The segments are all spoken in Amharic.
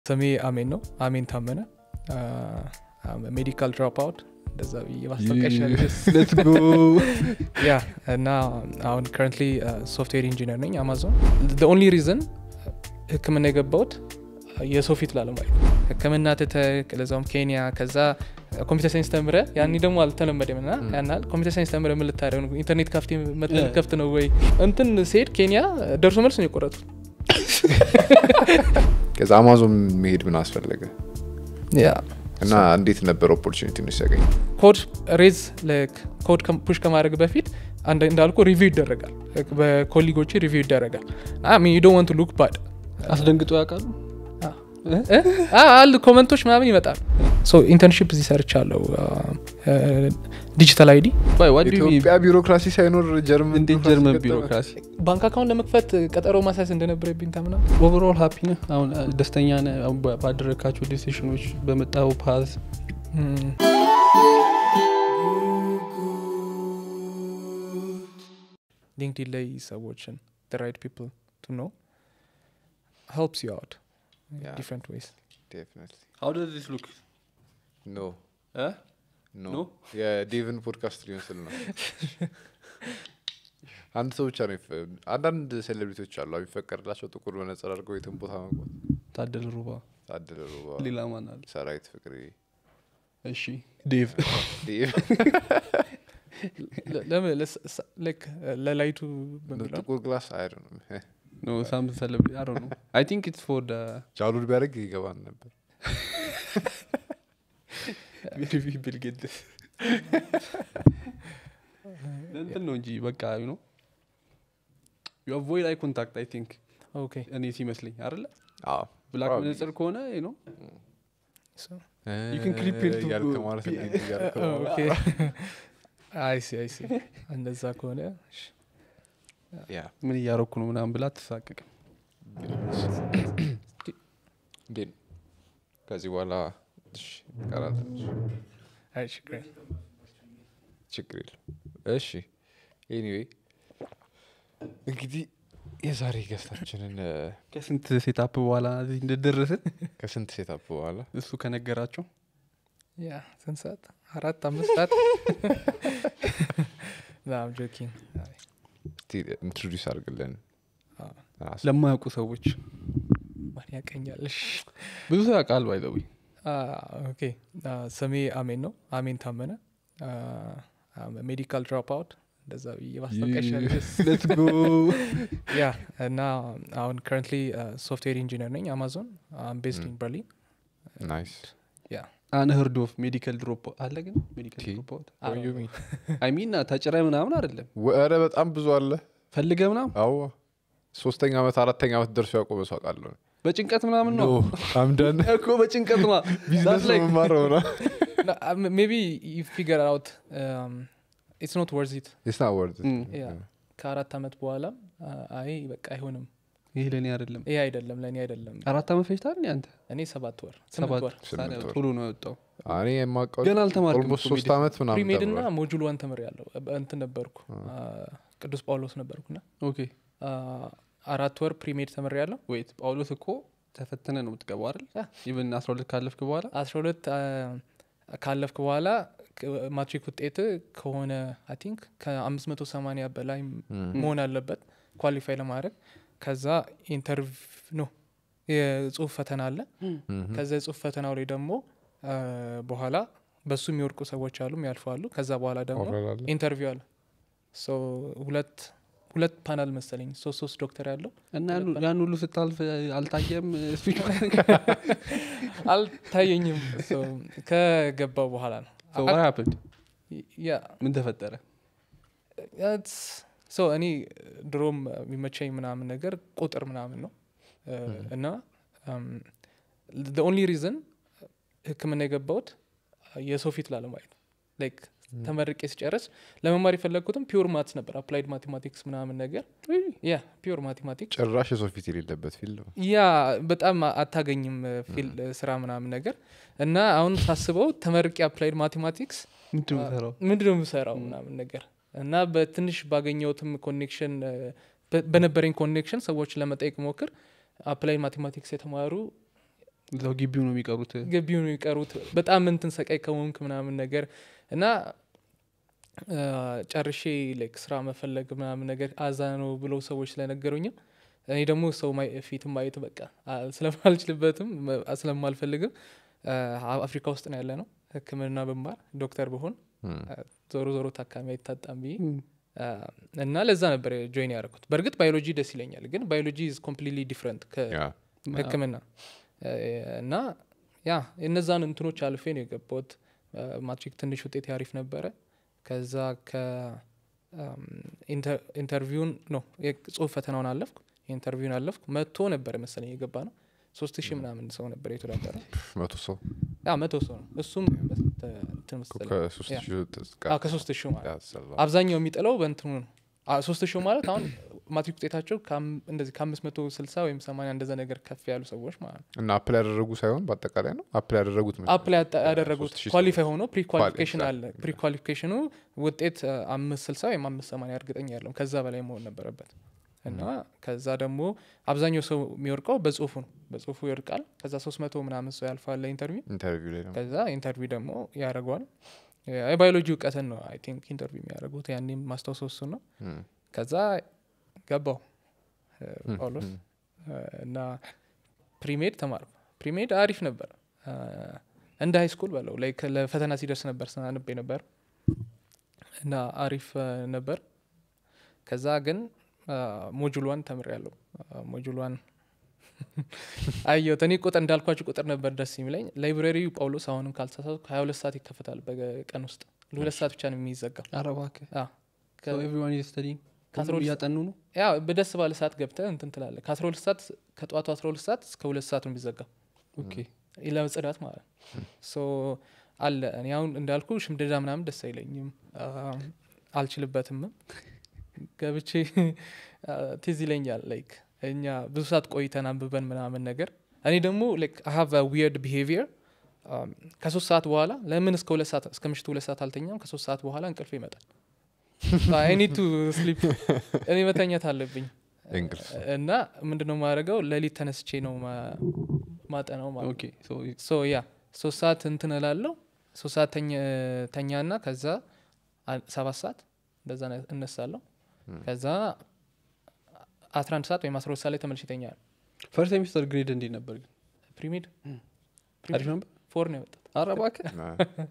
ስሜ አሜን ነው አሜን ታመነ ሜዲካል ድሮፕ አውት እንደዛ ብዬ ማስታወቂያ ያ እና አሁን ከረንትሊ ሶፍትዌር ኢንጂነር ነኝ አማዞን ኦንሊ ሪዝን ህክምና የገባሁት የሰው ፊት ላለማየት ህክምና ትተህ ለዛውም ኬንያ ከዛ ኮምፒውተር ሳይንስ ተምረ ያኔ ደግሞ አልተለመደም ና ያናል ኮምፒውተር ሳይንስ ተምረ ምን ልታደርግ ነው ኢንተርኔት ካፍቴ መጠን ከፍት ነው ወይ እንትን ስሄድ ኬንያ ደርሶ መልስ ነው የቆረጡት ከዛ አማዞን መሄድ ምን አስፈለገ ያ እና እንዴት ነበር ኦፖርቹኒቲ ነው ሲያገኝ ኮድ ሬዝ ኮድ ፑሽ ከማድረግ በፊት እንዳልኩ ሪቪው ይደረጋል በኮሊጎች ሪቪው ይደረጋል ዩ ዶንት ዋንት ሉክ ባድ አስደንግጦ ያውቃሉ አሉ ኮመንቶች ምናምን ይመጣል ኢንተርንሽፕ እዚህ ሰርቻለሁ ዲጂታል አይዲ ኢትዮጵያ ቢሮክራሲ ሳይኖር ጀርመን እንዴት ጀርመን ቢሮክራሲ ባንክ አካውንት ለመክፈት ቀጠሮ ማሳያስ እንደነበረብኝ ታምና ኦቨርኦል ሀፒ ነህ አሁን ደስተኛ ነህ አሁን ባደረግካቸው ዲሲሽኖች በመጣው ፓዝ ሊንክዲን ላይ ሰዎችን ራይት ፒፕል ቱ ኖ ሄልፕስ ዩ አውት Yeah. ዲፍረንት ዌይስ ሀው ደዝ ዚስ ሉክ ኖ No? ኖ የዴቭን ፖድካስት ሊመስል ነው አንድ ሰው ብቻ ነው ይፈ- አንዳንድ ሴሌብሪቲዎች አሉ የሚፈቀድላቸው ጥቁር መነጽር አድርገው የትን ቦታ መግባት ታደለ ሩባ ታደለ ሩባ ሌላ ማን አለ ሰራዊት ፍቅሬ እሺ ዴቭ ዴቭ ለምን ላይክ ለላይቱ በሚለው ጥቁር ግላስ አይደ ነው ኖ ሳም ሰለብ አይ ዶንት ኖ አይ ቲንክ ኢትስ ፎር ደ ጃሉድ ቢያደርግ ይገባን ነበር ሜቢ ቢል ጌትስ እንትን ነው እንጂ በቃ ዩ ኖ ዩ አቮይድ አይ ኮንታክት አይ ቲንክ ኦኬ እኔ ሲመስለኝ አይደለ አዎ ብላክ Probably. መነጽር ከሆነ ዩ ኖ እ- can creep into- እያልክ ማለት be- እንዲህ እያልክ ማለት ኦኬ አይሲ አይሲ እንደዛ ከሆነ እሺ። ያ ምን እያረኩ ነው ምናምን ብላ አትሳቀቅም እንዴት ነው? ከዚህ በኋላ እሺ፣ ቀራት ትንሽ። አይ ችግር የለም። ችግር የለም እሺ ኤኒዌይ እንግዲህ የዛሬ ገስታችንን እ፣ ከስንት ሴታፕ በኋላ እዚህ እንደደረስን ከስንት ሴታፕ በኋላ እሱ ከነገራቸው ያ ስንት ሰዓት አራት አምስት ሰዓት ናም ጆኪንግ ኢንትሮዲስ አድርግልን ራስህ። ለማያውቁ ሰዎች ማን ያቀኛልሽ ብዙ ሰው ያውቃል ባይዘዊ ኦኬ ስሜ አሜን ነው አሜን ታመነ ሜዲካል ድሮፕ አውት እንደዛ ብዬ ማስታወቂያ ሌትስ ጎ ያ እና አሁን ከረንትሊ ሶፍትዌር ኢንጂነር ነኝ አማዞን ቤዝድ ኢን በርሊን ናይስ ያ አንህርድ ኦፍ ሜዲካል ድሮፕ አለ ግን ሜዲካል ቲ? ድሮፕ I don't know. አይ ሚን ተጭረ ምናምን አይደለም ወረ በጣም ብዙ አለ ፈልገ ምናምን አዎ ሶስተኛ ዓመት አራተኛ ዓመት ደርሶ ያቆመ ሰው አውቃለሁ በጭንቀት ምናምን ነው አምደን እኮ በጭንቀት ማ ቢዝነስ like- መማረው ነው No, um, maybe you figure out um, it's not worth it ስና ወርድ Mm. Yeah. ከአራት ዓመት በኋላ አይ በቃ አይሆንም ይህ ለእኔ አይደለም ይሄ አይደለም ለእኔ አይደለም አራት ዓመት ፈጅታል እኔ አንተ እኔ ሰባት ወር ስምንት ሰባት ወር ስምንት ታዲያ ወር። ቶሎ ነው የወጣው እኔ የማውቀው ገና አልተማርክም ኦልሞስት እኮ ሶስት ሜዲሲን። ዓመት ምናምን ፕሪሜድ እና ተምሯል። ሞጁል ዋን ተምር ያለው እንትን ነበርኩ አ፣ ቅዱስ ጳውሎስ ነበርኩና ኦኬ አ፣ አራት ወር ፕሪሜድ ተምር ያለው ወይት ጳውሎስ እኮ ተፈተነ ነው የምትገባው አይደል ያ። ኢቨን አስራ ሁለት ካለፍክ በኋላ አስራ ሁለት አ፣ ካለፍክ በኋላ ክ- ማትሪክ ውጤት ከሆነ አይ ቲንክ ከአምስት መቶ ሰማኒያ በላይ Mm. መሆን አለበት ኳሊፋይ ለማድረግ ከዛ ኢንተርቭ ኖ የጽሁፍ ፈተና አለ Mhm. ከዛ የጽሁፍ ፈተናው ላይ ደግሞ አ፣ በኋላ በሱ የሚወድቁ ሰዎች አሉ የሚያልፉ አሉ ከዛ በኋላ ደግሞ ኦራል አለ? ኢንተርቪው አለ ሶ ሁለት ሁለት ፓናል መሰለኝ ሶስት ሶስት ዶክተር ያለው እና ያን- ያን ሁሉ ስታልፍ አልታየም ስፒች አልታየኝም So ከገባው በኋላ ነው ሀፕንድ ያ ምን ተፈጠረ ሶ እኔ ድሮም የሚመቸኝ ምናምን ነገር ቁጥር ምናምን ነው እ፣ እና ኦንሊ ሪዝን ህክምና የገባሁት የሰው ፊት ላለማየት ላይክ ተመርቄ ሲጨርስ ለመማር የፈለግኩትም ፒውር ማትስ ነበር አፕላይድ ማቴማቲክስ ምናምን ነገር ያ ፒውር ማቴማቲክስ ጭራሽ የሰው ፊት የሌለበት ፊልድ ነው ያ በጣም አታገኝም ፊል ስራ ምናምን ነገር እና አሁን ሳስበው ተመርቄ አፕላይድ ማቴማቲክስ ምንድን ነው የምትሰራው? ምንድን ነው የምሰራው ምናምን ነገር እና በትንሽ ባገኘሁትም ኮኔክሽን በነበረኝ ኮኔክሽን ሰዎችን ለመጠየቅ ሞክር አፕላይ ማቴማቲክስ የተማሩ እዛው ግቢው ነው የሚቀሩት ግቢውን የሚቀሩት በጣም እንትን ሰቃይ ከሆንክ ምናምን ነገር እና አ፣ ጨርሼ ላይክ ስራ መፈለግ ምናምን ነገር አዛ ነው ብለው ሰዎች ስለነገሩኝም እኔ ደግሞ ሰው ማይ- ፊትም ማየት በቃ አ፣ ስለማልችልበትም መ- ስለማልፈልግም አ፣ አፍሪካ ውስጥ ነው ያለ ነው ህክምና ብማር ዶክተር ብሆን እም፣ አ፣ ዞሮ ዞሮ ታካሚ አይታጣም ብዬ እም፣ አ፣ እና ለዛ ነበር ጆይን ያደረኩት በእርግጥ ባዮሎጂ ደስ ይለኛል ግን ባዮሎጂ ኢዝ ኮምፕሊትሊ ዲፍረንት ያ ህክምና እ፣ እና ያ እነዛን እንትኖች አልፌ ነው የገባሁት እ፣ ማትሪክ ትንሽ ውጤት ያሪፍ ነበረ ከዛ ከኢንተርቪውን ነው የጽሁፍ ፈተናውን አለፍኩ ኢንተርቪውን አለፍኩ መቶ ነበር መሰለኝ የገባ ነው ሶስት ሺህ ምናምን ሰው ነበር የተወዳደረ መቶ ሰው ያ መቶ ሰው ነው እሱም እንትን መሰለኝ ከሶስት ያ። ሺህ አዎ፣ ከሶስት ሺህ ማለት ያሰላ አብዛኛው የሚጥለው በእንትኑ ነው አ፣ ሶስት ሺህ ማለት አሁን ማትሪክ ውጤታቸው ከአም- እንደዚህ ከአምስት መቶ ስልሳ ወይም ሰማንያ እንደዛ ነገር ከፍ ያሉ ሰዎች ማለት ነው እና አፕል ያደረጉ ሳይሆን በአጠቃላይ ነው አፕል ያደረጉት መሰለኝ። አፕላይ ያጣ- ያደረጉት ሶስት ሺህ ኳሊፋይ ሆኖ ፕሪ ኳሊፊኬሽን ኳሊ- አለ ፕሪ ኳሊፊኬሽኑ ውጤት አ፣ አምስት ስልሳ ወይም አምስት ሰማንያ እርግጠኛ ያለው ከዛ በላይ መሆን ነበረበት እና ከዛ ደግሞ አብዛኛው ሰው የሚወርቀው በጽሁፉ ነው በጽሁፉ ይወርቃል ከዛ ሶስት መቶ ምናምን ሰው ያልፋል ለኢንተርቪው ኢንተርቪው ላይ ነው ከዛ ኢንተርቪው ደግሞ ያደርገዋል የባዮሎጂ እውቀትን ነው አይ ቲንክ ኢንተርቪው የሚያደርጉት ያኔም ማስታወሰው እሱን ነው እም፣ ከዛ ገባው እ፣ እም፣ ጳውሎስ እም። እ፣ እና ፕሪሜድ ተማርኩ ፕሪሜድ አሪፍ ነበር እ፣ እንደ ሃይ ስኩል በለው ላይ ለፈተና ሲደርስ ነበር ስናንብ ነበር እና አሪፍ እ፣ ነበር ከዛ ግን ሞጁሏን ተምር ያለው ሞጁሏን አየሁት እኔ ቁጥር እንዳልኳችሁ ቁጥር ነበር ደስ የሚለኝ ላይብራሪው ጳውሎስ አሁንም ካልተሳሳትኩ ሀያ ሁለት ሰዓት ይከፈታል በቀን ውስጥ ለሁለት ሰዓት ብቻ ነው የሚዘጋው ኧረ እባክህ አዎ። ከ- ኤቭሪዋን ስተዲ ከአስራ ሁለት እያጠኑ ነው ያ በደስ ባለ ሰዓት ገብተህ እንትን ትላለህ ከአስራ ሁለት ሰዓት ከጠዋቱ አስራ ሁለት ሰዓት እስከ ሁለት ሰዓት ነው የሚዘጋው ኦኬ ለጽዳት ማለት ነው ሶ አለ እኔ አሁን እንዳልኩ ሽምደዳ ምናምን ደስ አይለኝም አ፣ አልችልበትም ገብቼ አ፣ ትዝ ይለኛል ላይክ እኛ ብዙ ሰዓት ቆይተን አንብበን ምናምን ነገር እኔ ደግሞ ላይክ ሀቭ ዊርድ ቢሄቪየር ከሶስት ሰዓት በኋላ ለምን እስከ ሁለት ሰዓት እስከ ምሽቱ ሁለት ሰዓት አልተኛም ከሶስት ሰዓት በኋላ እንቅልፍ ይመጣል አይኒቱ ስሊፕ እኔ መተኛት አለብኝ እንቅልፍ እና ምንድነው ማድረገው ሌሊት ተነስቼ ነው ማ- ማጠናው ማለት ነው ኦኬ ሶ ሶ ያ ሶስት ሰዓት እንትን እላለሁ ሶስት ሰዓት ተኛ- ተኛና ከዛ አ- ሰባት ሰዓት እንደዛ ነ- እነሳለሁ ከዛ አስራ አንድ ሰዓት ወይም አስራ ሁለት ሰዓት ላይ ተመልሼ እተኛለሁ ፈርስት ሴሚስተር ግሬድ እንዴት ነበር ግን ፕሪሜድ አሪፍ ነበር ፎር ነው ያወጣት ኧረ እባክህ እና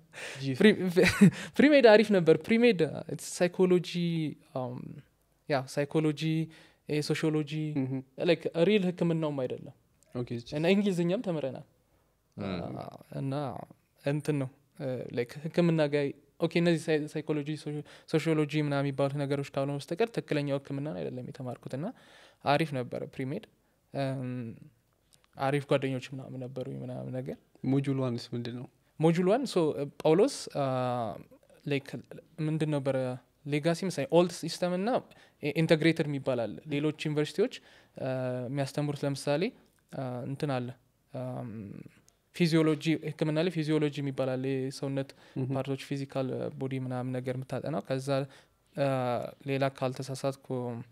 ፕሪሜድ አሪፍ ነበር ፕሪሜድ ሳይኮሎጂ ያ ሳይኮሎጂ ሶሺዮሎጂ ምሁም። ላይክ ሪል ህክምናውም አይደለም ኦኬ እና እንግሊዝኛም ተምረናል እና እንትን ነው ላይክ ህክምና ጋር ኦኬ እነዚህ ሳይ- ሳይኮሎጂ ሶሺ- ሶሺዮሎጂ ምናምን የሚባሉት ነገሮች ካልሆነ በስተቀር ትክክለኛው ህክምና አይደለም የተማርኩት እና አሪፍ ነበረ ፕሪሜድ እም፣ አሪፍ ጓደኞች ምናምን ነበሩ ምናምን ነገር ሞጁል ዋንስ ምንድን ነው ሞጁል ዋን ሶ ጳውሎስ ላይክ ምንድን ነበረ ሌጋሲ ምሳሌ ኦልድ ሲስተም እና ኢንተግሬተድ የሚባል አለ ሌሎች ዩኒቨርሲቲዎች አ፣ የሚያስተምሩት ለምሳሌ አ፣ እንትን አለ ፊዚዮሎጂ ህክምና ላይ ፊዚዮሎጂ የሚባል አለ የሰውነት ምሁም። ፓርቶች ፊዚካል ቦዲ ምናምን ነገር የምታጠናው ከዛ አ፣ ሌላ ካልተሳሳትኩ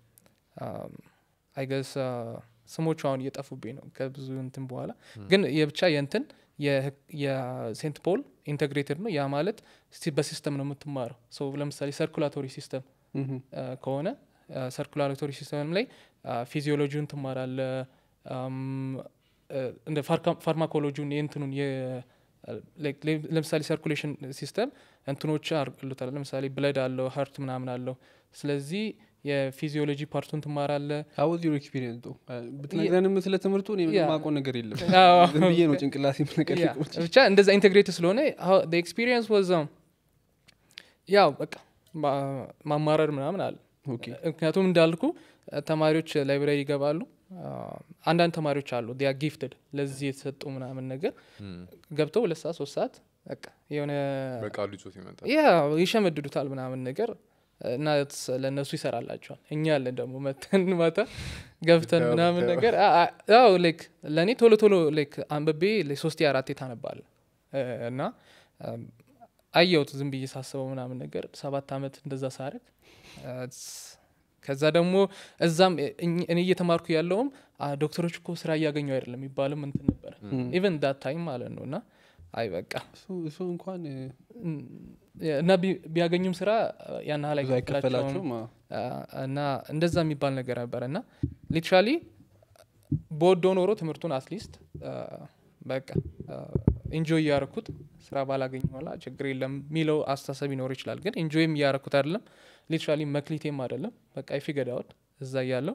አይገስ ስሞቹ አሁን እየጠፉብኝ ነው ከብዙ እንትን በኋላ ግን የብቻ የእንትን የህክ- የሴንት ፖል ኢንተግሬትድ ነው ያ ማለት ሲ- በሲስተም ነው የምትማረው ሶ ለምሳሌ ሰርኩላቶሪ ሲስተም ምሁም። ከሆነ ሰርኩላቶሪ ሲስተም ላይ ፊዚዮሎጂውን ትማራለ አም፣ አ፣ እንደ ፋርካ- ፋርማኮሎጂውን የእንትኑን የ- like ለ- ለምሳሌ ሰርኩሌሽን ሲስተም እንትኖች አሉታል ለምሳሌ ብለድ አለው ሀርት ምናምን አለው ስለዚህ የፊዚዮሎጂ ፓርቱን ትማራለ ሀውዝ ዩር ኤክስፒሪየንስ ዶ ብትነግረንም ስለ ትምህርቱ እኔ ያ። የማውቀው ነገር የለም አዎ። ዝም ብዬ ነው ጭንቅላሴ ያ፣ ምነቀልቀው ብቻ እንደዛ ኢንቴግሬት ስለሆነ ኤክስፒሪየንስ ወዛ ያው በቃ ማ- ማማረር ምናምን አለ ኦኬ ምክንያቱም እንዳልኩ አ፣ ተማሪዎች ላይብራሪ ይገባሉ አ፣ አንዳንድ ተማሪዎች አሉ ዲያ ጊፍትድ ለዚህ የተሰጡ ምናምን ነገር ገብተው ሁለት ሰዓት ሶስት ሰዓት በቃ የሆነ በቃሉ ይዞት ይመጣል ያ ይሸመድዱታል ምናምን ነገር እና ስ- ለእነሱ ይሰራላቸዋል እኛ ያለን ደግሞ መተን ማታ ገብተን ብታየው ምናምን ብታየው። ነገር አ- አ- ያው ላይክ ለእኔ ቶሎ ቶሎ ላይክ አንብቤ ሶስቴ አራቴ ታነባለ እና አም፣ አየሁት ዝም ብዬ ሳስበው ምናምን ነገር ሰባት አመት እንደዛ ሳረግ ከዛ ደግሞ እዛም እኝ- እኔ እየተማርኩ ያለውም "አ፣ ዶክተሮች እኮ ስራ እያገኙ አይደለም የሚባልም እንትን ነበረ ኢቨን ዳት ታይም ማለት ነው እና አይ በቃ እሱ- እሱ እንኳን እ፣ እም፣ እና ቢ- ቢያገኙም ስራ ያን ያህል ብዙ አይከፈላቸውም አይከፈላቸውም አዎ። አ፣ እና እንደዛ የሚባል ነገር ነበረ እና ሊትራሊ በወዶ ኖሮ ትምህርቱን አትሊስት በቃ ኢንጆይ እያረኩት ስራ ባላገኝ ኋላ ችግር የለም የሚለው አስተሳሰብ ይኖር ይችላል ግን ኢንጆይም እያረኩት አይደለም ሊትራሊ መክሊቴም አይደለም በቃ ይፊገዳውት እዛ እያለው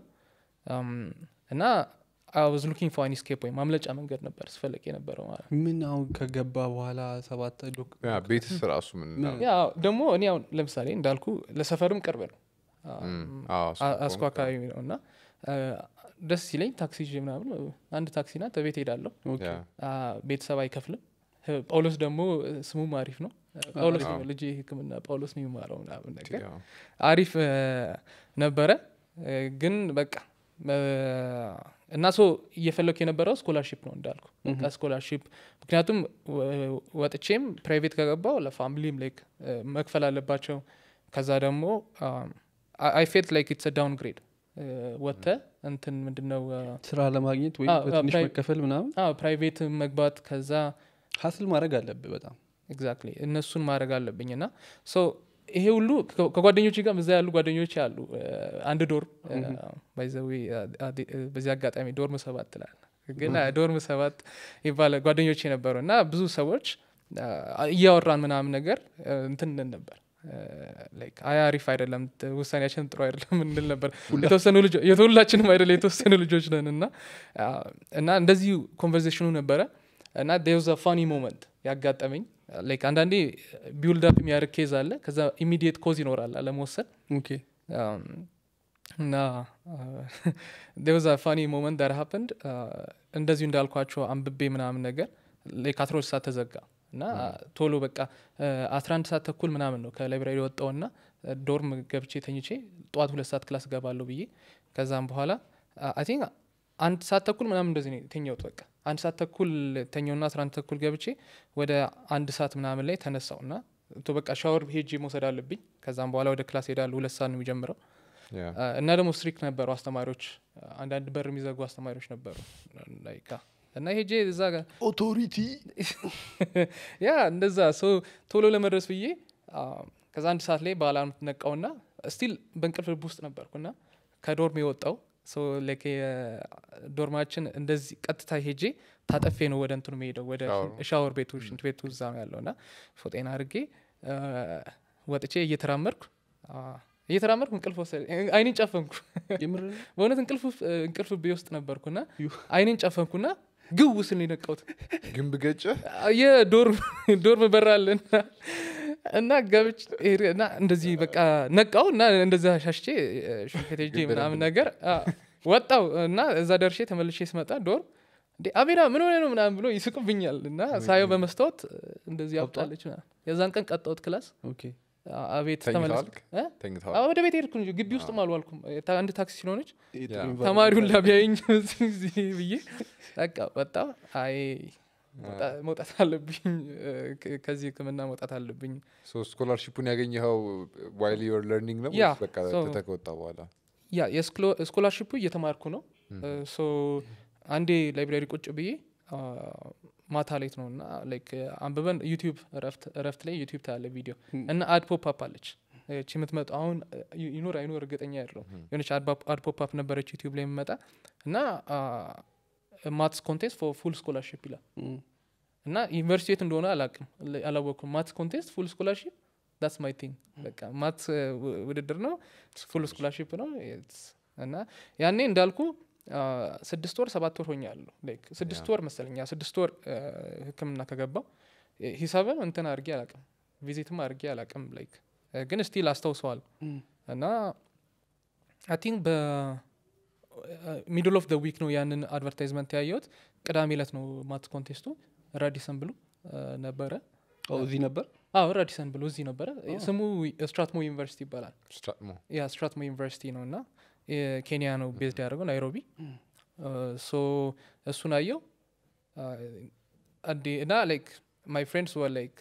እና አውዝ ሉኪንግ ፎር አን ስኬፕ ወይም ማምለጫ መንገድ ነበር ስፈለቅ የነበረው ማለት ነው ምን አሁን ከገባ በኋላ ሰባት ዶክ- ያ ቤትስ ራሱ ምን ምን- ያ ደግሞ እኔ አሁን ለምሳሌ እንዳልኩ ለሰፈርም ቅርብ ነው እም፣ አዎ፣ እሱ አ- እኮ አስኮ አካባቢ ነው እና አ፣ ደስ ሲለኝ ታክሲ ይዤ ምናምን አንድ ታክሲ ናት ቤት ሄዳለሁ ኦኬ። ያ፣ አ፣ ቤተሰብ አይከፍልም ህ- ጳውሎስ ደግሞ ስሙም አሪፍ ነው ጳውሎስ ነው አዎ። ልጅ ህክምና ጳውሎስ ነው የሚማረው ምናምን ነገር ያው፣ አሪፍ እ፣ ነበረ እ፣ ግን በቃ እ፣ እና ሶ እየፈለኩ የነበረው ስኮላርሺፕ ነው እንዳልኩ በቃ ስኮላርሺፕ ምክንያቱም ወ- ወጥቼም ፕራይቬት ከገባው ለፋሚሊም ላይክ መክፈል አለባቸው ከዛ ደግሞ አይ ፌልት ላይክ ኢትስ ዳውን ግሬድ ወጥተ እንትን ምንድነው ስራ ለማግኘት ወይም አዎ፣ አዎ፣ በትንሽ ፕራይ- መከፈል ምናምን ፕራይቬት መግባት ከዛ ሀስል ማድረግ አለብህ በጣም ኤግዛክትሊ እነሱን ማድረግ አለብኝ እና ሶ ይሄ ሁሉ ከ- ከጓደኞች ጋር እዛ ያሉ ጓደኞች አሉ እ፣ አንድ ዶርም ባይዘዊ በዚህ አጋጣሚ ዶርም ሰባት ትላል ግን አ፣ ዶርም ሰባት ይባለ ጓደኞች የነበሩ እና ብዙ ሰዎች አ፣ እያወራን ምናምን ነገር እ፣ እንትን እንል ነበር እ፣ like አይ አሪፍ አይደለም ት- ውሳኔያችን ጥሩ አይደለም እንል ነበር የተወሰኑ ልጆች የሁላችንም አይደለም የተወሰኑ ልጆች ነን እና አ፣ እና እንደዚሁ ኮንቨርሴሽኑ ነበረ እና ዴውዝ ፋኒ ሞመንት ያጋጠመኝ ላይክ አንዳንዴ ቢውልድ አፕ የሚያደርግ ኬዝ አለ ከዛ ኢሚዲየት ኮዝ ይኖራል አለመወሰን ኦኬ Um, እና ዴውዝ ፋኒ ሞመንት ዳር ሀፕንድ እንደዚሁ እንዳልኳቸው አንብቤ ምናምን ነገር ላይክ አስራ ሁለት ሰዓት ተዘጋ እና ቶሎ በቃ አስራ አንድ ሰዓት ተኩል ምናምን ነው ከላይብራሪ ወጣውና ዶርም ገብቼ ተኝቼ ጠዋት ሁለት ሰዓት ክላስ ገባለሁ ብዬ ከዛም በኋላ አይ ቲንክ አንድ ሰዓት ተኩል ምናምን እንደዚህ ነው የተኛሁት በቃ አንድ ሰዓት ተኩል ተኛውና አስራ አንድ ተኩል ገብቼ ወደ አንድ ሰዓት ምናምን ላይ ተነሳው እና ቶ በቃ ሻወር ሄጄ መውሰድ አለብኝ ከዛም በኋላ ወደ ክላስ ሄዳለሁ ሁለት ሰዓት ነው የሚጀምረው ያ፣ አ፣ እና ደግሞ ስትሪክት ነበሩ አስተማሪዎች አንዳንድ በር የሚዘጉ አስተማሪዎች ነበሩ ላይክ አ፣ እና ሄጄ እዛ ጋር ኦቶሪቲ ያ እንደዛ ሶ ቶሎ ለመድረስ ብዬ አ፣ ከዛ አንድ ሰዓት ላይ በአላርም ነቃውና ስቲል በእንቅልፍ ልብ ውስጥ ነበርኩና ከዶርም የወጣው ሶ ላይክ ዶርማችን እንደዚህ ቀጥታ ሄጄ ታጠፌ ነው ወደ እንትኑ መሄደው ወደ ሻወሩ። ሻወር ቤቱ ሽንት ቤቱ እዛ ነው ያለው እና ፎጤና አድርጌ አ፣ ወጥቼ እየተራመድኩ አ፣ እየተራመድኩ እንቅልፍ ወሰደ አይኔን ጨፈንኩ የምር በእውነት እንቅልፍ ውስጥ- እንቅልፍ ቤ ውስጥ ነበርኩና ዩ። አይኔን ጨፈንኩና ግው ስል ነው የነቃሁት ግንብ ገጨ የዶርም ዶርም በራልና እና ገብች እና እንደዚህ በቃ ነቃው እና እንደዛ ሻሽቼ ሽንፈት ሄጄ ምናምን ነገር አ፣ ወጣው እና እዛ ደርሼ ተመልሼ ስመጣ ዶርም እንዴ አቤና ምን ሆነ ነው ምናምን ብሎ ይስቁብኛል እና ሳየው በመስታወት እንደዚህ ቀብጧል? አብጣለች ምናምን። የዛን ቀን ቀጣሁት ክላስ ኦኬ አ- አቤት ተኝተዋል? ተመለስ እ? ተኝተዋል አዎ፣ ወደ ቤት ሄድኩ እንጂ ግቢ ውስጥም አልዋልኩም ታ- አንድ ታክሲ ስለሆነች ይሄ ጥሩ ያ። environment ተማሪውን አለ። ላቢያይኝ እዚህ ብዬ በቃ ወጣ አይ መውጣ- መውጣት አለብኝ እ፣ ከ- ከዚህ ህክምና መውጣት አለብኝ ሶ ስኮላርሺፑን ያገኘኸው ዋይል ዩር ለርኒንግ ነው ያ፣ ወይስ በቃ so- ትተህ ከወጣ በኋላ ያ ስኮላርሽፑ እየተማርኩ ነው ሶ አንዴ ላይብራሪ ቁጭ ብዬ አ፣ ማታ ሌት ነው እና ላይክ አንብበን ዩቲዩብ እረፍት ላይ ዩቲዩብ ታያለ ቪዲዮ እና አድ ፖፕ አፕ አለች እቺ የምትመጣ አሁን ይ- ይኖር አይኖር እርግጠኛ ያለው የሆነች አድ ፖፕ አፕ ነበረች ዩቲዩብ ላይ የምመጣ እና ማትስ ኮንቴስት ፎር ፉል ስኮላርሽፕ ይላል እም፣ እና ዩኒቨርሲቲ የት እንደሆነ አላቅም አላወቅኩም ማትስ ኮንቴስት ፉል ስኮላርሽፕ ዳትስ ማይ ቲንግ በቃ ማትስ ው- ውድድር ነው ፉል ስኮላርሽፕ ነው It's- እና ያኔ እንዳልኩ አ፣ ስድስት ወር ሰባት ወር ሆኛለሁ ላይክ ስድስት ወር መሰለኛ ስድስት ወር አ፣ ህክምና ከገባው ሂ- ሂሳብም እንትን አድርጌ አላቅም ቪዚትም አድርጌ አላቅም ላይክ ግን ስቲል አስታውሰዋል እም፣ እና አይ ቲንክ በሚድል ኦፍ ደ ዊክ ነው ያንን አድቨርታይዝመንት ያየሁት ቅዳሜ ዕለት ነው ማትስ ኮንቴስቱ ራዲሰን ብሎ አ፣ ነበረ ኦ፣ እዚህ ነበር አዎ ራዲሰን ብሎ እዚህ ነበረ ስሙ ስትራትሞ ዩኒቨርሲቲ ይባላል ስትራትሞ ያ ስትራትሞ ዩኒቨርሲቲ ነው እና ኬንያ ነው ቤዝድ ያደረገው ናይሮቢ ሶ እሱን አየው አዲ እና ላይክ ማይ ፍሬንድስ ወር ላይክ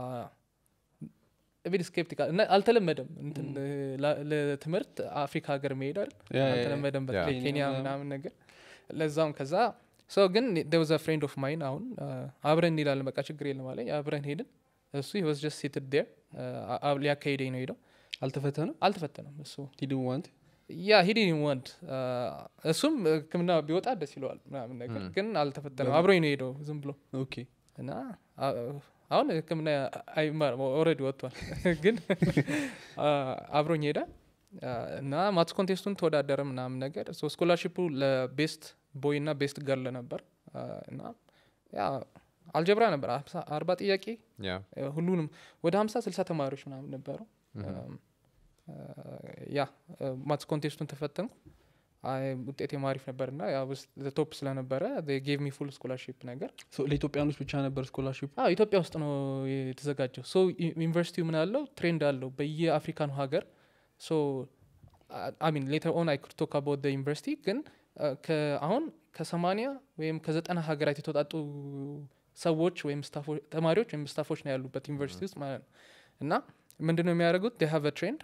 ቤት ስኬፕቲካል እና አልተለመደም እንትን ላ- ለትምህርት አፍሪካ ሀገር መሄድ አይደል ያ፣ ያ፣ ያ። አልተለመደም ያ። በተለይ ኬንያ ኬንያ ምናምን። ምናምን ነገር ለዛም ከዛ ሰው ግን ደውዘ ፍሬንድ ኦፍ ማይን አሁን አ፣ አብረን እንሄዳለን በቃ ችግር የለም አለኝ አብረን ሄድን እሱ ወስ ጀስት ሲትድ ዴር ሊያካሂደኝ ነው ሄደው አልተፈተነም አልተፈተነም እሱ ሂድን ዋንት ያ ሂድ ወንድ እሱም ህክምና ቢወጣ ደስ ይለዋል ምናምን ነገር ም። ግን አልተፈተነም አብሮኝ ነው ሄደው ዝም ብሎ ኦኬ እና አ- አሁን ህክምና አይማርም ኦልሬዲ ወጥቷል ግን አ፣ አብሮኝ ሄደ አ፣ እና ማትስ ኮንቴስቱን ተወዳደረ ምናምን ነገር ሶ ስኮላርሽፑ ለቤስት ቦይ እና ቤስት ገርል ነበር አ፣ እና ያ አልጀብራ ነበር አምሳ- አርባ ጥያቄ ያ አ፣ ሁሉንም ወደ ሀምሳ ስልሳ ተማሪዎች ምናምን ነበሩ ምሁም። ያ ማትስ ኮንቴስቱን ተፈተንኩ አይ ውጤቴም አሪፍ ነበር እና ቶፕ ስለነበረ ጌቭ ሚ ፉል ስኮላርሽፕ ነገር ሶ ለኢትዮጵያኖች ብቻ ነበር ስኮላርሽፕ አዎ ኢትዮጵያ ውስጥ ነው የተዘጋጀው ሶ ዩኒቨርሲቲው ምን አለው ትሬንድ አለው በየአፍሪካኑ ሀገር ሶ አሚን ሌተር ኦን አይ ቶክ አባውት ዩኒቨርሲቲ ግን አ፣ ከ- አሁን ከሰማኒያ ወይም ከዘጠና ሀገራት የተወጣጡ ሰዎች ወይም ስታፎ- ተማሪዎች ወይም ስታፎች ነው ያሉበት ዩኒቨርሲቲ ውስጥ ማለት ነው እና ምንድነው የሚያደርጉት ዴ ሃቭ ትሬንድ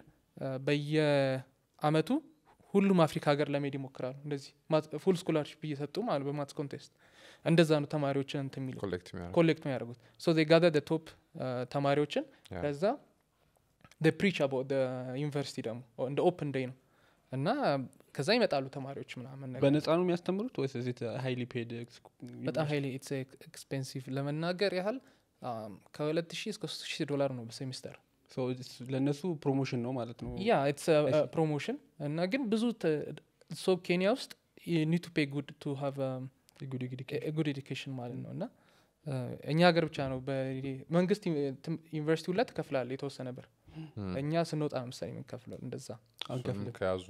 በየአመቱ ሁሉም አፍሪካ ሀገር ለመሄድ ይሞክራሉ እንደዚህ ፉል ስኮላርሽፕ እየሰጡ ማለት በማትስ ኮንቴስት እንደዛ ነው ተማሪዎችን እንትን የሚሉ ኮሌክት የሚያደርግ ኮሌክት የሚያደርጉት ሶ ዜ ጋዘር ቶፕ ተማሪዎችን ያ። ከዛ ፕሪች አባውት ዩኒቨርሲቲ ደግሞ እንደ ኦፕን ዴይ ነው እና ከዛ ይመጣሉ ተማሪዎች ምናምን ነገር በነፃ ነው የሚያስተምሩት ወይስ እዚህ ሀይሊ ፔድ በጣም ሀይሊ ኢትስ ኤክስፔንሲቭ ለመናገር ያህል ከሁለት ሺህ እስከ ሶስት ሺህ ዶላር ነው በሴሚስተር ለእነሱ ፕሮሞሽን ነው ማለት ነው ያ ኢትስ ፕሮሞሽን እና ግን ብዙ ሶ ኬንያ ውስጥ ኒድ ቱ ፔ ጉድ ቱ ሃቭ ጉድ ጉድ ኤዱኬሽን ማለት ነው እና አ፣ እኛ ሀገር ብቻ ነው በ- መንግስት ዩኒቨርሲቲ ሁላ ትከፍላል የተወሰነ ብር እኛ ስንወጣ ነው ምሳሌ የምንከፍለው እንደዛ አንከፍልም ከያዙ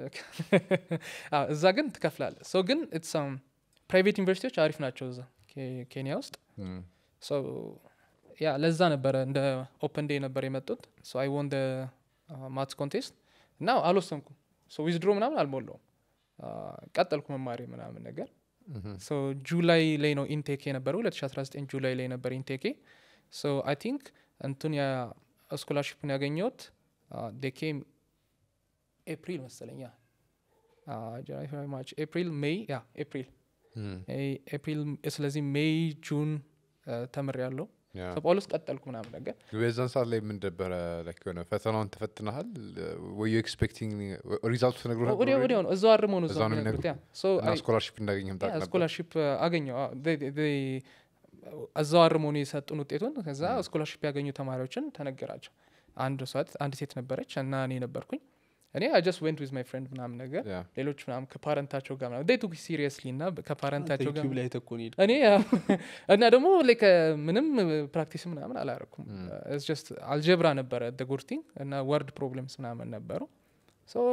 አዎ፣ እዛ ግን ትከፍላለ ሰው ግን ኢትስ ፕራይቬት ዩኒቨርሲቲዎች አሪፍ ናቸው እዛ ኬ- ኬንያ ውስጥ ም። ሶ ያ ለዛ ነበረ እንደ ኦፕን ዴይ ነበር የመጡት ሶ አይ ወን ማትስ ኮንቴስት እና አልወሰንኩም ሶ ዊዝድሮ ምናምን አልሞላውም አ፣ ቀጠልኩ መማሪ ምናምን ነገር ምሁም። ሶ ጁላይ ላይ ነው ኢንቴክ የነበረው 2019 ጁላይ ላይ ነበር ኢንቴኬ ሶ አይ ቲንክ እንቱን ስኮላርሽፕን ያገኘሁት ዴኬም ኤፕሪል መሰለኝ ያ ጃንዋሪ፣ ፌብሩዋሪ፣ ማርች ኤፕሪል ሜይ ያ ኤፕሪል ም። ኤፕሪል ስለዚህ ሜይ ጁን ተምር ያለው ያ። ጳውሎስ ቀጠልኩ ምናምን ነገር በዛን ሰዓት ላይ ምን ነበረ ላይክ የሆነ ፈተናውን ተፈትነሃል ወዩ ኤክስፔክቲንግ ሪዛልቱ ተነግሮ ነበር ወዲያ already? ወዲያው ነው እዛው አርመው ነው እዛው እዛው ነው የሚነግሩት ያ ሶ እና ስኮላርሽፕ እንዳገኘህም ታውቅ ነበር ስኮላርሽፕ አገኘው አዎ። they- they- they እዛው አርመው ነው የሰጡን ውጤቱን ከዛ ስኮላርሽፕ ያገኙ ተማሪዎችን ተነገራቸው አንድ ሰዓት አንድ ሴት ነበረች እና እኔ ነበርኩኝ እኔ አይ ጀስት ዌንት ዊዝ ማይ ፍሬንድ ምናምን ነገር ያ። ሌሎች ምናምን ከፓረንታቸው ጋር ምናምን ቱክ ሲሪየስሊ እና ከፓረንታቸው ጋር ዩቲዩብ ላይ ተኮን ሄድ እኔ ያው እና ደግሞ ላይክ ምንም ፕራክቲስ ምናምን አላረኩም ጀስት አልጀብራ ነበረ ጉርቲንግ እና ወርድ ፕሮብለምስ ምናምን ነበሩ ሶ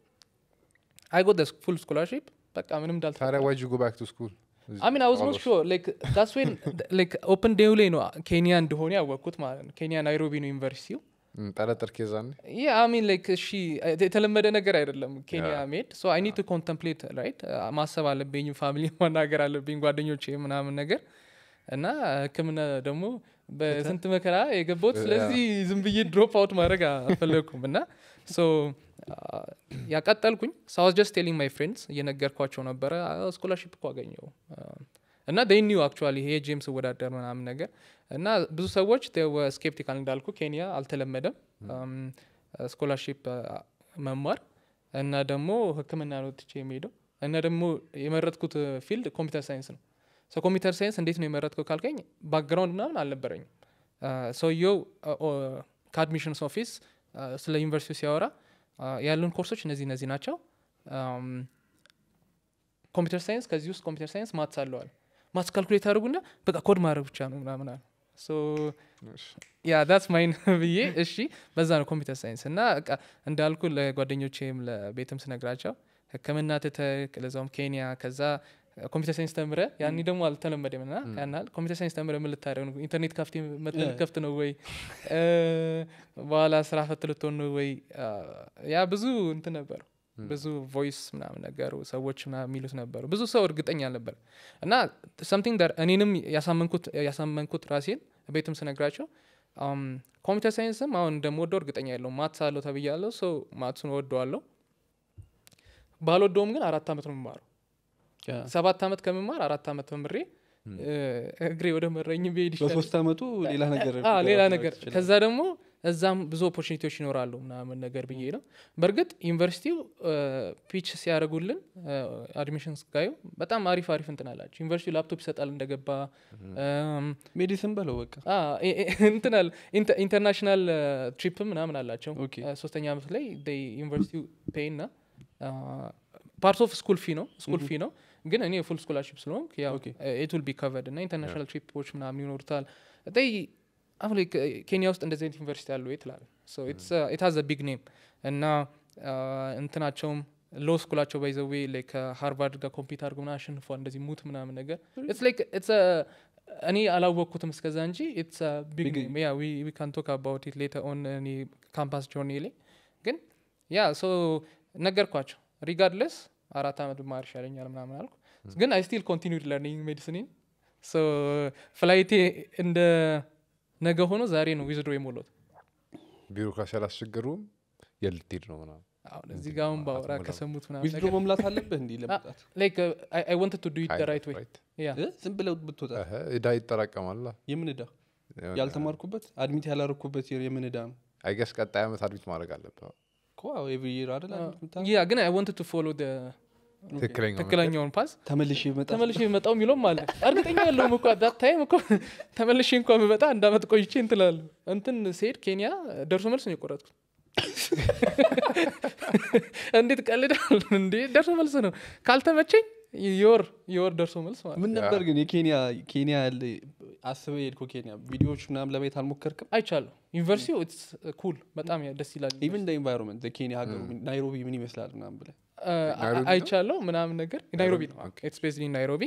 አይ ጎት ፉል ስኮላርሽፕ በቃ ምንም ታዲያ እንዳልተፈጠረ ዋጅ ጎ ባክ ቱ ስኩል I mean, I was not sure. Like that's when like open day ላይ ነው ኬንያ እንደሆነ ያወቅኩት ማለት ነው። ኬንያ ናይሮቢ ነው ዩኒቨርሲቲው። ጠረጠር ኬዛኔ ያ አይ ሚን ላይክ እሺ የተለመደ ነገር አይደለም ኬንያ Yeah. መሄድ ሶ አይ ኒድ ቱ ኮንተምፕሌት ራይት ማሰብ አለብኝ ፋሚሊ ማናገር አለብኝ ጓደኞቼ ምናምን ነገር እና ህክምና ደግሞ በስንት መከራ የገባሁት ስለዚህ ዝም ብዬ ድሮፕ አውት ማድረግ አልፈለግኩም እና ሶ ያቀጠልኩኝ ሳውዝ ጀስት ቴሊንግ ማይ ፍሬንድስ እየነገርኳቸው ነበረ ስኮላርሽፕ እኮ አገኘው እና ኒው አክቹዋሊ ይሄ ጄምስ ወዳደር ምናምን ነገር እና ብዙ ሰዎች ስኬፕቲካል እንዳልኩ ኬንያ አልተለመደም ስኮላርሽፕ መማር እና ደግሞ ህክምና ነው ትቼ የሚሄደው እና ደግሞ የመረጥኩት ፊልድ ኮምፒውተር ሳይንስ ነው ሰው ኮምፒውተር ሳይንስ እንዴት ነው የመረጥከው ካልከኝ ባክግራውንድ ምናምን አልነበረኝም ሰውየው ከአድሚሽንስ ኦፊስ ስለ ዩኒቨርሲቲ ሲያወራ ያሉን ኮርሶች እነዚህ እነዚህ ናቸው ኮምፒውተር ሳይንስ ከዚህ ውስጥ ኮምፒውተር ሳይንስ ማትስ አለዋል ማትስ ካልኩሌት አድርጉና በቃ ኮድ ማድረግ ብቻ ነው ምናምን አለ ያ ዳትስ ማይን ብዬ እሺ በዛ ነው ኮምፒውተር ሳይንስ እና በቃ እንዳልኩ ለጓደኞቼም ለቤትም ስነግራቸው ህክምና ትተክ ለዛውም ኬንያ ከዛ ኮምፒውተር ሳይንስ ተምረ ያኔ ደግሞ አልተለመደም ና ያናል ኮምፒውተር ሳይንስ ተምረ ምን ልታደርግ ነው ኢንተርኔት ካፍቴ መጥተህ ከፍት ነው ወይ በኋላ ስራ ፈት ልትሆን ነው ወይ ያ ብዙ እንትን ነበሩ ብዙ ቮይስ ምናምን ነገሩ ሰዎች ምናምን የሚሉት ነበሩ ብዙ ሰው እርግጠኛ አልነበር እና ሰምቲንግ ዳር እኔንም ያሳመንኩት ያሳመንኩት ራሴን ቤትም ስነግራቸው ኮምፒውተር ሳይንስም አሁን እንደምወደው እርግጠኛ ያለው ማትስ አለው ተብያለሁ ሰው ማትሱን ወደዋለሁ ባልወደውም ግን አራት አመት ነው የምማረው ያ። ሰባት ዓመት ከምማር አራት ዓመት ተምሬ እ፣ እግሬ ወደ መረኝ ብሄድ ይሻላል። በሶስት አመቱ ሌላ ነገር አ፣ ሌላ ማድረግ ነገር ትችላለህ። ከዛ ደግሞ እዛም ብዙ ኦፖርቹኒቲዎች ይኖራሉ ምናምን ነገር ብዬ ነው በእርግጥ ዩኒቨርሲቲው ፒች ሲያደርጉልን አድሚሽን ስጋዩ በጣም አሪፍ አሪፍ እንትን አላቸው ዩኒቨርሲቲው ላፕቶፕ ይሰጣል እንደገባ እም፣ ሜዲሲን በለው በቃ አ፣ ኢ- ኢ- እንትን አለ ኢንተ- ኢንተርናሽናል ትሪፕ ምናምን አላቸው ኦኬ። አ፣ ሶስተኛ ዓመት ላይ ዩኒቨርሲቲው ፔይ ና ፓርት ኦፍ ስኩል ፊ ነው ስኩል ፊ ነው ግን እኔ ፉል ስኮላርሽፕ ስለሆንክ ያው ኦኬ። ኢት ዊል ቢ ከቨርድ እና ኢንተርናሽናል ትሪፖች ምናምን ይኖሩታል ይ አሁን ላይ ከ- ኬንያ ውስጥ እንደዚህ አይነት ዩኒቨርሲቲ አለ ወይ ትላል ኢት ሃዝ ቢግ ኔም እና አ፣ እንትናቸውም ሎ ስኩላቸው ባይዘዌ ላይ ከሃርቫርድ ጋር ኮምፒት አድርገው ምናምን አሸንፏል እንደዚህ ሙት ምናምን ነገር ኢትስ ላይክ ኢትስ እኔ አላወቅኩትም እስከዛ እንጂ ኢትስ ቢግ Big- ኔም ያ ዊ ካን ቶክ አባውት ኢት ሌተር ኦን እኔ ካምፓስ ጆርኒ ላይ ግን ያ ሶ ነገርኳቸው ሪጋርድለስ አራት ዓመት ብማር ይሻለኛል ምናምን አልኩ ግን አይ ስቲል ኮንቲኒድ ለርኒንግ ሜዲሲኒን ሶ ፍላይቴ እንደ ነገ ሆኖ ዛሬ ነው ዊዝድሮ የሞላሁት ቢሮክራሲ አላስቸገሩም የልትሄድ ነው ምናምን አሁን እዚህ ጋር አሁን ባወራ አትሞላም። ከሰሙት ምናምን ዊዝድሮ መምላት አለብህ እንዲህ ለመውጣት ላይክ አይ ዋንትድ ቱ ዱ ኢት ደ ራይት ዌይ Right. ያ እ? ዝም ብለው ብትወጣ እህ፣ እዳ ይጠራቀማላ የምን እዳ ያልተማርኩበት አድሚት ያላረኩበት የምን እዳ ነው አይገስ ቀጣይ ዓመት አድሚት ማድረግ አለብህ ኤቭሪ ይር አይደል admit የምታደርገው? ያ ግን አይ ዋንትድ ቱ ፎሎ ትክክለኛ ትክክለኛውን ፓስ ተመልሼ መጣ ተመልሼ የመጣው የሚለውም አለ እርግጠኛ ያለውም እኮ ዳት ታይም እኮ ተመልሼ እንኳ ብመጣ አንድ አመት ቆይቼ እንትላለሁ እንትን ስሄድ ኬንያ ደርሶ መልስ ነው የቆረጥኩት እንዴት ቀልዳል እንዴ ደርሶ መልስ ነው ካልተመቸኝ የወር የወር ደርሶ መልስ ማለት ምን ነበር ግን የኬንያ ኬንያ ያለ አስበህ የሄድከው ኬንያ ቪዲዮዎች ምናምን ለማየት አልሞከርክም አይቻለሁ ዩኒቨርሲቲው ኢትስ ኩል በጣም ያ- ደስ ይላል ኢቨን ኢንቫይሮንመንት ኬንያ ሀገሩ ናይሮቢ ምን ይመስላል ምናምን ብለህ አ- ናይሮቢ ነው? አይቻለሁ ምናምን ነገር ናይሮቢ ነው ኦኬ። ኢትስ ቤዝድ ኢን ናይሮቢ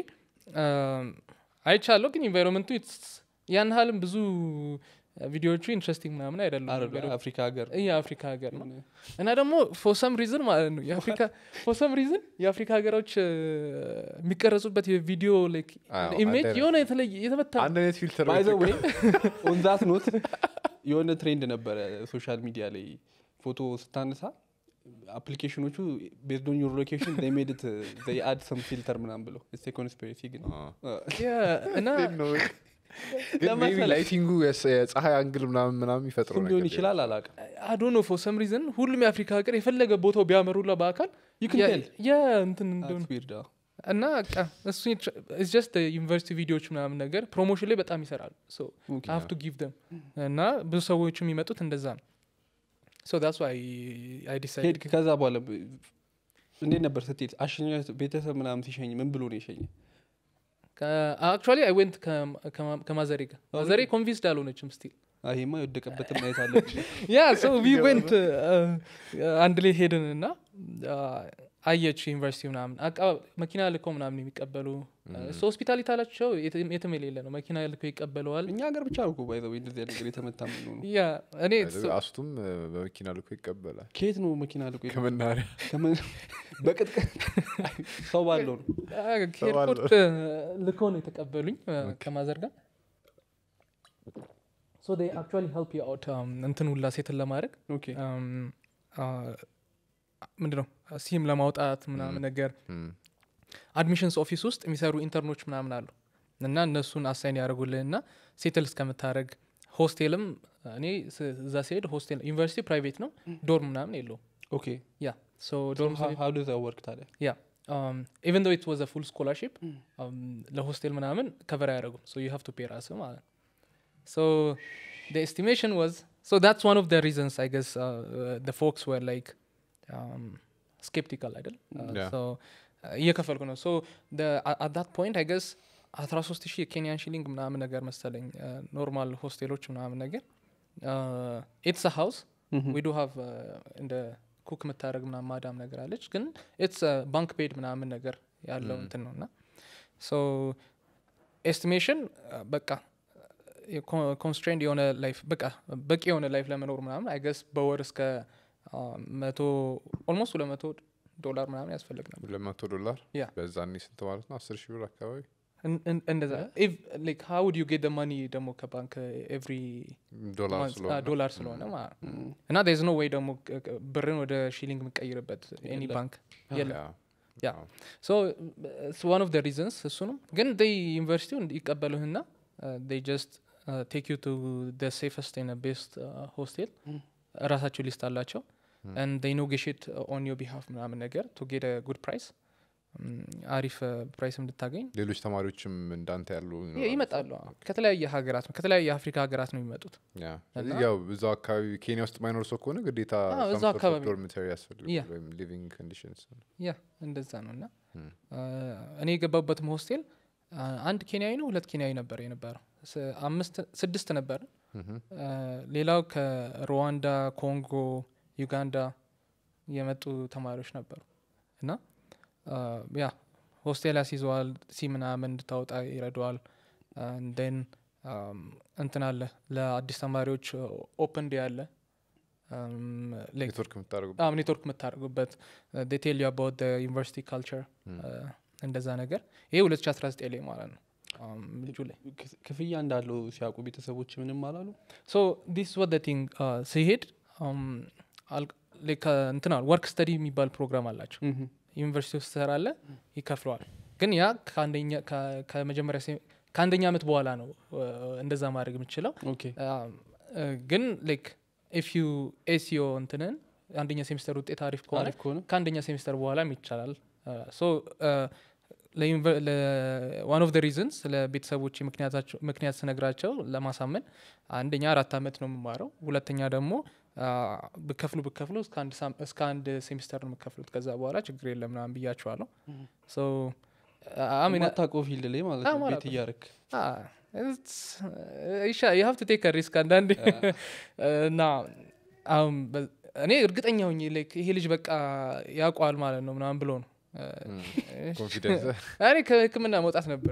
አይቻለሁ ግን ኢንቫይሮንመንቱ ያን ያህልም ብዙ ቪዲዮዎቹ ኢንትረስቲንግ ምናምን አይደሉም አይደል አፍሪካ ሀገር ይህ የአፍሪካ ሀገር ነው እና ደግሞ ፎሰም ሪዝን ማለት ነው የአፍሪካ ፎሰም ሪዝን የአፍሪካ ሀገሮች እ፣ የሚቀረጹበት የቪዲዮ ላይክ አዎ፣ ኢሜጅ አንድ የሆነ የተለየ የተመታ ነው። አንድ አይነት ፊልተር ባይ ዘ ዌይ ኦን ዛት ኖት የሆነ ትሬንድ ነበረ ሶሻል ሚዲያ ላይ ፎቶ ስታነሳ አፕሊኬሽኖቹ ቤዝድ ኦን ዩር ሎኬሽን ሜድት አድ ሰም ፊልተር ምናምን ብለው ስ ኮንስፒሬሲ ግን Yeah፣ እና ለመሰለህ- ላይቲንጉ የፀሐይ አንግል ምናምን ምናምን ይፈጥረው እሱም ሊሆን ይችላል አላውቅም አዶ ነው ፎሰም ሪዝን ሁሉም የአፍሪካ ሀገር የፈለገ ቦታው ቢያመሩላ በአካል You can ያ- tell. ያ እንትን እንደሆነ That's weird, አዎ። እና በቃ እሱ ጀስት ዩኒቨርሲቲ ቪዲዮዎች ምናምን ነገር ፕሮሞሽን ላይ በጣም ይሰራሉ Okay. ሀቭ ቱ ጊቭ ደም እና ብዙ ሰዎች የሚመጡት እንደዛ ነው ሶ ዳስ ዋይ አይ ዲሳይድ ሄድክ ከዛ በኋላ ብ- እንዴት ነበር ስትሄድ አሸኛ ቤተሰብ ምናምን ሲሸኝ ምን ብሎ ነው የሸኘ አክቹዋሊ አይ ዌንት ከማዘሬ ጋር ማዘሬ ኮንቪንስድ አልሆነችም ስቲል ይሄማ የወደቀበትን ማየት አለብህ ያ ሶ ዊ ዌንት አንድ ላይ ሄድን እና አየች ዩኒቨርሲቲ ምናምን አቃ መኪና ልከው ምናምን የሚቀበሉ ሶ ሆስፒታሊቲ አላቸው የትም የትም የሌለ ነው መኪና ልከው ይቀበለዋል እኛ ሀገር ብቻ ነው ባይዘ እንደዚህ አይነት ነገር የተመታ ምን ነው ያ እኔ አስቱም እ፣ በመኪና ልኮ ይቀበላል ከየት ነው መኪና ልቆ የተ- ከመናሪያ ከምን- በቅጥቀጥ ሰው ባለው ነው ከኤርፖርት ልከው ነው የተቀበሉኝ አ፣ ከማዘር ጋር ሶ ዴይ አክቹዋሊ ሄልፕ ዩ አውት እንትን ሁላ ሴትን ለማድረግ ኦኬ ምንድነው ሲም ለማውጣት ምናምን ነገር እም፣ አድሚሽንስ ኦፊስ ውስጥ የሚሰሩ ኢንተርኖች ምናምን አሉ እና እነሱን አሳይን ያደርጉልህ እና ሴትል እስከምታደረግ ሆስቴልም እኔ ስ- እዛ ሲሄድ ሆስቴል ዩኒቨርሲቲ ፕራይቬት ነው ዶርም ምናምን የለውም ኦኬ ያ ሶ ዶርም ሀው ዶዝ ወርክ ታዲያ ያ ኢቨን ዶ ኢት ዋዝ ፉል ስኮላርሽፕ ለሆስቴል ምናምን ከቨር አያደረጉም ሶ ዩ ሃቭ ቱ ፔ ራስ ማለት ነው ሶ the estimation was so that's one of the reasons i guess uh, uh, the folks were like um, skeptical አይደል Uh, Yeah. so uh, እየከፈልኩ ነው ሶ at that point i guess 13 ሺህ የኬንያን ሺሊንግ ምናምን ነገር መሰለኝ ኖርማል ሆስቴሎች ምናምን ነገር ኢትስ ሃውስ ዊ ዱ ሃቭ እንደ ኩክ የምታደረግ ምናምን ማዳም ነገር አለች ግን ኢትስ ባንክ ፔድ ምናምን ነገር ያለው Mm. እንትን ነው እና ሶ ኤስቲሜሽን በቃ ኮንስትሬንድ የሆነ ላይፍ በቃ በቂ የሆነ ላይፍ ለመኖር ምናምን አይ ገስ በወር እስከ አ፣ መቶ ኦልሞስት ሁለት መቶ ዶላር ምናምን ያስፈልግ ነበር ሁለት መቶ ዶላር ያ በዛኔ ስንት ማለት ነው አስር ሺህ ብር አካባቢ እን- እን- እንደዛ ላይክ ሃው ውድ ዩ ጌት ማኒ ደግሞ ከባንክ ኤቭሪ ዶላር ስለሆነ ዶላር ስለሆነ ማለት ነው እና ዝ ኖ ወይ ደግሞ ቅ- ቅ- ብርን ወደ ሺሊንግ የምቀይርበት ኤኒ የለም። ባንክ የለም ያ። ያ ሶ ዋን ኦፍ ደ ሪዝንስ እሱ ነው ግን ይ ዩኒቨርሲቲው ይቀበሉህና ይ ጀስት ቴክ ዩ ቱ ደ ሴፈስት ን ቤስት ሆስቴል ራሳቸው ሊስት አላቸው ን ኔጎሽት ኦን ዮ ቢሃፍ ምናምን ነገር ቱ ጌት ጉድ ፕራይስ አሪፍ ፕራይስ እንድታገኝ ሌሎች ተማሪዎችም እንዳንተ ያሉ ይ- ይኖራሉ። ይመጣሉ አዎ። ከተለያየ ሀገራት ነው ከተለያየ የአፍሪካ ሀገራት ነው የሚመጡት ያ። ስለዚህ እና- ያው እዛው አካባቢ ኬንያ ውስጥ ማይኖር ሰው ከሆነ ግዴታ አዎ፣ እዛው አካባቢ። ዶርሚተሪ ያስፈልጋል ያ። ወይም ሊቪንግ ኮንዲሽንስ ያ እንደዛ ነው እና ም። አ፣ እኔ የገባበትም ሆስቴል አ፣ አንድ ኬንያዊ ነው ሁለት ኬንያዊ ነበር የነበረው ስ- አምስት ስድስት ነበር ሌላው ከሩዋንዳ ኮንጎ ዩጋንዳ የመጡ ተማሪዎች ነበሩ እና አ፣ ያ ሆስቴል ያስይዘዋል ሲ ምናምን እንድታወጣ ይረደዋል ን እንትን አለ ለአዲስ ተማሪዎች ኦፕን ዴ አለ ላይክ ኔትወርክ የምታደርጉ አዎ ኔትወርክ የምታደርጉበት ዴቴል አባውት ዩኒቨርሲቲ ካልቸር እንደዛ ነገር ይሄ 2019 ላይ ማለት ነው አም፣ ልጁ ላይ ክፍ- ክፍያ እንዳለው ሲያውቁ ቤተሰቦች ምንም አላሉ ሶ ዲስ ወደ ቲንግ ሲሄድ እንትና ወርክ ስተዲ የሚባል ፕሮግራም አላቸው ዩኒቨርሲቲ ውስጥ ትሰራለ ይከፍለዋል ግን ያ ከአንደኛ ከ- ከመጀመሪያ ሴ- ከአንደኛ ዓመት በኋላ ነው አ፣ እንደዛ ማድረግ የምችለው ኦኬ ግን ላይክ ኢፍ ዩ ኤሲዮ እንትንን አንደኛ ሴሚስተር ውጤት አሪፍ ከሆነ አሪፍ ከሆነ ከአንደኛ ሴሚስተር በኋላም ይቻላል ሶ ዋን ኦፍ ደ ሪዝንስ ለቤተሰቦች ምክንያት ስነግራቸው ለማሳመን አንደኛ አራት ዓመት ነው የምማረው ሁለተኛ ደግሞ አ፣ ብከፍሉ ብከፍሉ እስከ አንድ ሳም- እስከ አንድ ሴሚስተር ነው የምከፍሉት ከዛ በኋላ ችግር የለም ምናምን ብያቸዋለሁ ሶ አሚና ማታውቀው ፊልድ ላይ ማለት አዎ፣ ነው ቤት ማላውቀው። እያረክ ይሻ የሀብ ቱ ቴክ ሪስክ አንዳንድ እና አሁን በ- እኔ እርግጠኛ ሆኜ like ይሄ ልጅ በቃ ያውቀዋል ማለት ነው ምናምን ብሎ ነው ኮንፊደንስ እኔ ከህክምና መውጣት ነበረ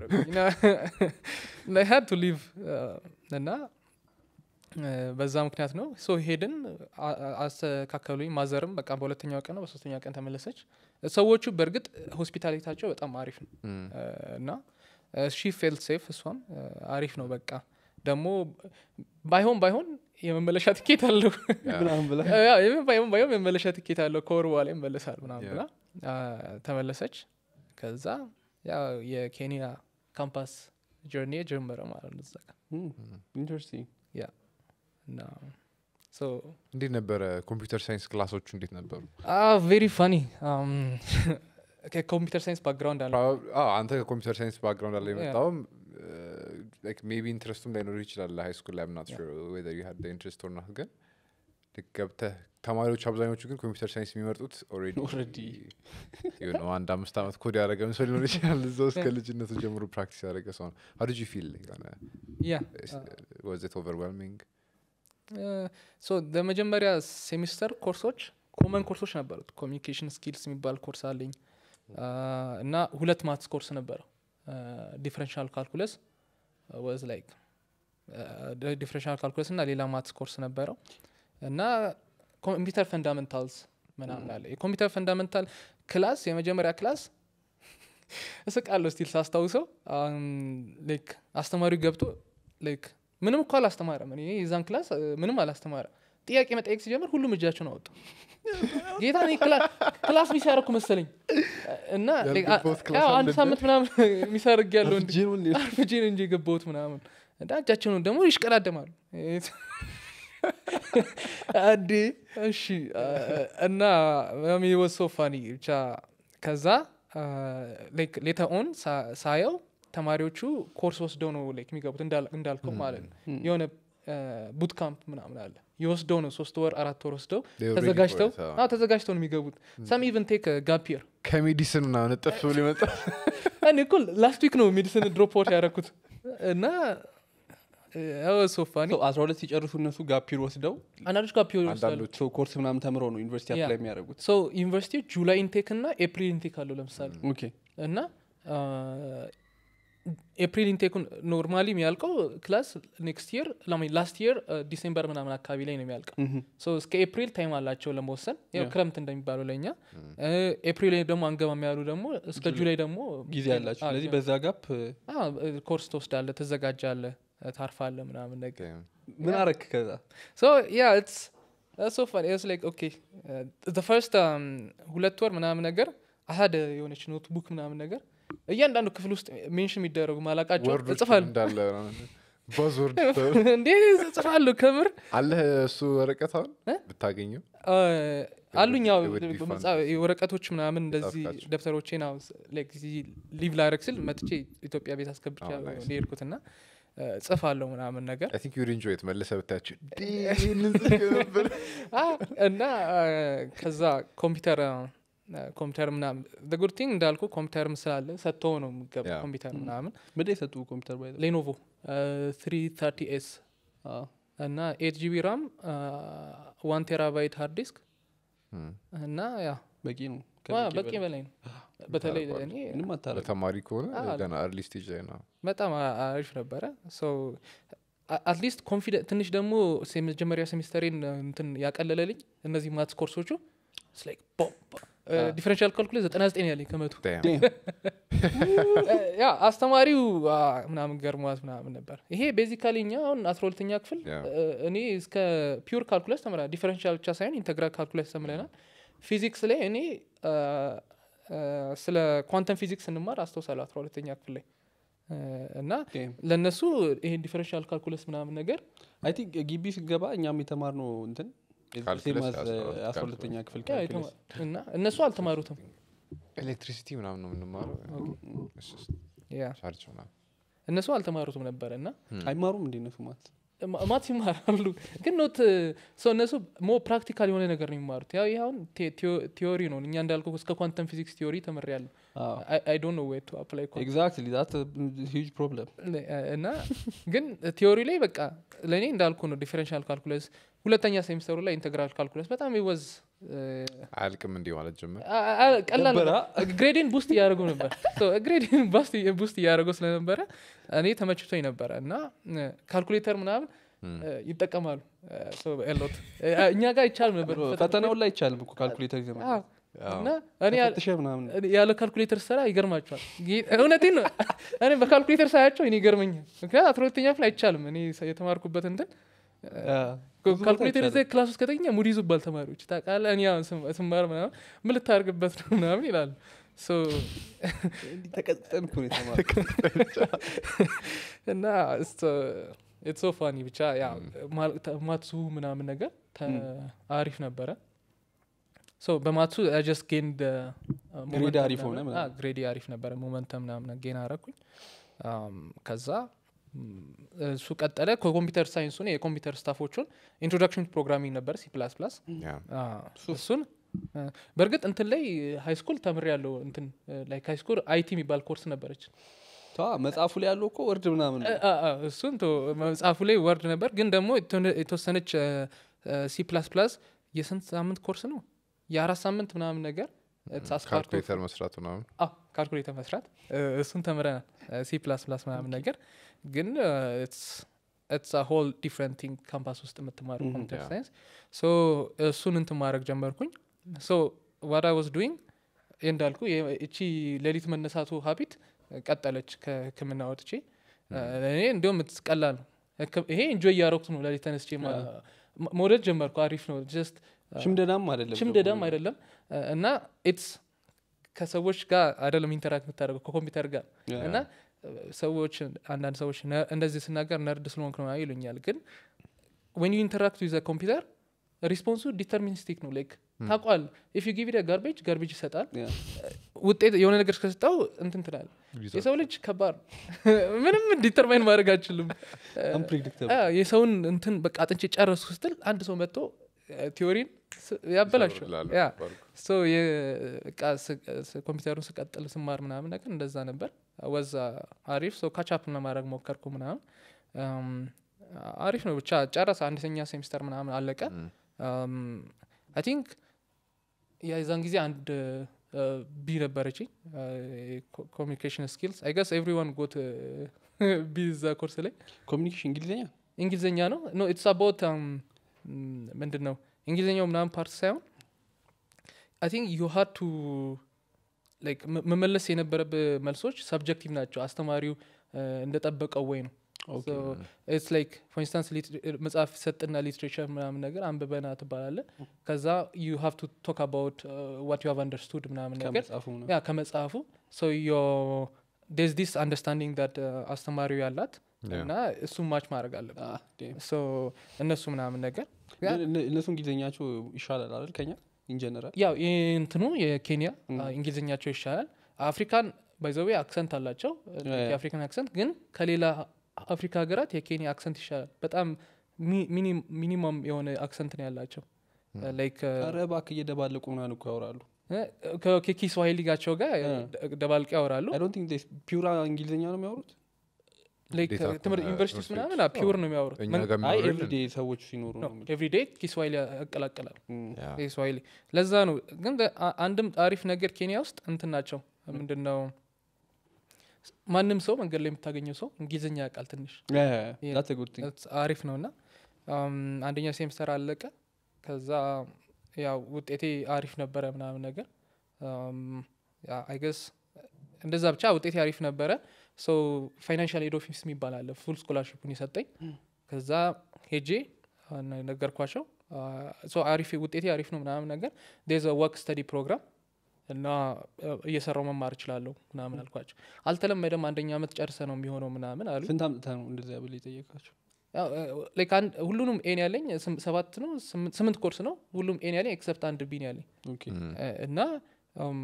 ሀድ ቱ ሊቭ እና እ፣ በዛ ምክንያት ነው ሶ ሄድን አ- አ- አስተካከሉኝ ማዘርም በቃ በሁለተኛው ቀን ነው በሶስተኛው ቀን ተመለሰች ሰዎቹ በእርግጥ ሆስፒታሊታቸው በጣም አሪፍ ነው እ፣ እና ሺ ፌልት ሴፍ እሷም እ፣ አሪፍ ነው በቃ ደግሞ ባይሆን ባይሆን የመመለሻ ትኬት አለው ምናምን ብላ ያ፣ የምን ባይሆን ባይሆን የመመለሻ ትኬት አለው ከወር በኋላ ይመለሳል ምናምን ያ። ብላ አ፣ ተመለሰች ከዛ ያው የኬንያ ካምፓስ ጆርኒ ጀመረ ማለት ነው እዛ ጋር ኢንተረስቲንግ እና ሶ እንዴት ነበረ ኮምፒውተር ሳይንስ ክላሶቹ እንዴት ነበሩ ቬሪ ፋኒ ከኮምፒውተር ሳይንስ ባክግራውንድ አለ Prob- አዎ፣ አንተ ከኮምፒውተር ሳይንስ ባክግራውንድ አለ Yeah. የመጣውም ሜቢ ኢንትረስቱም ላይኖር ይችላል ሃይ ስኩል ላይ ምናት ር ኢንትረስት ኦር ናት ግን ልክ ገብተህ ተማሪዎች አብዛኞቹ ግን ኮምፒውተር ሳይንስ የሚመርጡት ኦልሬዲ Already. የሆነ አንድ አምስት ዓመት ኮድ ያደረገ ሰው ሊኖር ይችላል እዛ ውስጥ ከልጅነቱ ጀምሮ ፕራክቲስ ያደረገ ሰው ነው ሀው ዲድ ዩ ፊል ያ ዋዝ ኢት ኦቨርዌልሚንግ ሶ በመጀመሪያ ሴሚስተር ኮርሶች ኮመን ኮርሶች ነበሩት ኮሚኒኬሽን ስኪልስ የሚባል ኮርስ አለኝ አ፣ እና ሁለት ማትስ ኮርስ ነበረው ዲፍረንሻል ካልኩለስ ወዝ ላይክ ዲፍረንሻል ካልኩለስ እና ሌላ ማትስ ኮርስ ነበረው እና ኮምፒውተር ፈንዳሜንታልስ ምናምን አለ የኮምፒውተር ፈንዳሜንታል ክላስ የመጀመሪያ ክላስ እስቃለሁ ስቲል ሳስታውሰው ላይክ አስተማሪው ገብቶ ላይክ ምንም እኮ አላስተማረም እኔ የዛን ክላስ እ፣ ምንም አላስተማረም ጥያቄ መጠየቅ ሲጀምር ሁሉም እጃቸውን አወጡ ጌታ እኔ ክላ- ክላስ ሚስ ያደረኩ መሰለኝ እና like አ- ያልገባሁት ክላስ ያው አንድ አለ ሳምንት ምናምን ሚሳርግ ያለው እንዲ ጄኑን አርፍጄ ነው እንጂ የገባሁት ምናምን እና እጃቸውን ደግሞ ይሽቀዳደማሉ አዴ እሺ አ- እና ወሶ ፋኒ ብቻ ከዛ ሌተ ኦን ሳየው ተማሪዎቹ ኮርስ ወስደው ነው like የሚገቡት እንዳል- እንዳልከው ማለት ነው የሆነ ቡት ካምፕ ምናምን አለ የወስደው ነው ሶስት ወር አራት ወር ወስደው ተዘጋጅተው አዎ ተዘጋጅተው ነው የሚገቡት ሰም ኢቨን ቴክ ጋፒር ከሜዲሲን ምናምን እጥፍ ብሎ ይመጣል እኔ እኮ ላስት ዊክ ነው ሜዲሲን ድሮፕ አውት ያደረኩት እና ሶፋኒ አስራ ሁለት ሲጨርሱ እነሱ ጋፒር ወስደው አንዳንዶች ጋፒር ይወስዳሉ አንዳንዶች ሰው ኮርስ ምናምን ተምረው ነው ዩኒቨርሲቲ ያ። አፕላይ የሚያደርጉት ሶ ዩኒቨርሲቲ ጁላይ ኢንቴክ እና ኤፕሪል ኢንቴክ አለው ለምሳሌ ኦኬ እና ኤፕሪል ኢንቴኩን ኖርማሊ የሚያልቀው ክላስ ኔክስት ይር ላስት ይር ዲሴምበር ምናምን አካባቢ ላይ ነው የሚያልቀው ሶ እስከ ኤፕሪል ታይም አላቸው ለመወሰን ያው Yeah. ክረምት እንደሚባለው ለእኛ ኤፕሪል ላይ ደግሞ አንገባም ያሉ ደግሞ እስከ ጁላይ ደግሞ ጊዜ ያላቸው አዎ፣ ስለዚህ ጊዜ- በዛ ጋፕ አዎ፣ ኮርስ ትወስዳለ ትዘጋጃለ ታርፋለ ምናምን ነገር ምን አረክ ከዛ ሶ ያ ኢትስ ሶ ፋን ኢትስ ላይክ ኦኬ ዘ ፈርስት ሁለት ወር ምናምን ነገር አሀደ የሆነች ኖትቡክ ምናምን ነገር እያንዳንዱ ክፍል ውስጥ ሜንሽን የሚደረጉ ማላቃቸው ወርዶች እጽፋለሁ እንዳለ ባዝወርድ እንዴ እጽፋለሁ ከምር አለህ እሱ ወረቀት አሁን እ? ብታገኘው አ፣ አሉኝ ያው it would be fun በመጽሐፍ- ወረቀቶች ምናምን እንደዚህ ጻፍካቸው? ደብተሮቼን አሁን ስ- like እዚህ ሊቭ ላረግ ስል መጥቼ ኢትዮጵያ ቤት አስገብቻ Oh, nice. ሄድኩት ና ጽፋለሁ ምናምን ነገር አይ ቲንክ ዩድ ኢንጆይ መለሰ ብታያቸው ይህንን ጽፌ ነበር አ፣ እና አ፣ ከዛ ኮምፒውተር አ፣ ኮምፒውተር ምናምን ጉድ ቲንግ እንዳልኩ ኮምፒውተርም ስላለ ሰጥቶ ነው የሚገባ Yeah. ኮምፒውተር ምናምን ምንድን የሰጡ ኮምፒውተር ባይ ሌኖቮ ትሪ ተርቲ ኤስ እና ኤት ጂቢ ራም ዋን ቴራባይት ሃርድ ዲስክ እና ያ በቂ ነው ዋ፣ ከበቂ በቂ በላይ ነው በተለይ ታረጓል። እኔ ምንም አታረግ ለተማሪ ከሆነ አዎ። ገና አርሊ ስቴጅ ላይ ነው በጣም አ- አሪፍ ነበረ አትሊስት ኮንፊደንት ትንሽ ደግሞ ሴ- መጀመሪያ ሴሚስተሬን እንትን ያቀለለልኝ እነዚህ ማትስ ኮርሶቹ ዲፈረንሻል ካልኩሌት ዘጠና ዘጠኝ ያለኝ ከመቶ Damn. ያ አስተማሪው አ፣ ምናምን ገርሟት ምናምን ነበር ይሄ ቤዚካሊ እኛ አሁን አስራ ሁለተኛ ክፍል Yeah. እ፣ እኔ እስከ ፒውር ካልኩለስ ተምረናል ዲፈረንሻል ብቻ ሳይሆን ኢንተግራል ካልኩለስ ተምረናል ፊዚክስ ላይ እኔ አ፣ አ፣ ስለ ኳንተም ፊዚክስ እንማር አስታውሳለሁ አስራ ሁለተኛ ክፍል ላይ እ፣ እና ለእነሱ ይሄን ዲፈረንሻል ካልኩለስ ምናምን ነገር አይ ቲንክ ግቢ ስገባ እኛም የተማርነው እንትን ካልኩለስ ሴም አዝ አስራ ሁለት አስራ ሁለተኛ ክፍል ያ ካልኩለስ የተማ- እና እነሱ አልተማሩትም ኤሌክትሪሲቲ ምናምን ነው የምንማረው It's just ያ ቻርጅ ምናምን እነሱ አልተማሩትም ነበረ እና አይማሩም እንዴ እነሱ ማለት ማ- ማት ይማራሉ ግን ኖት ሰው እነሱ ሞ ፕራክቲካል የሆነ ነገር ነው የሚማሩት ያው ይህ አሁን ቴ- ቴዎ- ቲዮሪ ነው እኛ እንዳልኩ እስከ ኳንተም ፊዚክስ ቲዮሪ ተምሬያለሁ አይ ዶንት ኖ ዌር ቱ አፕላይ ኤግዛክትሊ ዛት ሂጅ ፕሮብለም እና ግን ቲዮሪ ላይ በቃ ለእኔ እንዳልኩ ነው ዲፈረንሻል ካልኩለስ ሁለተኛ ሴሚስተሩ ላይ ኢንተግራል ካልኩለስ በጣም ይወዝ አያልቅም እንዲህ ማለት ጀመር ቀላል ነበረ? ግሬድን ቡስት እያደረገው ነበር ግሬድን ቡስት እያደረገው ስለነበረ እኔ ተመችቶኝ ነበረ እና ካልኩሌተር ምናምን እ፣ ይጠቀማሉ ሎት እኛ ጋር አይቻልም ነበር ፈተናውን ላይ አይቻልም እኮ ካልኩሌተር ይዘ አዎ። እና እኔ ያለ- ተፈትሸ ምናምን እኔ ያለ ካልኩሌተር ስራ ይገርማቸዋል እውነቴን ነው እኔ በካልኩሌተር ሳያቸው እኔ ይገርመኛል ምክንያት አስራ ሁለተኛ ክፍል አይቻልም እኔ ሰ- የተማርኩበት እንትን ብዙ ቦታ ካልኩሌተር አይቻልም። ይዘህ ክላስ ውስጥ ከተኛ ሙድ ይዙባል ተማሪዎች ታውቃለህ እኔ አሁን ስም- ስማር ምናምን ምን ልታደርግበት ነው ምናምን ይላሉ ሶ እንዲህ ተቀጥጠን እኮ ነው የተማርነው። እና ኢትስ ሶ ፋኒ ብቻ ያ ማል- ተ- ማትሱ ምናምን ነገር ተ- አሪፍ ነበረ ሶ በማትሱ ጀስት ጌን ግሬድ አሪፍ ሆነ ምናምን። ግሬዲ አሪፍ ነበረ ሞመንተም ምናምን ጌን አረኩኝ አም፣ ከዛ ም፣ እሱ ቀጠለ ከኮምፒውተር ሳይንሱን የኮምፒውተር ስታፎቹን ኢንትሮዳክሽን ፕሮግራሚንግ ነበር ሲ ፕላስ ፕላስ እሱን አ፣ በእርግጥ እንትን ላይ ሃይ ስኩል ተምር ያለው እንትን ላይክ ሃይ ስኩል አይቲ የሚባል ኮርስ ነበረች ተዋ መጽሐፉ ላይ ያለው እኮ ወርድ ምናምን ነው። አ- አ- እሱን ቶ መጽሐፉ ላይ ወርድ ነበር ግን ደግሞ የተወነ- የተወሰነች ሲ ፕላስ ፕላስ የስንት ሳምንት ኮርስ ነው የአራት ሳምንት ምናምን ነገር It's as part of- ካልኩሌተር መስራት ምናምን አዎ ካልኩሌተር መስራት እ፣ እሱን ተምረናል ሲ ፕላስ ፕላስ ምናምን ነገር ግን ኢትስ ሆል ዲፍረንት ቲንግ ካምፓስ ውስጥ የምትማሩ Mhm. ኮምፒውተር Yeah. ሳይንስ ሶ እሱን እንትን ማድረግ ጀመርኩኝ ሶ ዋት አይ ዋዝ ዱይንግ እንዳልኩ የ- እቺ ሌሊት መነሳቱ ሀቢት ቀጠለች ከህክምና ወጥቼ እኔ እንዲሁም ቀላል ነው ህክም- ይሄ እንጆይ እያረኩት ነው ሌሊት ተነስቼ ማ- ማ- መውደድ ጀመርኩ አሪፍ ነው ጀስት ሽምደዳም አይደለም ሽምደዳም አይደለም እ፣ እና ኢትስ ከሰዎች ጋር አይደለም ኢንተራክት የምታደርገው ከኮምፒውተር ጋር Yeah. እና እ፣ ሰዎች አንዳንድ ሰዎች ነ- እንደዚህ ስናገር ነርድ ስለሆንክ ነው ይሉኛል ግን ወን ዩ ኢንተራክት ዊዘ ኮምፒውተር ሪስፖንሱ ዲተርሚኒስቲክ ነው ላይክ ታቋል ኢፍ ዩ ጊቭ ጋርቤጅ ጋርቤጅ ይሰጣል Yeah. ውጤት የሆነ ነገር ከሰጠው እንትን ትላል የሰው ልጅ ከባድ ነው። ምንም ዲተርማይን ማድረግ አችልም Unpredictable. የሰውን እንትን በቃ አጥንቼ ጨረስኩ ስትል አንድ ሰው መጥቶ ቲዮሪን ያበላሸው ይሰሩልሃል ያ ባልኩ። ሶ በቃ ኮምፒውተሩን ስቀጥል ስማር ምናምን ነገር እንደዛ ነበር ወዛ አሪፍ ሶ ካቻፕ ለማድረግ ሞከርኩ ምናምን አም፣ አሪፍ ነው ብቻ ጨረሰ አንደኛ ሴሚስተር ምናምን አለቀ Mm. አይ ቲንክ የዛን ጊዜ አንድ ቢ ነበረች ኮሚኒኬሽን ስኪልስ አይ ገስ ኤቭሪዋን ጎት ቢ ዛ ኮርስ ላይ ኮሚኒኬሽን እንግሊዝኛ እንግሊዝኛ ነው ኖ ኢትስ አባውት ምንድን ነው እንግሊዝኛው ምናምን ፓርት ሳይሆን አይ ቲንክ ዩ ሃድ ቱ ላይክ መመለስ የነበረብህ መልሶች ሰብጀክቲቭ ናቸው አስተማሪው እ፣ እንደጠበቀው ወይ ነው ኦኬ። ኢትስ ላይክ ፎር ኢንስታንስ መጽሐፍ ሰጥና ሊትሬቸር ምናምን ነገር አንብበና ትባላለ ከዛ ዩ ሃቭ ቱ ቶክ አባውት ዋት ዩ ሃቭ አንደርስቱድ ምናምን ነገር ከመጽሐፉ ነው ያ ከመጽሐፉ ሶ ዮ ዴዝ ዲስ አንደርስታንዲንግ ዳት አስተማሪው ያላት Yeah. እና እሱም ማች ማድረግ አለብን Ah, damn. ሶ እነሱ ምናምን ነገር ያ- ግን እነ- እነሱ እንግሊዝኛቸው ይሻላል አይደል ከኛ ኢንጀነራል ያው እንትኑ የኬንያ Mm. አ፣ እንግሊዝኛቸው ይሻላል አፍሪካን ባይዘዌ አክሰንት አላቸው Yeah. የአፍሪካን አክሰንት ግን ከሌላ አፍሪካ ሀገራት የኬንያ አክሰንት ይሻላል በጣም ሚ- ሚኒ- ሚኒመም የሆነ አክሰንት ነው ያላቸው ላይክ ኧረ እባክህ እየደባለቁ ምናምን እኮ ያወራሉ ከኬኪ ስዋሂሊ ጋቸው ጋር Yeah. ደ- ደባልቀው ያወራሉ አይ ዶንት ቲንክ ፒውራ እንግሊዝኛ ነው የሚያወሩት ላይክ እንዴት አልኩ? ትምህርት እ፣ ዩኒቨርሲቲ ውስጥ ትምህርት ምናምን ቤት? ፒውር ነው የሚያወሩት እኛ ምን- ጋር አይ የሚኖረው ኤቭሪዴ ሰዎች ሲኖሩ ነው የምልህ። ኤቭሪዴይ ኪስዋሂሊ ያቀላቅላል እም፣ ያ። ስዋሂሊ ለዛ ነው ግን ደ- አ- አንድም አሪፍ ነገር ኬንያ ውስጥ እንትን ናቸው ምንድን ነው ማንም ሰው መንገድ ላይ የምታገኘው ሰው እንግሊዝኛ ያውቃል ትንሽ Yeah, yeah, Yeah. that's a good thing. That's አሪፍ ነው እና አንደኛ ሴምስተር አለቀ ከዛ ያው ውጤቴ አሪፍ ነበረ ምናምን ነገር አይገስ እንደዛ ብቻ ውጤቴ አሪፍ ነበረ ሶ ፋይናንሻል ኤድ ኦፊስ የሚባል አለ ፉል ስኮላርሽፑን የሰጠኝ ከዛ ሄጄ አ፣ ነ- ነገርኳቸው አ፣ ሶ አሪፍ ውጤቴ አሪፍ ነው ምናምን ነገር ዴዘ ወርክ ስተዲ ፕሮግራም እና አ፣ እየሰራው መማር እችላለሁ ምናምን አልኳቸው አልተለመደም አንደኛ አመት ጨርሰ ነው የሚሆነው ምናምን አሉ ስንት አምጥተህ ነው እንደዚያ ብለህ የጠየቃቸው? ያው፣ እ፣ like አንድ ሁሉንም ኤን ያለኝ ስም- ሰባት ነው ስምንት ስምንት ኮርስ ነው ሁሉም ኤን ያለኝ ኤክሰፕት አንድ ቢን ያለኝ ኦኬ። እም፣ እ፣ እና እም፣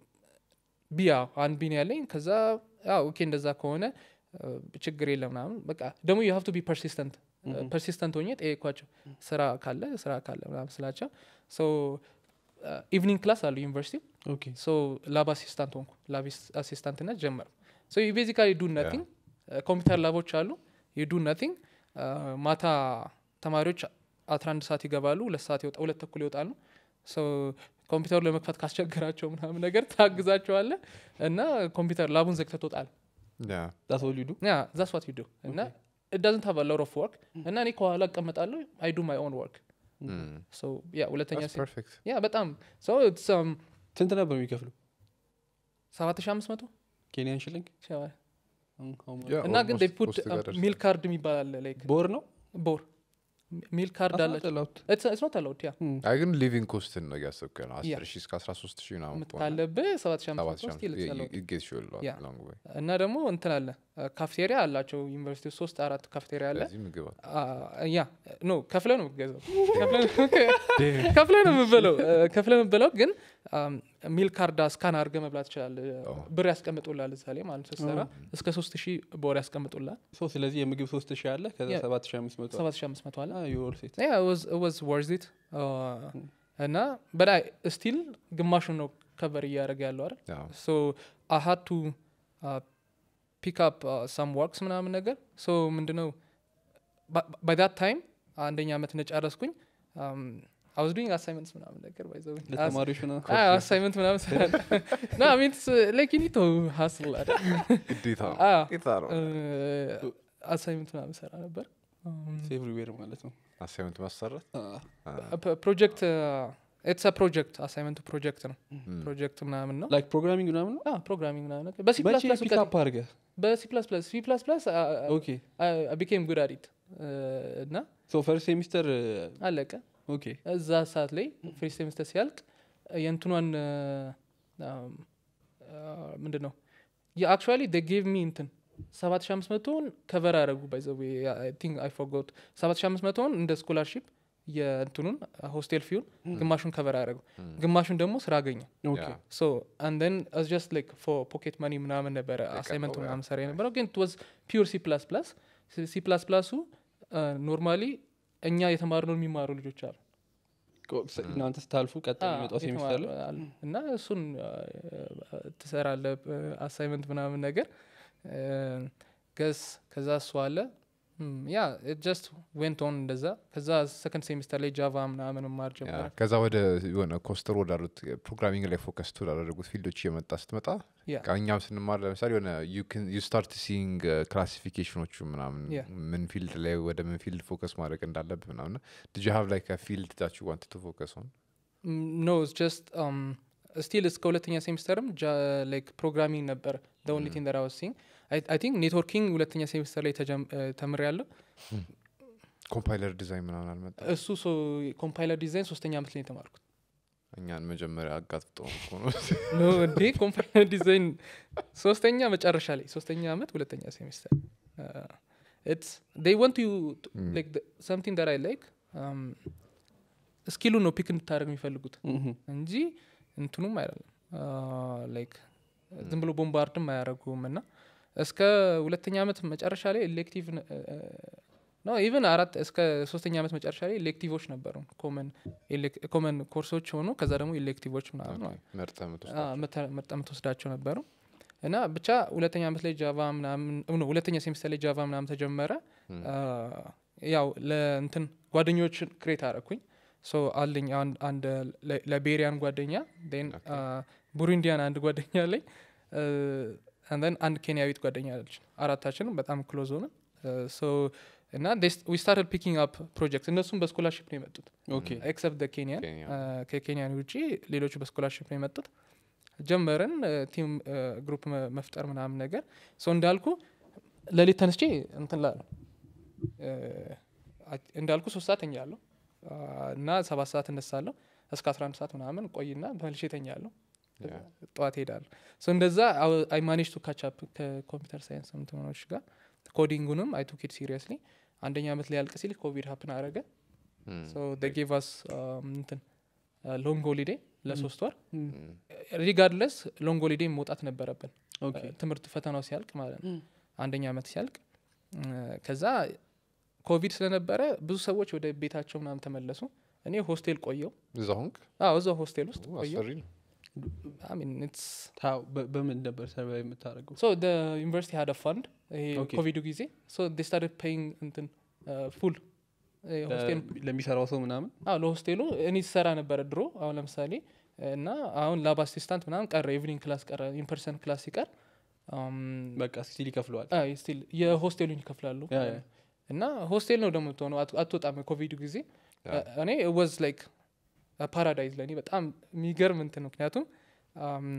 ቢያ አንድ ቢን ያለኝ ከዛ ያው ኦኬ እንደዛ ከሆነ እ፣ ችግር የለም ምናምን በቃ ደግሞ ዩ ሀቭ ቱ ቢ ፐርሲስተንት Mhm. ፐርሲስተንት ሆኜ ጠየኳቸው ስራ ካለ ስራ ካለ ምናምን ስላቸው ሶ ኢቭኒንግ ክላስ አሉ ዩኒቨርሲቲ ኦኬ። ሶ ላብ አሲስታንት ሆንኩ ላብ አሲስታንትነት ጀመር ሶ ዩ ቤዚካሊ ዱ ነቲንግ ኮምፒውተር ላቦች አሉ ዩ ዱ ነቲንግ ማታ ተማሪዎች አስራ አንድ ሰዓት ይገባሉ ሁለት ሰዓት ይወጣ ሁለት ተኩል ይወጣሉ ሶ ኮምፒውተሩ ለመክፈት ካስቸገራቸው ምናምን ነገር ታግዛቸዋለ እና ኮምፒውተር ላቡን ዘግተህ ትወጣለህ ያ። That's all you do? ያ ዛስ ዋት ዩ ዱ እና ዳዝንት ሀቭ ሎት ኦፍ ወርክ እና እኔ ከኋላ እቀመጣለሁ አይ ዱ ማይ ኦን ወርክ እም፣ ሶ ያ ሁለተኛ that's ሴ- perfect። ያ በጣም ሶ ስንት ነበር የሚከፍሉ? ሰባት ሺ አምስት መቶ ኬንያን ሽልንግ? ይሻላል። ያ፣ እና ግን almost ፑት ሶስት ጋር ደርሰናል። ሚል ካርድ የሚባል አለ ላይክ በወር ነው? ቦር ሚል ካርድ አላቸው አላቸው። ኢትስ ኖት አላውድ ያ አይ ግን ሊቪንግ ኮስትን ነው እያሰብከ ነው ያ። አስር ሺህ እስከ አስራ ሶስት ሺህ ምናምን ከሆነ ካለብህ ሰባት ሺ አምስት ሰባት መቶ ሺህ ስቲል ኢትስ አላውድ ይጌት ሹል ያ። ሎንግ ወይ እና ደግሞ እንትን አለ ካፍቴሪያ አላቸው ዩኒቨርሲቲ ውስጥ ሶስት አራት ካፍቴሪያ አለ ስለዚህ ምግብ አለ። አ- ያ ኖ ከፍለ ነው የምትገዛው ከፍለ ነው የምበለው ከፍለ የምበለው ግን ሚል ካርድ ስካን አድርገ መብላት ይችላል ብር ያስቀምጡላል እዛ ላይ ማለት ነው ስትሰራ እስከ ሶስት ሺህ በወር ያስቀምጡላል ሶ ስለዚህ የምግብ ሶስት ሺህ አለ ከዛ Yeah. ሰባት ሺህ አምስት መቶ ሰባት ሺህ አምስት መቶ አለ ዩር ሴት yeah, it was it was worth it uh, እና በላይ ስቲል ግማሹን ነው ከቨር እያደረገ ያለው አይደል ያው፣ ሶ አይ ሃድ ቱ ፒክ አፕ ሳም ወርክስ ምናምን ነገር ሶ ምንድነው ባይ ዳት ታይም አንደኛ ዓመት ነጨረስኩኝ አይ ዋዝ ዱይንግ አሳይመንትስ ምናምን ነገር ባይዘው ለተማሪዎች ነው አሳይመንት ምናምን ስራ ና ሚንስ ላይክ ዩ ኒድ ቱ ሀስል አይደል ግዴታ ነው። አዎ። ግዴታ ነው። አሳይመንት ምናምን ሰራ ነበር ኤቭሪዌር ማለት ነው አሳይመንት ማሰራት ፕሮጀክት ኢትስ ፕሮጀክት አሳይመንቱ ፕሮጀክት ነው ፕሮጀክት ምናምን ነው ላይክ ፕሮግራሚንግ ምናምን ነው ፕሮግራሚንግ ምናምን ነገር በሲ ፕላስ መቼ ፕላስ ፒክ አፕ አድርገህ በሲ ፕላስ ፕላስ ሲ ፕላስ ፕላስ ኦኬ ቢኬም ጉድ አዲት እና ሶ ፈርስት ሴሚስተር አለቀ ኦኬ እዛ ሰዓት ላይ ፍሪ ሴሚስተር ሲያልቅ የእንትኗን ምንድን ነው የአክቹዋሊ ደ ጌቭ ሚ እንትን ሰባት ሺ አምስት መቶውን ከቨር አረጉ ባይዘዌ ቲንክ አይ ፎርጎት ሰባት ሺ አምስት መቶውን እንደ ስኮላርሺፕ የእንትኑን ሆስቴል ፊውን ግማሹን ከቨር አረጉ ግማሹን ደግሞ ስራ አገኘ ኦኬ ያ። ሶ አንድ ን አስ ጀስት ላይክ ፎር ፖኬት መኒ ምናምን ነበረ አሳይመንቱ ያ። ምናምን ሰራ የነበረው ግን ወዝ ፒር ሲ ፕላስ ፕላስ ሲ ፕላስ ፕላሱ ኖርማሊ እኛ የተማርነውን የሚማሩ ልጆች አሉ እናንተ ስታልፉ ቀጣይ አዎ፣ የሚመጣው ሴሚስተር ላይ የተማሩ አሉ። እና እሱን ትሰራለ አሳይመንት ምናምን ነገር ገስ ከዛ እሱ አለ ያ ጀስት ዌንት ኦን እንደዛ ከዛ ሰከንድ ሴሚስተር ላይ ጃቫ ምናምን ማር ያ፣ ጀመረ ከዛ ወደ የሆነ ኮስተር ወዳሉት ፕሮግራሚንግ ላይ ፎከስ ወዳደረጉት ፊልዶች እየመጣ ስትመጣ ያ በቃ እኛም ስንማር ለምሳሌ የሆነ ዩ ስታርት ሲንግ ክላሲፊኬሽኖቹ ምናምን Yeah. ምን ፊልድ ላይ ወደ ምን ፊልድ ፎከስ ማድረግ እንዳለብህ ምናምን ድጅ ሀቭ ላይ ከፊልድ ዳች ዋንት ቱ ፎከስ ሆን ኖ ጀስት ስቲል እስከ ሁለተኛ ሴሚስተርም ላይክ ፕሮግራሚንግ ነበር ኦንሊ ቲንግ ዳት አይ ዋዝ ሲንግ አይ ቲንክ ኔትወርኪንግ ሁለተኛ ሴሚስተር ላይ ተምር ያለው ኮምፓይለር ዲዛይን ምናምን አልመጣ እሱ ኮምፓይለር ዲዛይን ሶስተኛ ዓመት ላይ የተማርኩት እኛን መጀመሪያ አጋጥጦ እኮ ነው ኖ እንዴ ኮምፓይለር ዲዛይን ሶስተኛ መጨረሻ ላይ ሶስተኛ ዓመት ሁለተኛ ሴሚስተር ኢትስ ዴይ ወንት ዩ Mm. ላይክ ሰምቲንግ ዳት አይ ላይክ ስኪሉ ነው ፒክ እንድታደርግ የሚፈልጉት ምሁም። እንጂ እንትኑም አይደለም ላይክ ዝም ብሎ ቦምባርድም አያደረጉም እና እስከ ሁለተኛ ዓመት መጨረሻ ላይ ኤሌክቲቭ ነው ኢቨን አራት እስከ ሶስተኛ ዓመት መጨረሻ ላይ ኤሌክቲቮች ነበሩ ኮመን ኮርሶች ሆኑ ከዛ ደግሞ ኤሌክቲቮች ምናምን ማለት ነው። መርጠ አ፣ መተ- መርጠህ የምትወስዳቸው ነበሩ እና ብቻ ሁለተኛ ዓመት ላይ ጃቫ ምናምን ኖ ሁለተኛ ሴሚስተር ላይ ጃቫ ምናምን ተጀመረ አ፣ ያው ለእንትን ጓደኞችን ክሬት አረኩኝ ሶ አለኝ አንድ- አንድ ለ- ላይቤሪያን ጓደኛ ን ቡሩንዲያን አንድ ጓደኛ አለኝ ን አንድ ኬንያዊት ጓደኛ አለች አራታችንም በጣም ክሎዝ ሆነ ሶ እና ዊ ስታርት ፒኪንግ አፕ ፕሮጀክት እነሱም በስኮላርሽፕ ነው የመጡት ኦኬ ኤክሰፕት ኬንያን ኬንያ። ከኬንያን ውጭ ሌሎቹ በስኮላርሽፕ ነው የመጡት ጀመርን ቲም ግሩፕ መ- መፍጠር ምናምን ነገር ሰው እንዳልኩ ለሊት ተነስቼ እንትን ላለ እንዳልኩ ሶስት ሰዓት ተኛለሁ አ፣ እና ሰባት ሰዓት እነሳለሁ እስከ አስራ አንድ ሰዓት ምናምን ቆይና መልሼ ተኛለሁ Yeah. ጠዋት ሄዳለሁ ሶ እንደዛ አይ ማኔጅ ቱ ካቻፕ ከኮምፒውተር ሳይንስ ምትሆኖች ጋር ኮዲንጉንም አይ ቱክ ኢት ሲሪየስሊ አንደኛ ዓመት ላይ ያልቅ ሲል ኮቪድ ሀፕን አረገ Mm. ሶ ጌቭ አስ እንትን ሎንግ ሆሊዴ ለሶስት ወር ም፣ ሪጋርድለስ ሎንግ ሆሊዴ መውጣት ነበረብን ኦኬ ትምህርት ፈተናው ሲያልቅ ማለት ነው ም፣ አንደኛ ዓመት ሲያልቅ እ፣ ከዛ ኮቪድ ስለነበረ ብዙ ሰዎች ወደ ቤታቸው ምናምን ተመለሱ እኔ ሆስቴል ቆየው እዛ ሆንክ አዎ እዛው ሆስቴል ውስጥ ኦ፣ ቆየው አስፈሪ ነው ታው በ- በምን ነበር ሰርቫይ የምታደርገው ሶ ዩኒቨርሲቲ ሀደ ፋንድ ይሄ Okay. ኮቪዱ ጊዜ ሶ ስታርት ፔይንግ እንትን ፉል ሆስቴል ለ- ለሚሰራው ሰው ምናምን አዎ ለሆስቴሉ እኔ ስሰራ ነበረ ድሮ አሁን ለምሳሌ እና አሁን ላብ አሲስታንት ምናምን ቀረ ኢቭኒንግ ክላስ ቀረ ኢንፐርሰን ክላስ ሲቀር አም፣ በቃ ስቲል ይከፍለዋል አይ ስቲል የሆስቴሉን ይከፍላሉ ያ፣ ያ። እና ሆስቴል ነው ደግሞ የምትሆነው አት- አትወጣም ኮቪዱ ጊዜ ያ። እኔ ወዝ ላይክ ፓራዳይዝ ለእኔ በጣም የሚገርም እንትን ምክንያቱም አም፣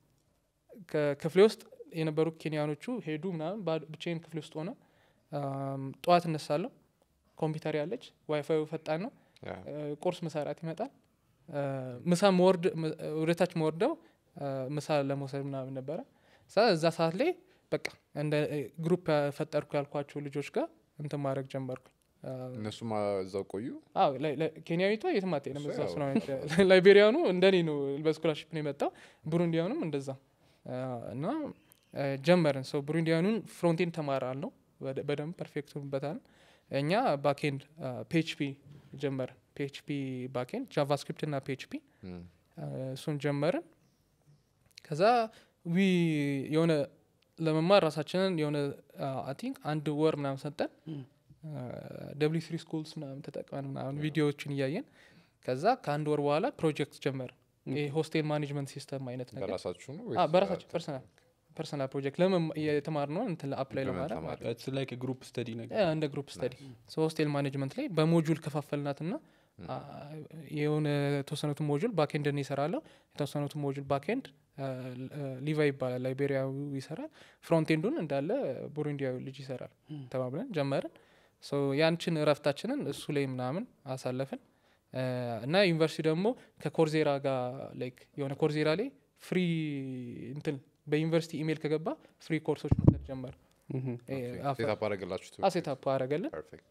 ከክፍሌ ውስጥ የነበሩ ኬንያኖቹ ሄዱ ምናምን ባዶ- ብቻዬን ክፍሌ ውስጥ ሆነ አም፣ ጠዋት እነሳለሁ ኮምፒውተር ያለች ዋይፋዩ ፈጣን ነው ያ። እ፣ ቁርስ ምሳራት ይመጣል እ፣ ምሳ መወርድ ም- ወደታች መወርደው እ፣ ምሳ ለመውሰድ ምናምን ነበረ ሳ እዛ ሰዓት ላይ በቃ እንደ እ፣ ግሩፕ ፈጠርኩ ያልኳቸው ልጆች ጋር እንትን ማድረግ ጀመርኩ እነሱም እዛው ቆዩ አዎ ላይ- ላይ- ኬንያዊቷ የትም አትሄድም እሱ እዛው ያው። ስለሆነች ላይቤሪያኑ እንደኔ ነው በስኮላርሽፕ ነው የመጣው ቡሩንዲያኑም እንደዛ አ፣ እና አ፣ ጀመርን ሰው ቡሩንዲያኑን ፍሮንቴን ተማራለሁ በደ- በደንብ ፐርፌክት ሆንበታል እኛ ባኬንድ ፒኤችፒ ጀመርን ፒኤችፒ ባኬንድ ጃቫስክሪፕት እና ፒኤችፒ Mm. እሱን ጀመርን ከዛ ዊ የሆነ ለመማር ራሳችንን የሆነ አይ ቲንክ አንድ ወር ምናምን ሰጠን ም፣ ደብሊ ስሪ ስኩልስ ምናምን ተጠቅመን ምናምን ቪዲዮዎችን እያየን ከዛ ከአንድ ወር በኋላ ፕሮጀክት ጀመርን ይሄ ሆስቴል ማኔጅመንት ሲስተም አይነት ነገር በራሳችሁ ነው አ፣ በራሳችን ፐርሰናል ፐርሰናል ፕሮጀክት ለምን የተማርነውን እንትን አፕላይ ለምን ለማድረግ ተማሪ? ማለት ነው። ኢትስ ላይክ ግሩፕ ስተዲ ነገር ያ፣ እንደ ግሩፕ ስተዲ ሆስቴል ማኔጅመንት ላይ በሞጁል ከፋፈልናት ና የሆነ የተወሰኑትን ሞጁል ባኬንድ እኔ ይሰራለሁ የተወሰኑትን ሞጁል ባኬንድ ሊቫ ይባላል ላይቤሪያዊ ይሰራል ፍሮንቴንዱን እንዳለ ቡሩንዲያዊ ልጅ ይሰራል ተባብለን ጀመርን ሶ ያንችን እረፍታችንን እሱ ላይ ምናምን አሳለፍን አ፣ እና ዩኒቨርሲቲ ደግሞ ከኮርዜራ ጋር ላይክ የሆነ ኮርዜራ ላይ ፍሪ እንትን በዩኒቨርሲቲ ኢሜይል ከገባ ፍሪ ኮርሶች መውሰድ ጀመር ምሁም። ሴታፕ አደረገላችሁት አሴታፕ አረገልን ፐርፌክት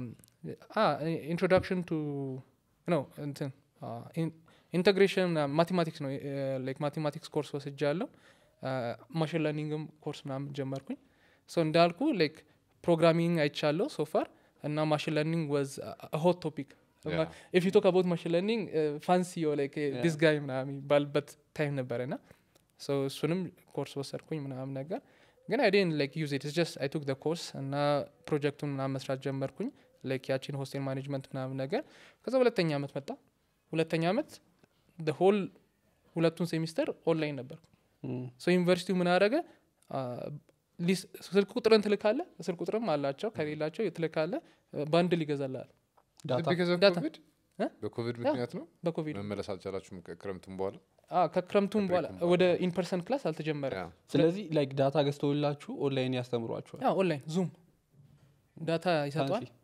ኢንትሮዳክሽን ቱ ነው እንትን ኢንቴግሬሽን ማቴማቲክስ ነው ላይክ ማቴማቲክስ ኮርስ ወስጃ ያለው ማሽን ለርኒንግም ኮርስ ምናምን ጀመርኩኝ ሶ እንዳልኩ ላይክ ፕሮግራሚንግ አይቻለሁ ሶፋር እና ማሽን ለርኒንግ ወዝ ሆት ቶፒክ ኢፍ ዩ ቶክ አባውት ማሽን ለርኒንግ ፋንሲ ላይክ ዲስ ጋይ ምናምን የሚባልበት ታይም ነበረ ና ሶ እሱንም ኮርስ ወሰድኩኝ ምናምን ነገር ግን አይ ዴን ላይክ ዩዝ ኢት ጀስት አይ ቱክ ደ ኮርስ እና ፕሮጀክቱን ምናምን መስራት ጀመርኩኝ ላይክ ያቺን ሆስቴል ማኔጅመንት ምናምን ነገር ከዛ ሁለተኛ ዓመት መጣ ሁለተኛ ዓመት ደ ሆል ሁለቱን ሴሚስተር ኦንላይን ነበርኩ ም፣ ሶ ዩኒቨርሲቲው ምን አደረገ አ፣ ሊስ- ስልክ ቁጥርን ትልካለ ስልክ ቁጥርም አላቸው ከሌላቸው ትልካለ ባንድል ይገዛላል ዳታ ዳታ በኮቪድ ያ። ምክንያት ነው በኮቪድ መመለስ አልቻላችሁም ክረምቱም በኋላ አ፣ ከክረምቱም በኋላ ከብሬኩም ወደ ኢንፐርሰን ክላስ አልተጀመረ ያ። ስለዚህ ላይክ ዳታ ገዝተውላችሁ ኦንላይን ያስተምሯችኋል ያ ኦንላይን ዙም ዳታ ይሰጠዋል ፋንሲ።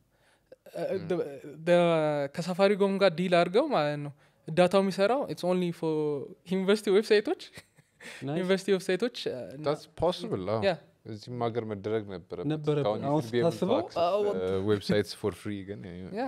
ከሳፋሪ ጎም ጋር ዲል አድርገው ማለት ነው ዳታው የሚሰራው ኢትስ ኦንሊ ፎር ዩኒቨርሲቲ ዌብሳይቶች Nice. ዩኒቨርሲቲ ዌብሳይቶች ታትስ ፖስብል ያ እዚህም ሀገር መደረግ ነበረበት ነበረበት። እስካሁን አሁን ስታስበው፣ አዎ። ዌብሳይትስ ፎር ፍሪ ግን ያ።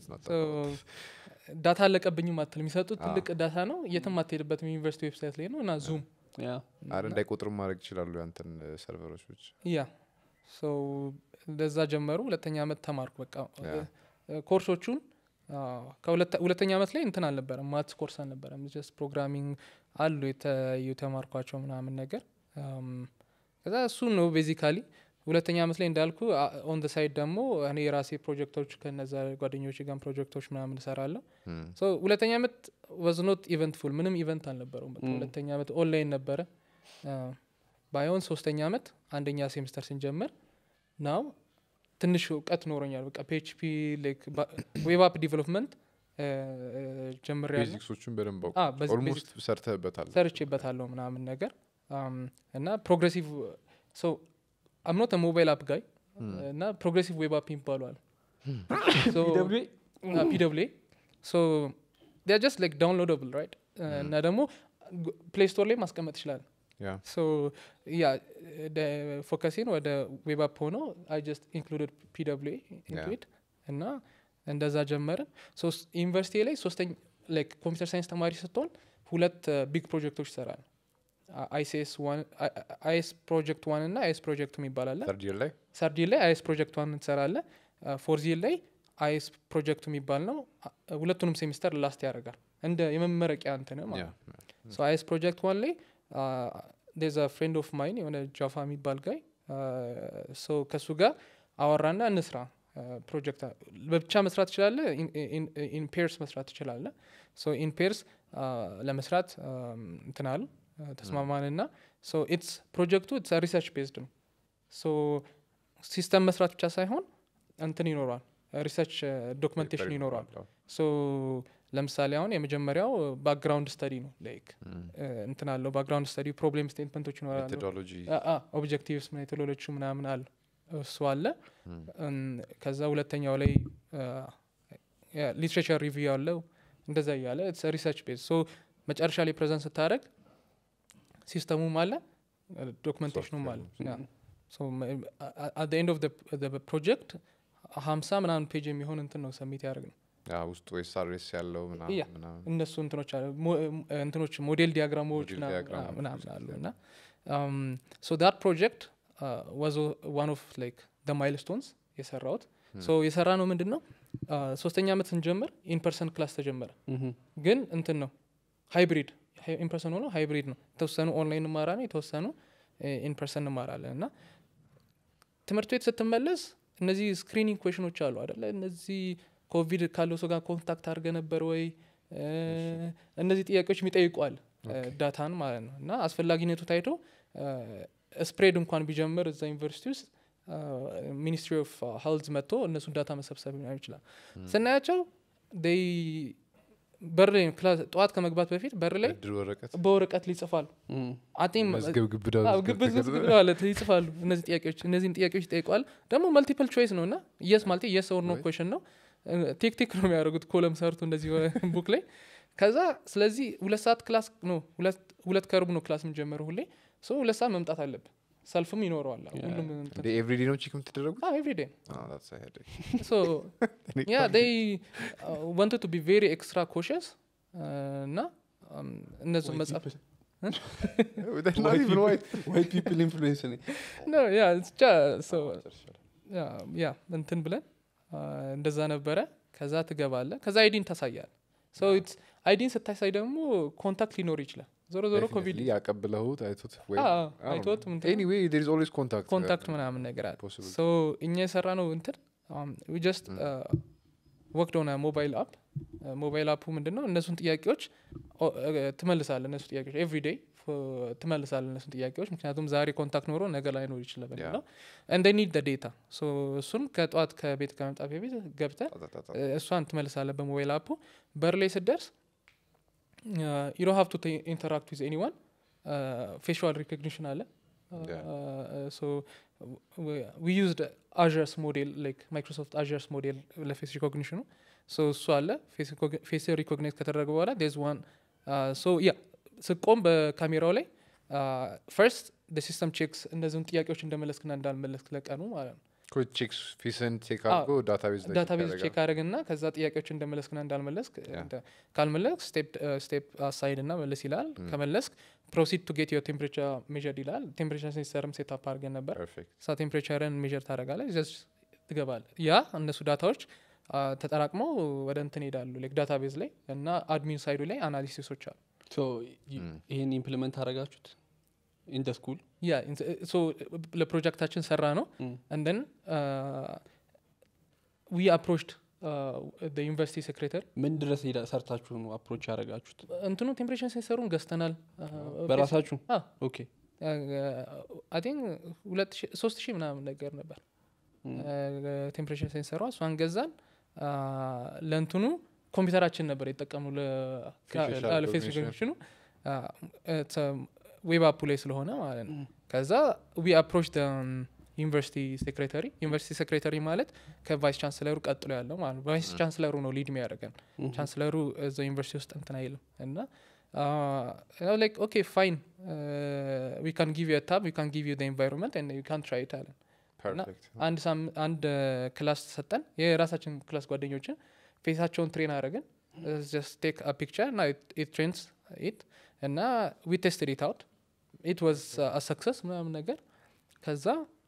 ዳታ አለቀብኝም አትል የሚሰጡት አዎ። ትልቅ ዳታ ነው የትም አትሄድበትም ዩኒቨርሲቲ ዌብሳይት ላይ ነው እና ዙም ያ አረ እንዳይቆጥሩ ማድረግ ይችላሉ ያንተን ሰርቨሮች ብቻ ያ ሶ እንደዛ ጀመሩ ሁለተኛ አመት ተማርኩ በቃ ያ። እ፣ ኮርሶቹን አዎ፣ ከሁለተ- ሁለተኛ አመት ላይ እንትን አልነበረም ማትስ ኮርስ አልነበረም ጀስት ፕሮግራሚንግ አሉ የተ- የተማርኳቸው ምናምን ነገር አም፣ ከዛ እሱ ነው ቤዚካሊ ሁለተኛ አመት ላይ እንዳልኩ ኦን ደ ሳይድ ደግሞ እኔ የራሴ ፕሮጀክቶች ከነዛ ጓደኞች ጋር ፕሮጀክቶች ምናምን እሰራለሁ እም፣ ሶ ሁለተኛ አመት ዋዝ ኖት ኢቨንትፉል ምንም ኢቨንት አልነበረውም በቃ Mm. ሁለተኛ አመት ኦንላይን ነበረ አ፣ ባይሆን ሶስተኛ አመት አንደኛ ሴምስተር ስንጀምር ናው ትንሽ እውቀት ኖሮኛል በቃ ፒኤችፒ ዌብ አፕ ዲቨሎፕመንት ጀምር ያለ ቤዚክሶቹን በደንብ አ፣ በዚ- ኦልሞስት ሰርተህበታል ሰርቼበታለሁ ምናምን ነገር አም፣ እና ፕሮግሬሲቭ ሶ አምኖት ሞባይል አፕ ጋይ እና ፕሮግሬሲቭ ዌብ አፕ ይባሏል PWA? ፒደብሌ ሶ ጀስት ላይክ ዳውንሎደብል ራይት እና ደግሞ ፕሌይ ስቶር ላይ ማስቀመጥ ይችላል ያ ሶ ያ ፎከሲን ወደ ዌብ አፕ ሆኖ አይ ጀስት ኢንክሉድድ ፒደብሊው ኢንክሉድ እና እንደዛ ጀመርን ሶ ዩኒቨርሲቲ ላይ ሶስተኛ ላይክ ኮምፒውተር ሳይንስ ተማሪ ስትሆን ሁለት ቢግ ፕሮጀክቶች ይሰራል አይሲኤስ አይኤስ ፕሮጀክት ዋን እና አይኤስ ፕሮጀክት የሚባል አለ ሰርድ ይር ላይ ሰርዲ ላይ አይኤስ ፕሮጀክት ዋን ትሰራለ ፎርዚ ላይ አይኤስ ፕሮጀክቱ የሚባል ነው አ- ሁለቱንም ሴሚስተር ላስት ያደርጋል እንደ የመመረቂያ እንትን ያ ማለት ነው ሶ አይኤስ ፕሮጀክት ዋን ላይ ዴዝ ፍሬንድ ኦፍ ማይን የሆነ ጃፋ የሚባል ጋይ ሶ ከእሱ ጋር አወራና እንስራ ፕሮጀክት በብቻ መስራት ትችላለ ኢን ፔርስ መስራት ትችላለ ሶ ኢን ፔርስ ለመስራት አም፣ እንትን አሉ ተስማማንና ሶ ኢትስ ፕሮጀክቱ ኢትስ ሪሰርች ቤዝድ ነው ሶ ሲስተም መስራት ብቻ ሳይሆን እንትን ይኖረዋል ሪሰርች ዶክመንቴሽን ይኖረዋል ሶ ለምሳሌ አሁን የመጀመሪያው ባክግራውንድ ስተዲ ነው ላይክ እንትን አለው ባክግራውንድ ስተዲ ፕሮብሌም ስቴትመንቶች ይኖራሉ ሜቶዶሎጂ ኦብጀክቲቭስ ሜቶዶሎጂ ምናምን አሉ እሱ አለ እም፣ ከዛ ሁለተኛው ላይ ሊትሬቸር ሪቪው አለው እንደዛ እያለ ሪሰርች ቤዝ ሶ መጨረሻ ላይ ፕሬዘንት ስታደረግ ሲስተሙም አለ ዶክመንቴሽኑም አለ አት ኤንድ ኦፍ ፕሮጀክት ሀምሳ ምናምን ፔጅ የሚሆን እንትን ነው ሰሚት ያደርግ ነው ውስጡ ኤስአርኤስ ያለው ያ። ምናምን ምናምን እነሱ እንትኖች አሉ ሞ- እንትኖች ሞዴል ዲያግራሞች ሞዴል ምናምን- ዲያግራም ምናምን ፕሮጀክት አሉ ያ። እና ሶ ዳት ፕሮጀክት ዋዝ ዋን ኦፍ ላይክ ደ ማይልስቶንስ የሰራውት ሶ የሰራ ነው ምንድን ነው አ፣ ሶስተኛ ዓመት ስንጀምር ኢንፐርሰን ክላስ ተጀመረ ምሁም። ግን እንትን ነው ሃይብሪድ ኢንፐርሰን ሆኖ ሃይብሪድ ነው የተወሰኑ ኦንላይን እንማራለን የተወሰኑ ኢንፐርሰን እንማራለን እና ትምህርት ቤት ስትመለስ እነዚህ ስክሪኒንግ ኩዌሽኖች አሉ አደለ እነዚህ ኮቪድ ካለው ሰው ጋር ኮንታክት አድርገ ነበር ወይ እ፣ እነዚህ ጥያቄዎች የሚጠይቋል ዳታን ማለት ነው እና አስፈላጊነቱ ታይቶ ስፕሬድ እንኳን ቢጀምር እዛ ዩኒቨርሲቲ ውስጥ ሚኒስትሪ ኦፍ ሄልዝ መጥቶ እነሱን ዳታ መሰብሰብ ሊሆን ይችላል ስናያቸው ይ በር ላይ ክላስ ጠዋት ከመግባት በፊት በር ላይ እድር ወረቀት በወረቀት ሊጽፋሉ ምሁም። አጤም መዝገብ ግብዳ አዎ፣ ግብዝ ግብዝ ማለት ይጽፋሉ እነዚህ ጥያቄዎች እነዚህን ጥያቄዎች ይጠይቋል ደግሞ መልቲፕል ቾይስ ነው እና የስ ማለት የስ ኦር ኖ ወይ? ኮሽን ነው ቲክ ቲክ ነው የሚያደርጉት ኮለም ሰርቶ እንደዚህ ቡክ ላይ ከዛ ስለዚህ ሁለት ሰዓት ክላስ ነው ሁለት- ሁለት ከሩብ ነው ክላስ የምንጀምረው ሁሌ ሶ ሁለት ሰዓት መምጣት አለብን ሰልፍም ይኖረዋል አዎ፣ Yeah. ሁሉም እንደ ኤቭሪዴ ነው ቺክ የምትደረጉት ኤቭሪዴ Ah, that's a headache. so yeah they uh, wanted to be very extra cautious uh, እና um, እነሱ White መጽሐፍ people- They're not white even people- white. white people influence ነኝ። no yeah it's just so ያ እንትን ብለን አ፣ እንደዛ ነበረ ከዛ ትገባለ ከዛ አይዲን ታሳያል ሶ አይዲን ስታሳይ ደግሞ ኮንታክት ሊኖር ይችላል ዞሮ ዞሮ ኮቪድ Definitely ያቀብለሁት አይቶት ወይ አዎ፣ I don't አይቶት know. ምንትን- Anyway, there is always contact. ኮንታክት ምናምን ነገር አለ possible. ሶ እኛ የሰራ ነው እንትን ጀስት ወቅድ ሆነ ሞባይል አፕ ሞባይል አፑ ምንድን ነው እነሱን ጥያቄዎች ኦ- እ፣ ትመልሳለ እነሱ ጥያቄዎች ኤቭሪ ዴይ ትመልሳለ እነሱን ጥያቄዎች ምክንያቱም ዛሬ ኮንታክት ኖሮ ነገ ላይኖር ይችላል Yeah. በሚለው እንደ ኒድ ዴታ እሱን ከጠዋት ከቤት ከመምጣት በፊት ገብተ ጣጣጣጣ። እሷን ትመልሳለ በሞባይል አፑ በር ላይ ስደርስ ዩ ዶንት ሃቭ ቱ ኢንተራክት ዊዝ ኤኒዋን ፌሽዋል ሪኮግኒሽን አለ ዊ ዩዝድ አዥርስ ሞዴል ላይክ ማይክሮሶፍት አዥርስ ሞዴል ለፌስ ሪኮግኒሽኑ ሶ እሱ አለ ፌስ ሪኮግኒት ከተደረገ በኋላ ዴዝ ዋን ሶ ያ ስቆም በካሜራው ላይ ፈርስት ሲስተም ቼክስ እነዚህን ጥያቄዎች እንደመለስክና እንዳልመለስክ ለቀኑ ማለት ነው ኮ ቼክ ፊስን ቼክ አዎ። አድርጎ ዳታቤዝ ላይ ዳታቤዝ ያደርጋል። ቼክ አድርግና ከዛ ጥያቄዎች እንደመለስክና እንዳልመለስክ Yeah. እንደ- ካልመለስክ ስቴፕ አሳይድ እና መለስ ይላል ከመለስክ ፕሮሲድ ቱ ጌት ዮር ቴምፕሬቸር ሜር ይላል ቴምፕሬቸር ሴንሰርም ሴት አፕ አድርገን ነበር ፐርፌክት ሳ ቴምፕሬቸርን ሜር ታደረጋለ ትገባለ ያ እነሱ ዳታዎች አ፣ ተጠራቅመው ወደ እንትን ሄዳሉ ላይክ ዳታቤዝ ላይ እና አድሚን ሳይዱ ላይ አናሊሲሶች አሉ ሶ ይ- ይሄን ኢምፕሊመንት አደረጋችሁት ኢን ደ ስኩል ያ ሶ ለፕሮጀክታችን ሰራ ነው Mm. እንደን ዊ አፕሮችድ ዩኒቨርሲቲ ሴክሬተሪ ምን ድረስ ሄዳ ሰርታችሁ ነው አፕሮች ያደረጋችሁት እንትኑ ቴምፕሬቸር ሴንሰሩን ገዝተናል አ፣ በራሳችሁ አ፣ ኦኬ አይ ቲንክ ሁለት ሺህ- ሶስት ሺህ ምናምን ነገር ነበር ቴምፕሬቸር ሴንሰሯ እሷን ገዛን አ፣ ለእንትኑ ኮምፒውተራችን ነበር የጠቀሙ Facial ለፌስ recognition. ሪኮግኒሽኑ ዌብ አፑ ላይ ስለሆነ ማለት ነው ከዛ ዊ አፕሮች ዩኒቨርሲቲ ሴክሬታሪ ዩኒቨርሲቲ ሴክሬታሪ ማለት ከቫይስ ቻንስለሩ ቀጥሎ ያለው ማለት ነው ቫይስ ቻንስለሩ ነው ሊድ የሚያደርገን ቻንስለሩ እዛ ዩኒቨርሲቲ ውስጥ እንትን አይልም እና ላይክ ኦኬ ፋይን ዊ ካን ጊቭ ዩ ታብ ዊ ካን ጊቭ ዩ ኤንቫይሮንመንት ዩ ካን ትራይ ኢት አለን ፐርፌክት አንድ ሳም- አንድ ክላስ ሰጠን የራሳችን ክላስ ጓደኞችን ፌሳቸውን ትሬን አደረግን ጀስት ቴክ አ ፒክቸር እና ኢት ትሬንስ ኢት እና ዊ ቴስትድ ኢት አውት ኢት ዋዝ አ ሰክሰስ ምናምን ነገር ከዛ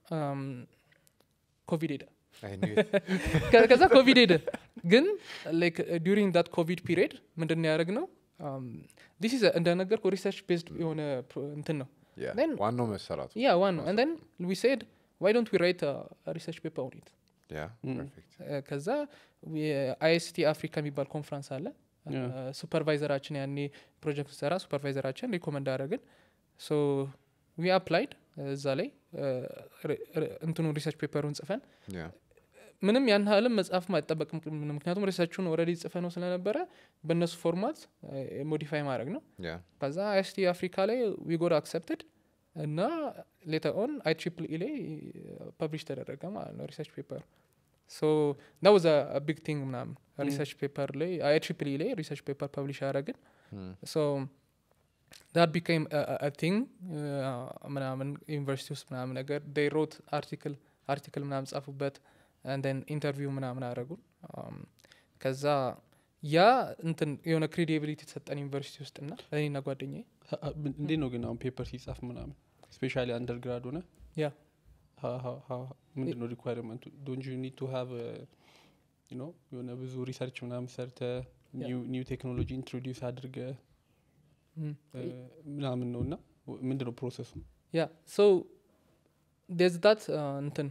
ኮቪድ ሄደ አይ ኒው ከ- ከዛ ኮቪድ ሄደ ግን ላይክ ዱሪንግ ዳት ኮቪድ ፒሪየድ ምንድን ያደረግ ነው ዲስ ኢዝ እንደነገርኩ ሪሰርች ቤዝድ የሆነ ፕሮ- እንትን ነው Then- ዋናው መሰራቱ ያ ዋን ነው ን ዊ ሴድ ዋይ ዶንት ዊ ራይት ሪሰርች ፔፐር ኦን ኢት ያ Mm. ፐርፌክት ከዛ አይኤስቲ አፍሪካ የሚባል ኮንፈረንስ አለ Yeah. ሱፐርቫይዘራችን ያኔ ፕሮጀክት ሰራ ሱፐርቫይዘራችን ሪኮመንድ አደረግን ሶ ዊ አፕላይድ እዛ ላይ እንትኑ ሪሰርች ፔፐሩን ጽፈን ያ ምንም ያን ያህልም መጽሐፍ አይጠበቅም ምክንያቱም ሪሰርቹን ኦልሬዲ ጽፈ ነው ስለነበረ በእነሱ ፎርማት ሞዲፋይ ማድረግ ነው ያ ከዛ አይኤስቲ አፍሪካ ላይ ዊ ጎድ አክሰፕትድ እና ሌተር ኦን አይ ትሪፕል ኢ ላይ ፐብሊሽ ተደረገ ማለት ነው ሪሰርች ፔፐር ሶ ዳ ወዝ ቢግ ቲንግ ምናምን ሪሰርች ፔፐር ላይ አይ ትሪፕል ኢ ላይ ሪሰርች ፔፐር ፐብሊሽ ያደረግን Mm. ሶ ዳት ቢካም ቲንግ ምናምን ዩኒቨርሲቲ ውስጥ ምናምን ነገር ዴይ ሮት አርቲክል አርቲክል ምናምን ጻፉበት ን ኢንተርቪው ምናምን አደረጉን Um, ከዛ ያ እንትን የሆነ ክሬዲቢሊቲ የተሰጠን ዩኒቨርሲቲ ውስጥ ና እኔና ጓደኛ እንዴት ነው ግን አሁን ፔፐር ሲጻፍ ምናምን ስፔሻሊ አንደርግራድ ሆነ ያ ምንድን ነው ሪኳርመንቱ ዶንት ዩ ኒድ ቱ ሃቭ ኖ የሆነ ብዙ ሪሰርች ምናምን ሰርተ ኒው ቴክኖሎጂ ኢንትሮዲውስ አድርገ Mm. ምናምን ነው እና ምንድን ነው ፕሮሰሱ ያ ሶ ዴዝ ዳት እንትን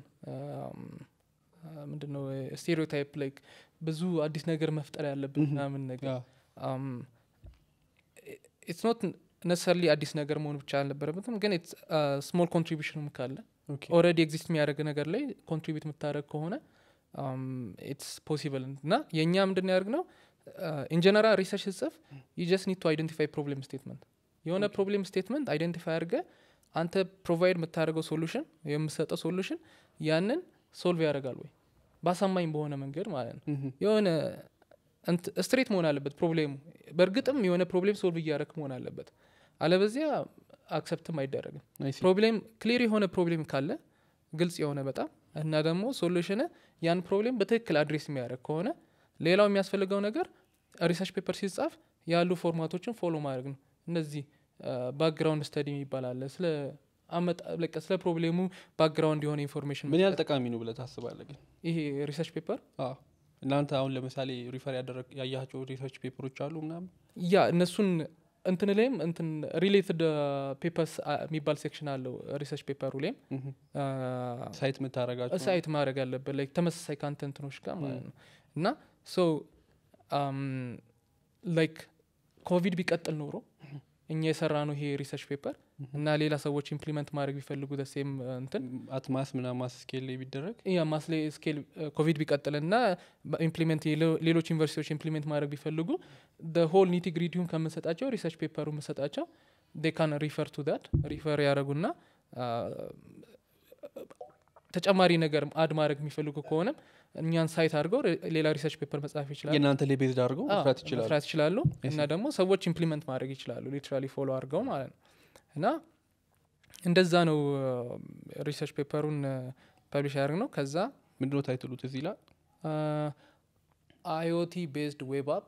ምንድን ነው ስቴሪዮታይፕ ላይክ ብዙ አዲስ ነገር መፍጠር ያለብን Mhm. ምናምን ነገር ኢትስ ኖት ነሰርሊ አዲስ ነገር መሆን ብቻ አልነበረበትም ግን ስሞል ኮንትሪቢሽንም ካለ ኦልሬዲ ኤግዚስት የሚያደርግ ነገር ላይ ኮንትሪቢዩት የምታደረግ ከሆነ ኢትስ ፖሲብል እና የእኛ ምንድን ያደርግ ነው ኢንጀነራል ሪሰርች ስጽፍ ዩ ጀስት ኒድ ቱ አይደንቲፋይ ፕሮብሌም ስቴትመንት የሆነ ፕሮብሌም ስቴትመንት አይደንቲፋይ አድርገ አንተ ፕሮቫይድ የምታደርገው ሶሉሽን የምሰጠው ሶሉሽን ያንን ሶልቭ ያደርጋል ወይ በአሳማኝ በሆነ መንገድ ማለት ነው የሆነ ስትሬት መሆን አለበት ፕሮብሌሙ በእርግጥም የሆነ ፕሮብሌም ሶልቭ እያደረክ መሆን አለበት አለበዚያ አክሰፕትም አይደረግም ፕሮብሌም ክሊር የሆነ ፕሮብሌም ካለ ግልጽ የሆነ በጣም እና ደግሞ ሶሉሽን ያን ፕሮብሌም በትክክል አድሬስ የሚያደርግ ከሆነ ሌላው የሚያስፈልገው ነገር ሪሰርች ፔፐር ሲጻፍ ያሉ ፎርማቶችን ፎሎ ማድረግ ነው እነዚህ ባክግራውንድ ስተዲ የሚባል አለ ስለ አመጣ በቃ ስለ ፕሮብሌሙ ባክግራውንድ የሆነ ኢንፎርሜሽን ምን ያህል ጠቃሚ ነው ብለህ ታስባለህ ግን ይሄ ሪሰርች ፔፐር አዎ። እናንተ አሁን ለምሳሌ ሪፈር ያደረግ ያያቸው ሪሰርች ፔፐሮች አሉ ምናምን ያ እነሱን እንትን ላይም እንትን ሪሌትድ ፔፐርስ የሚባል ሴክሽን አለው ሪሰርች ፔፐሩ ላይም ሳይት የምታደረጋቸው ሳይት ማድረግ አለበት ላይ ተመሳሳይ ከአንተንትኖች ጋር ማለት ነው እና ሶ ላይክ ኮቪድ ቢቀጥል ኖሮ እኛ የሰራ ነው ይሄ ሪሰርች ፔፐር እና ሌላ ሰዎች ኢምፕሊመንት ማድረግ ቢፈልጉ ደሴም እንትን አትማስ ምና ማስ ስኬል ላይ ቢደረግ ያ ማስሌ ስኬል ኮቪድ ቢቀጥል ና ኢምፕሊመንት ሌሎች ዩኒቨርሲቲዎች ኢምፕሊሜንት ማድረግ ቢፈልጉ ሆል ኒቲ ግሪዲውን ከምንሰጣቸው ሪሰርች ፔፐሩ የምንሰጣቸው ካን ሪፈር ቱ ዳት ሪፈር ያደረጉና ተጨማሪ ነገር አድ ማድረግ የሚፈልጉ ከሆነም እኛን ሳይት አድርገው ሌላ ሪሰርች ፔፐር መጻፍ ይችላሉ የእናንተ ላይ ቤዝድ አድርገው አዎ፣ መስራት ይችላሉ መስራት ይችላሉ እና ደግሞ ሰዎች ኢምፕሊመንት ማድረግ ይችላሉ ሊትራሊ ፎሎ አድርገው ማለት ነው እና እንደዛ ነው ሪሰርች ፔፐሩን ፐብሊሽ ያደርግ ነው ከዛ ምንድነው ታይትሉት እዚህ ላይ አይኦቲ ቤዝድ ዌብ አፕ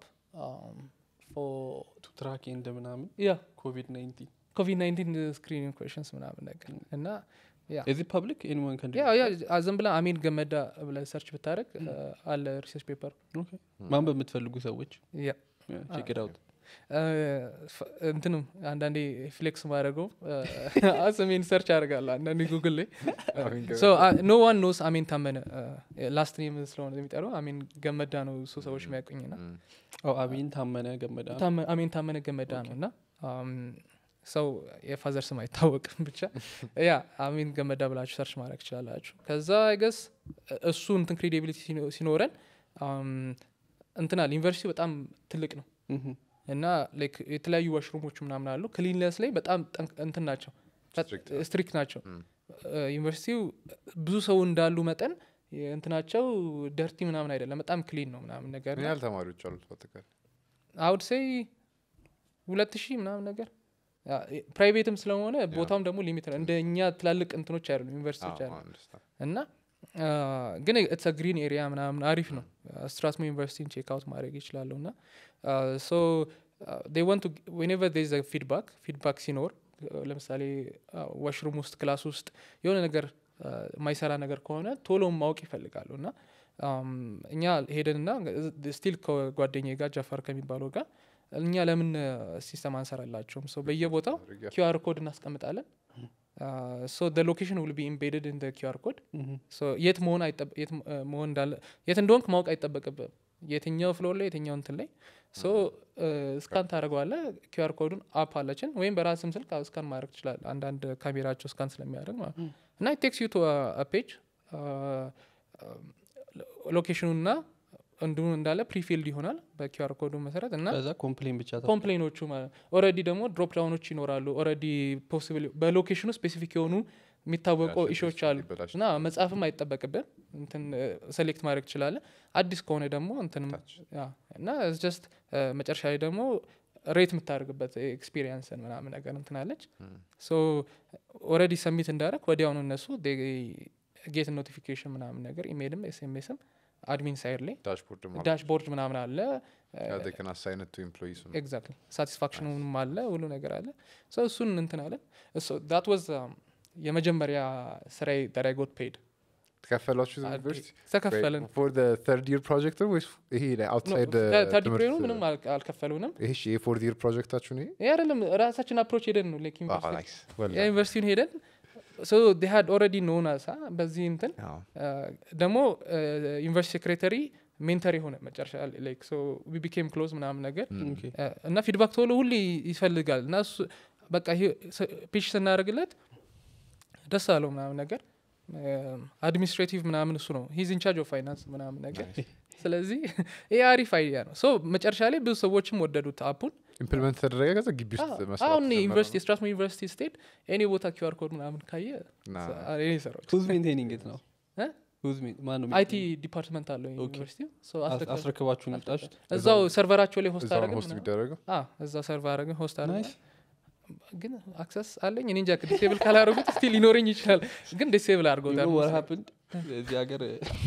ቱ ትራክ ኤንድ ምናምን ያ ኮቪድ 19 ኮቪድ 19 ስክሪኒንግ ኩዌሽንስ ምናምን ነገር እና ያ እዚህ ፐብሊክ ኤኒዋን ከን ያ ያ ዝም ብላ አሜን ገመዳ ብለ ሰርች ብታደረግ አለ ሪሰርች ፔፐር ማንበብ የምትፈልጉ ሰዎች ያ ቼክ ኢት አውት እንትንም አንዳንዴ ፍሌክስ ማድረገው ስሜን ሰርች አደርጋለሁ አንዳንዴ ጉግል ላይ ኖ ዋን ኖስ አሜን ታመነ ላስት ኔም ስለሆነ የሚጠራው አሜን ገመዳ ነው እሱ ሰዎች የሚያውቁኝ ና አሜን ታመነ ገመዳ ታመ- አሜን ታመነ ገመዳ ነው እና ሰው የፋዘር ስም አይታወቅም ብቻ ያ አሜን ገመዳ ብላችሁ ሰርች ማድረግ ትችላላችሁ ከዛ አይገስ እሱ እንትን ክሬዲቢሊቲ ሲኖረን አም፣ እንትን አለ ዩኒቨርሲቲ በጣም ትልቅ ነው ምሁም። እና ላይክ የተለያዩ ዋሽሩሞች ምናምን አሉ ክሊንለስ ላይ በጣም ጠንቅ- እንትን ናቸው Strict ስትሪክት ናቸው ዩኒቨርሲቲው ብዙ ሰው እንዳሉ መጠን እንትናቸው ደርቲ ምናምን አይደለም በጣም ክሊን ነው ምናምን ነገር ምን ያህል ተማሪዎች አሉት በአጠቃላይ አውድ ሴይ ሁለት ሺህ ምናምን ነገር ፕራይቬትም ስለሆነ ቦታውም ደግሞ ሊሚት ነው እንደ እኛ ትላልቅ እንትኖች አይደሉም ዩኒቨርሲቲዎች አዎ፣ አይደሉም understand። እና አ፣ ግን ኢትስ ግሪን ኤሪያ ምናምን አሪፍ ነው ስትራስሞ ዩኒቨርሲቲን ቼክ አውት ማድረግ ይችላሉ እና ሶ ወንቱ ዌኔቨር ዴዝ ፊድባክ ፊድባክ ሲኖር አ፣ ለምሳሌ ዋሽሩም ውስጥ ክላስ ውስጥ የሆነ ነገር አ፣ የማይሰራ ነገር ከሆነ ቶሎ ማወቅ ይፈልጋሉ እና አም፣ እኛ ሄደንና ስቲል ከጓደኛ ጋር ጃፋር ከሚባለው ጋር እኛ ለምን ሲስተም አንሰራላቸውም ሰው በየቦታው አድርጊያ። ኪዩአር ኮድ እናስቀምጣለን ሶ ሎኬሽን ውል ቢ ኢምቤድድ ኢን ኪዩአር ኮድ ምሁም። ሶ የት መሆን አይጠበ- የት ም- እ መሆን እንዳለ የት እንደሆንክ ማወቅ አይጠበቅብም የትኛው ፍሎር ላይ የትኛው እንትን ላይ ሶ ስካን ታደረገዋለ ኪዩአር ኮዱን አፕ አለችን ወይም በራስም ስልክ ስካን ማድረግ ትችላል አንዳንድ ካሜራቸው ስካን ስለሚያደርግ ማለት ነው እና ቴክስ ዩ ቱ ፔጅ ሎኬሽኑና እንዲሁ እንዳለ ፕሪፊልድ ይሆናል በኪዩአር ኮዱ መሰረት እና ከዛ ኮምፕሌን ብቻ ታ- ኮምፕሌኖቹ ማለት ኦረዲ ደግሞ ድሮፕ ዳውኖች ይኖራሉ ኦረዲ ፖሲብል በሎኬሽኑ ስፔሲፊክ የሆኑ የሚታወቁ ያ፣ ኢሾች ስፔሲፊክ አሉ ሊበላሽ እና መጽሐፍም አይጠበቅብን እንትን ሴሌክት ማድረግ ትችላለ አዲስ ከሆነ ደግሞ እንትንም ታች። ያ፣ እና ጀስት መጨረሻ ላይ ደግሞ ሬት የምታደርግበት ኤክስፒሪየንስን ምናምን ነገር እንትናለች ሶ ኦረዲ ሰሚት እንዳደረግ ወዲያውኑ እነሱ ጌት ኖቲፊኬሽን ምናምን ነገር ኢሜይልም ኤስኤምኤስም አድሚን ሳይድ ላይ ዳሽቦርድ ዳሽቦርድ ምናምን አለ ከን አሳይነት ቱ ኤምፕሎይስ ኤግዛክትሊ ሳቲስፋክሽኑም አለ ሁሉ ነገር አለ ሶ እሱን እንትን አለን ዳት ዋዝ የመጀመሪያ ስራዬ ዳት ጎት ፔድ ተከፈሏችሁ ዩኒቨርሲቲ ተከፈልን ፎር ተርድ ይር ፕሮጀክት ነው ወይስ ይሄ አውትሳይድ ተርድ ግሬኑ ምንም አል- አልከፈሉንም ይሄ የፎርት ይር ፕሮጀክታችሁ ነው ይሄ ይህ አይደለም ራሳችን አፕሮች ሄደን ነው ላይክ Ah, ዩኒቨርሲቲ nice. Well ያ ዩኒቨርሲቲውን ሄደን ሶ ዴ ሃድ ኦልሬዲ ኖን አሳ በዚህ እንትን done. አዎ። ደግሞ ዩኒቨርሲቲ ሴክሬተሪ ሜንተር የሆነ መጨረሻ ላይክ ሶ ዊ ቢኬም ክሎዝ ምናምን ነገር ኦኬ። እ፣ እና ፊድባክ ቶሎ ሁሌ ይፈልጋል እና እሱ በቃ ፒች ስናደርግለት ደስ አለው ምናምን ነገር አድሚኒስትሬቲቭ ምናምን እሱ ነው ሂዝ ኢንቻርጅ ኦፍ ፋይናንስ ምናምን ነገር ስለዚህ ይህ አሪፍ አይዲያ ነው ሶ መጨረሻ ላይ ብዙ ሰዎችም ወደዱት አፑን ኢምፕሊመንት ተደረገ ከዛ ግቢ ውስጥ አዎ፣ መስራት አሁን ጀመረ ዩኒቨርሲቲ ነው? ስትራስሞ ዩኒቨርሲቲ ስትሄድ ኤኒ ቦታ ኪዩአር ኮድ ምናምን ካየ ና- እኔ ሰራዎች ሁዝ ሜንቴኒንግ ኢት ነው እ? ሁዝ ሜን- ማን ነው አይቲ ዲፓርትመንት አለው ኦኬ። ዩኒቨርሲቲ አስ- አስረክባችሁ ነው የወጣችሁት? እዛው ሰርቨራቸው ላይ ሆስት እዛው ነው አረግን ሆስት የሚደረገው እዛው ሰርቨር አረግን ሆስት አረግን ናይስ። ግን አክሰስ አለኝ እኔ እንጃ ዲሴብል ካላደረጉት ስቲል ሊኖረኝ ይችላል ግን ዲሴብል You አድርገውታል know what happened? እዚህ ሀገር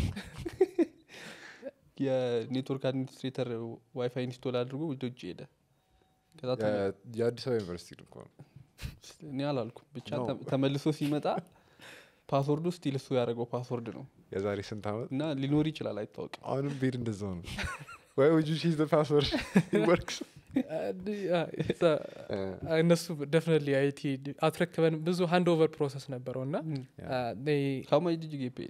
የኔትወርክ አድሚኒስትሬተር ዋይፋይ ኢንስቶል አድርጎ ወደ ውጭ ሄደ ከዛ ተመ- የ- የአዲስ አበባ ዩኒቨርሲቲ ነው እኮ ነው። እኔ አላልኩም ብቻ No. ተ- ተመልሶ ሲመጣ ፓስወርዱ ስቲል እሱ ያደረገው ፓስወርድ ነው የዛሬ ስንት ዓመት እና ሊኖር ይችላል አይታወቅም አሁንም ቤድ እንደዛው ነው ወይ ውጁ ሺዝ ፓስወርድ ወርክስ እነሱ ደፍነትሊ አይቲ አትረክበን ብዙ ሃንድ ኦቨር ፕሮሰስ ነበረው እና ካማ ጅጅ ጌፔ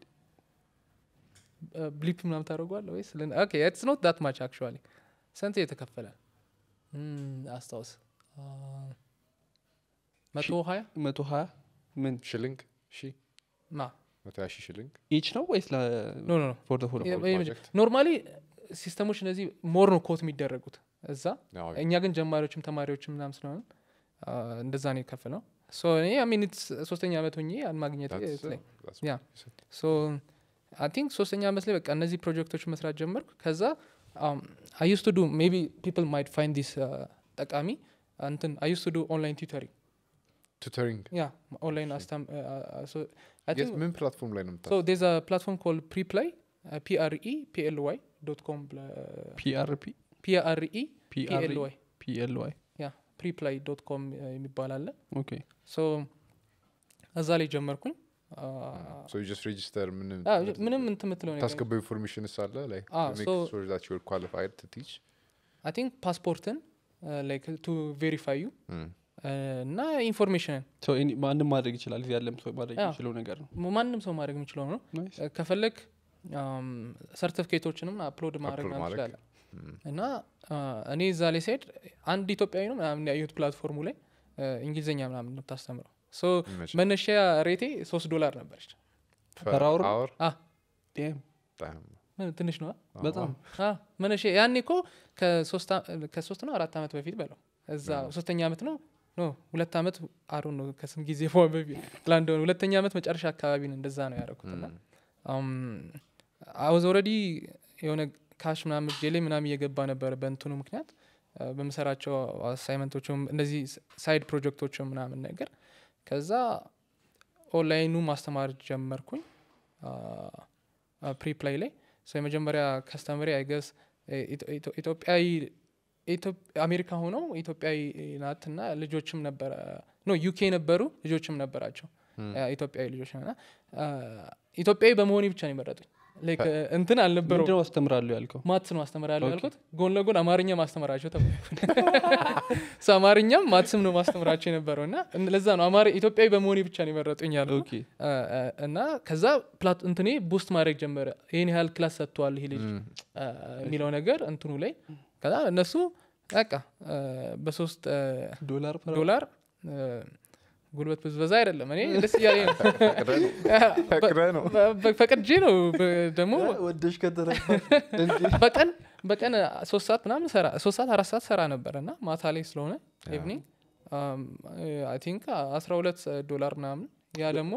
ብሊፕ ምናም ታደርጓል ወይስ ኢትስ ኖት ዳት ማች አክቹዋሊ ስንት የተከፈለ ም፣ አስታውስ መቶ ሀያ መቶ ሀያ ምን ሽልንግ ሺ ማ መቶ ሀያ ሺህ ሽልንግ ኢች ነው ወይስ ኖ ኖ ኖ ፎር ሆል project? ኖርማሊ ሲስተሞች እነዚህ ሞር ነው ኮት የሚደረጉት እዛ አዎ፣ እኛ ግን ጀማሪዎችም ተማሪዎችም ምናም ስለሆነ አ፣ እንደዛ ነው የከፍ ነው ሶ እኔ አሚን ሶስተኛ ዓመት ሆኜ ያን ማግኘት that's- ላይ that's Yeah. what you said. ሶ አይ ቲንክ ሶስተኛ ዓመት ላይ በቃ እነዚህ ፕሮጀክቶች መስራት ጀመርኩ ከዛ አይ ዩስ ቱ ዱ ሜቢ ፒፕል ማይት ፋይንድ ዲስ ጠቃሚ እንትን አይ ዩስ ቱ ዱ ኦንላይን ቲዩተሪንግ ቱተሪንግ ያ ኦንላይን አስታም የት ምን ፕላትፎርም ላይ ነው የምታ ሶ ዴዝ ፕላትፎርም ኮል ፕሪፕላይ ፒአርኢ ፒኤልዋይ ዶት ኮም ፒአርፒ ፒአርኢ ፒአር ፒኤልዋይ ፒኤልዋይ ያ ፕሪፕላይ ዶት ኮም የሚባል አለ ኦኬ ሶ እዛ ላይ ጀመርኩኝ አ፣ ሶ ጀስት ሬጂስተር ምንም አ፣ ምንም እንትን የምትለው ነገር ታስገባው ኢንፎርሜሽን ሳለ ላይ Ah, so- ኳሊፋይድ ቱ ቲች አይ ቲንክ ፓስፖርትን ላይክ ቱ ቬሪፋይ ዩ እና ኢንፎርሜሽንን ሰው ኤኒ- ማንም ማድረግ ይችላል እዚህ ያለም ሰው ማድረግ አዎ። የሚችለው ነገር ነው ማንም ሰው ማድረግ የሚችለው ነው ናይስ እ፣ ከፈለግ ሰርቲፊኬቶችንም አፕሎድ ማድረግ Upload ምናምን ማድረግ። ትችላለህ እና አ፣ እኔ እዛ ላይ ሲሄድ አንድ ኢትዮጵያዊ ነው ምናምን ያየሁት ፕላትፎርሙ ላይ እ፣ እንግሊዝኛ ምናምን ነው የምታስተምረው ሶ መነሻ ሬቴ ሶስት ዶላር ነበረች Per hour? አወር አ፣ ዴም ምን ትንሽ ነው በጣም መነሻ ያኔ እኮ ከሶስት አ- ከሶስት ነው አራት ዓመት በፊት በለው እዛ ሶስተኛ ዓመት ነው ኖ ሁለት ዓመት አሩ ነው ከስንት ጊዜ በ- በፊት ላንድ ሆነ ሁለተኛ ዓመት መጨረሻ አካባቢ ነው እንደዛ ነው ያደረኩት እና አውዝ ኦልሬዲ የሆነ ካሽ ምናምን እጄ ላይ ምናምን እየገባ ነበር በእንትኑ ምክንያት አ፣ በምሰራቸው አሳይመንቶችም እነዚህ ሳይድ ፕሮጀክቶችም ምናምን ነገር ከዛ ኦንላይኑ ማስተማር ጀመርኩኝ ፕሪፕላይ ላይ ሶ የመጀመሪያ ከስተመሪ አይገስ ኢትዮጵያዊ ኢትዮ- አሜሪካ ሆነው ኢትዮጵያዊ ናት እና ልጆችም ነበረ ኖ ዩኬ ነበሩ ልጆችም ነበራቸው አ፣ ኢትዮጵያዊ ልጆች እና አ፣ ኢትዮጵያዊ በመሆኔ ብቻ ነው የመረጡኝ ላይክ እንትን አልነበረው ምንድነው አስተምራለሁ ያልከው ማትስ ነው አስተምራለሁ ኦኬ። ያልኩት ጎን ለጎን አማርኛ ማስተምራቸው ተባልኩ ሶ አማርኛም ማትስም ነው ማስተምራቸው የነበረው እና እን- ለዛ ነው አማሪ ኢትዮጵያዊ በመሆኔ ብቻ ነው የመረጡኝ ያልኩ ኦኬ አ፣ አ፣ እና ከዛ ፕላት እንትኔ ቡስት ማድረግ ጀመረ ይህን ያህል ክላስ ሰጥተዋል ይሄ ልጅ አ፣ የሚለው ነገር እንትኑ ላይ ከዛ እነሱ በቃ አ፣ በሶስት አ፣ ዶላር per hour? ዶላር አ፣ ጉልበት ብዝበዛ አይደለም እኔ ደስ እያለኝ ነው ፈቅደ ነው በ- በ- ፈቅጄ ነው በ- ደግሞ ወደሽ ከተረፋ በቀን በቀን ሶስት ሰዓት ምናምን ሰራ ሶስት ሰዓት አራት ሰዓት ሰራ ነበረ እና ማታ ላይ ስለሆነ ኢቭኒንግ አይ ቲንክ አስራ ሁለት ዶላር ምናምን ያ ደግሞ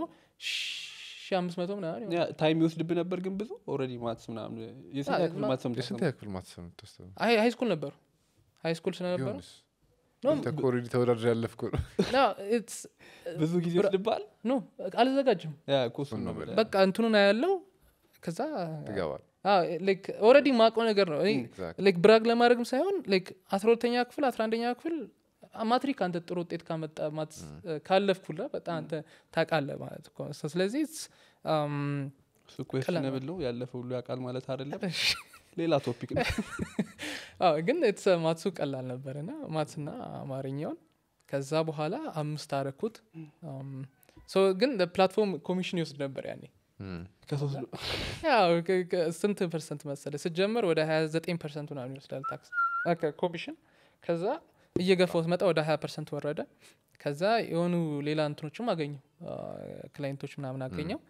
ሺ አምስት መቶ ምናምን ይሆናል። ታይም ይወስድብ ነበር ግን ብዙ ኦልሬዲ ማትስ ምናምን የስንት አ፣ ያክል ማ- ማትስ ነው የስንት የምታስተምረው? ያክል ማትሰብ የምታስተምረው? አይ ሃይ ስኩል ነበሩ ሃይ ስኩል ስለነበሩ ቢሆንስ? ኖ አንተ እኮ ኦልሬዲ ተወዳድር ያለፍኩ ነው ኖ ኢትስ ብዙ ጊዜ ይወስድባል ኖ አልዘጋጅም ያ እኮ እሱን እሱን ነው ነው የምልህ። በቃ እንትኑን ያለው ከዛ ትገባል ላይክ ኦልሬዲ ማውቀው ነገር ነው እኔ Exactly. ላይክ ብራግ ለማድረግም ሳይሆን ላይክ አስራ ሁለተኛ ክፍል አስራ አንደኛ ክፍል ማትሪክ አንተ ጥሩ ውጤት ካመጣ ማት ካለፍኩላ በጣም አንተ ታውቃለህ ማለት እኮ ነው። So ስለዚህ it's, um, እሱ questionable ነው ያለፈ ሁሉ ያውቃል ማለት አይደለም ሌላ ቶፒክ ነው አዎ ግን it's, uh, ማትሱ ቀላል ነበር ና ማትስና አማርኛውን ከዛ በኋላ አምስት አረኩት Um, so ግን ፕላትፎርም ኮሚሽን ይወስድ ነበር ያኔ Mm. ከሶስት ዶ- ያው ከ- ከ- ስንት ፐርሰንት መሰለ ስጀመር ወደ 29 ፐርሰንት ምናምን ይወስዳል ታክስ ኦኬ፣ ኮሚሽን ከዛ እየገፋው ስመጣ ወደ 20 ፐርሰንት ወረደ ከዛ የሆኑ ሌላ እንትኖችም አገኘው ክላይንቶች ምናምን አገኘው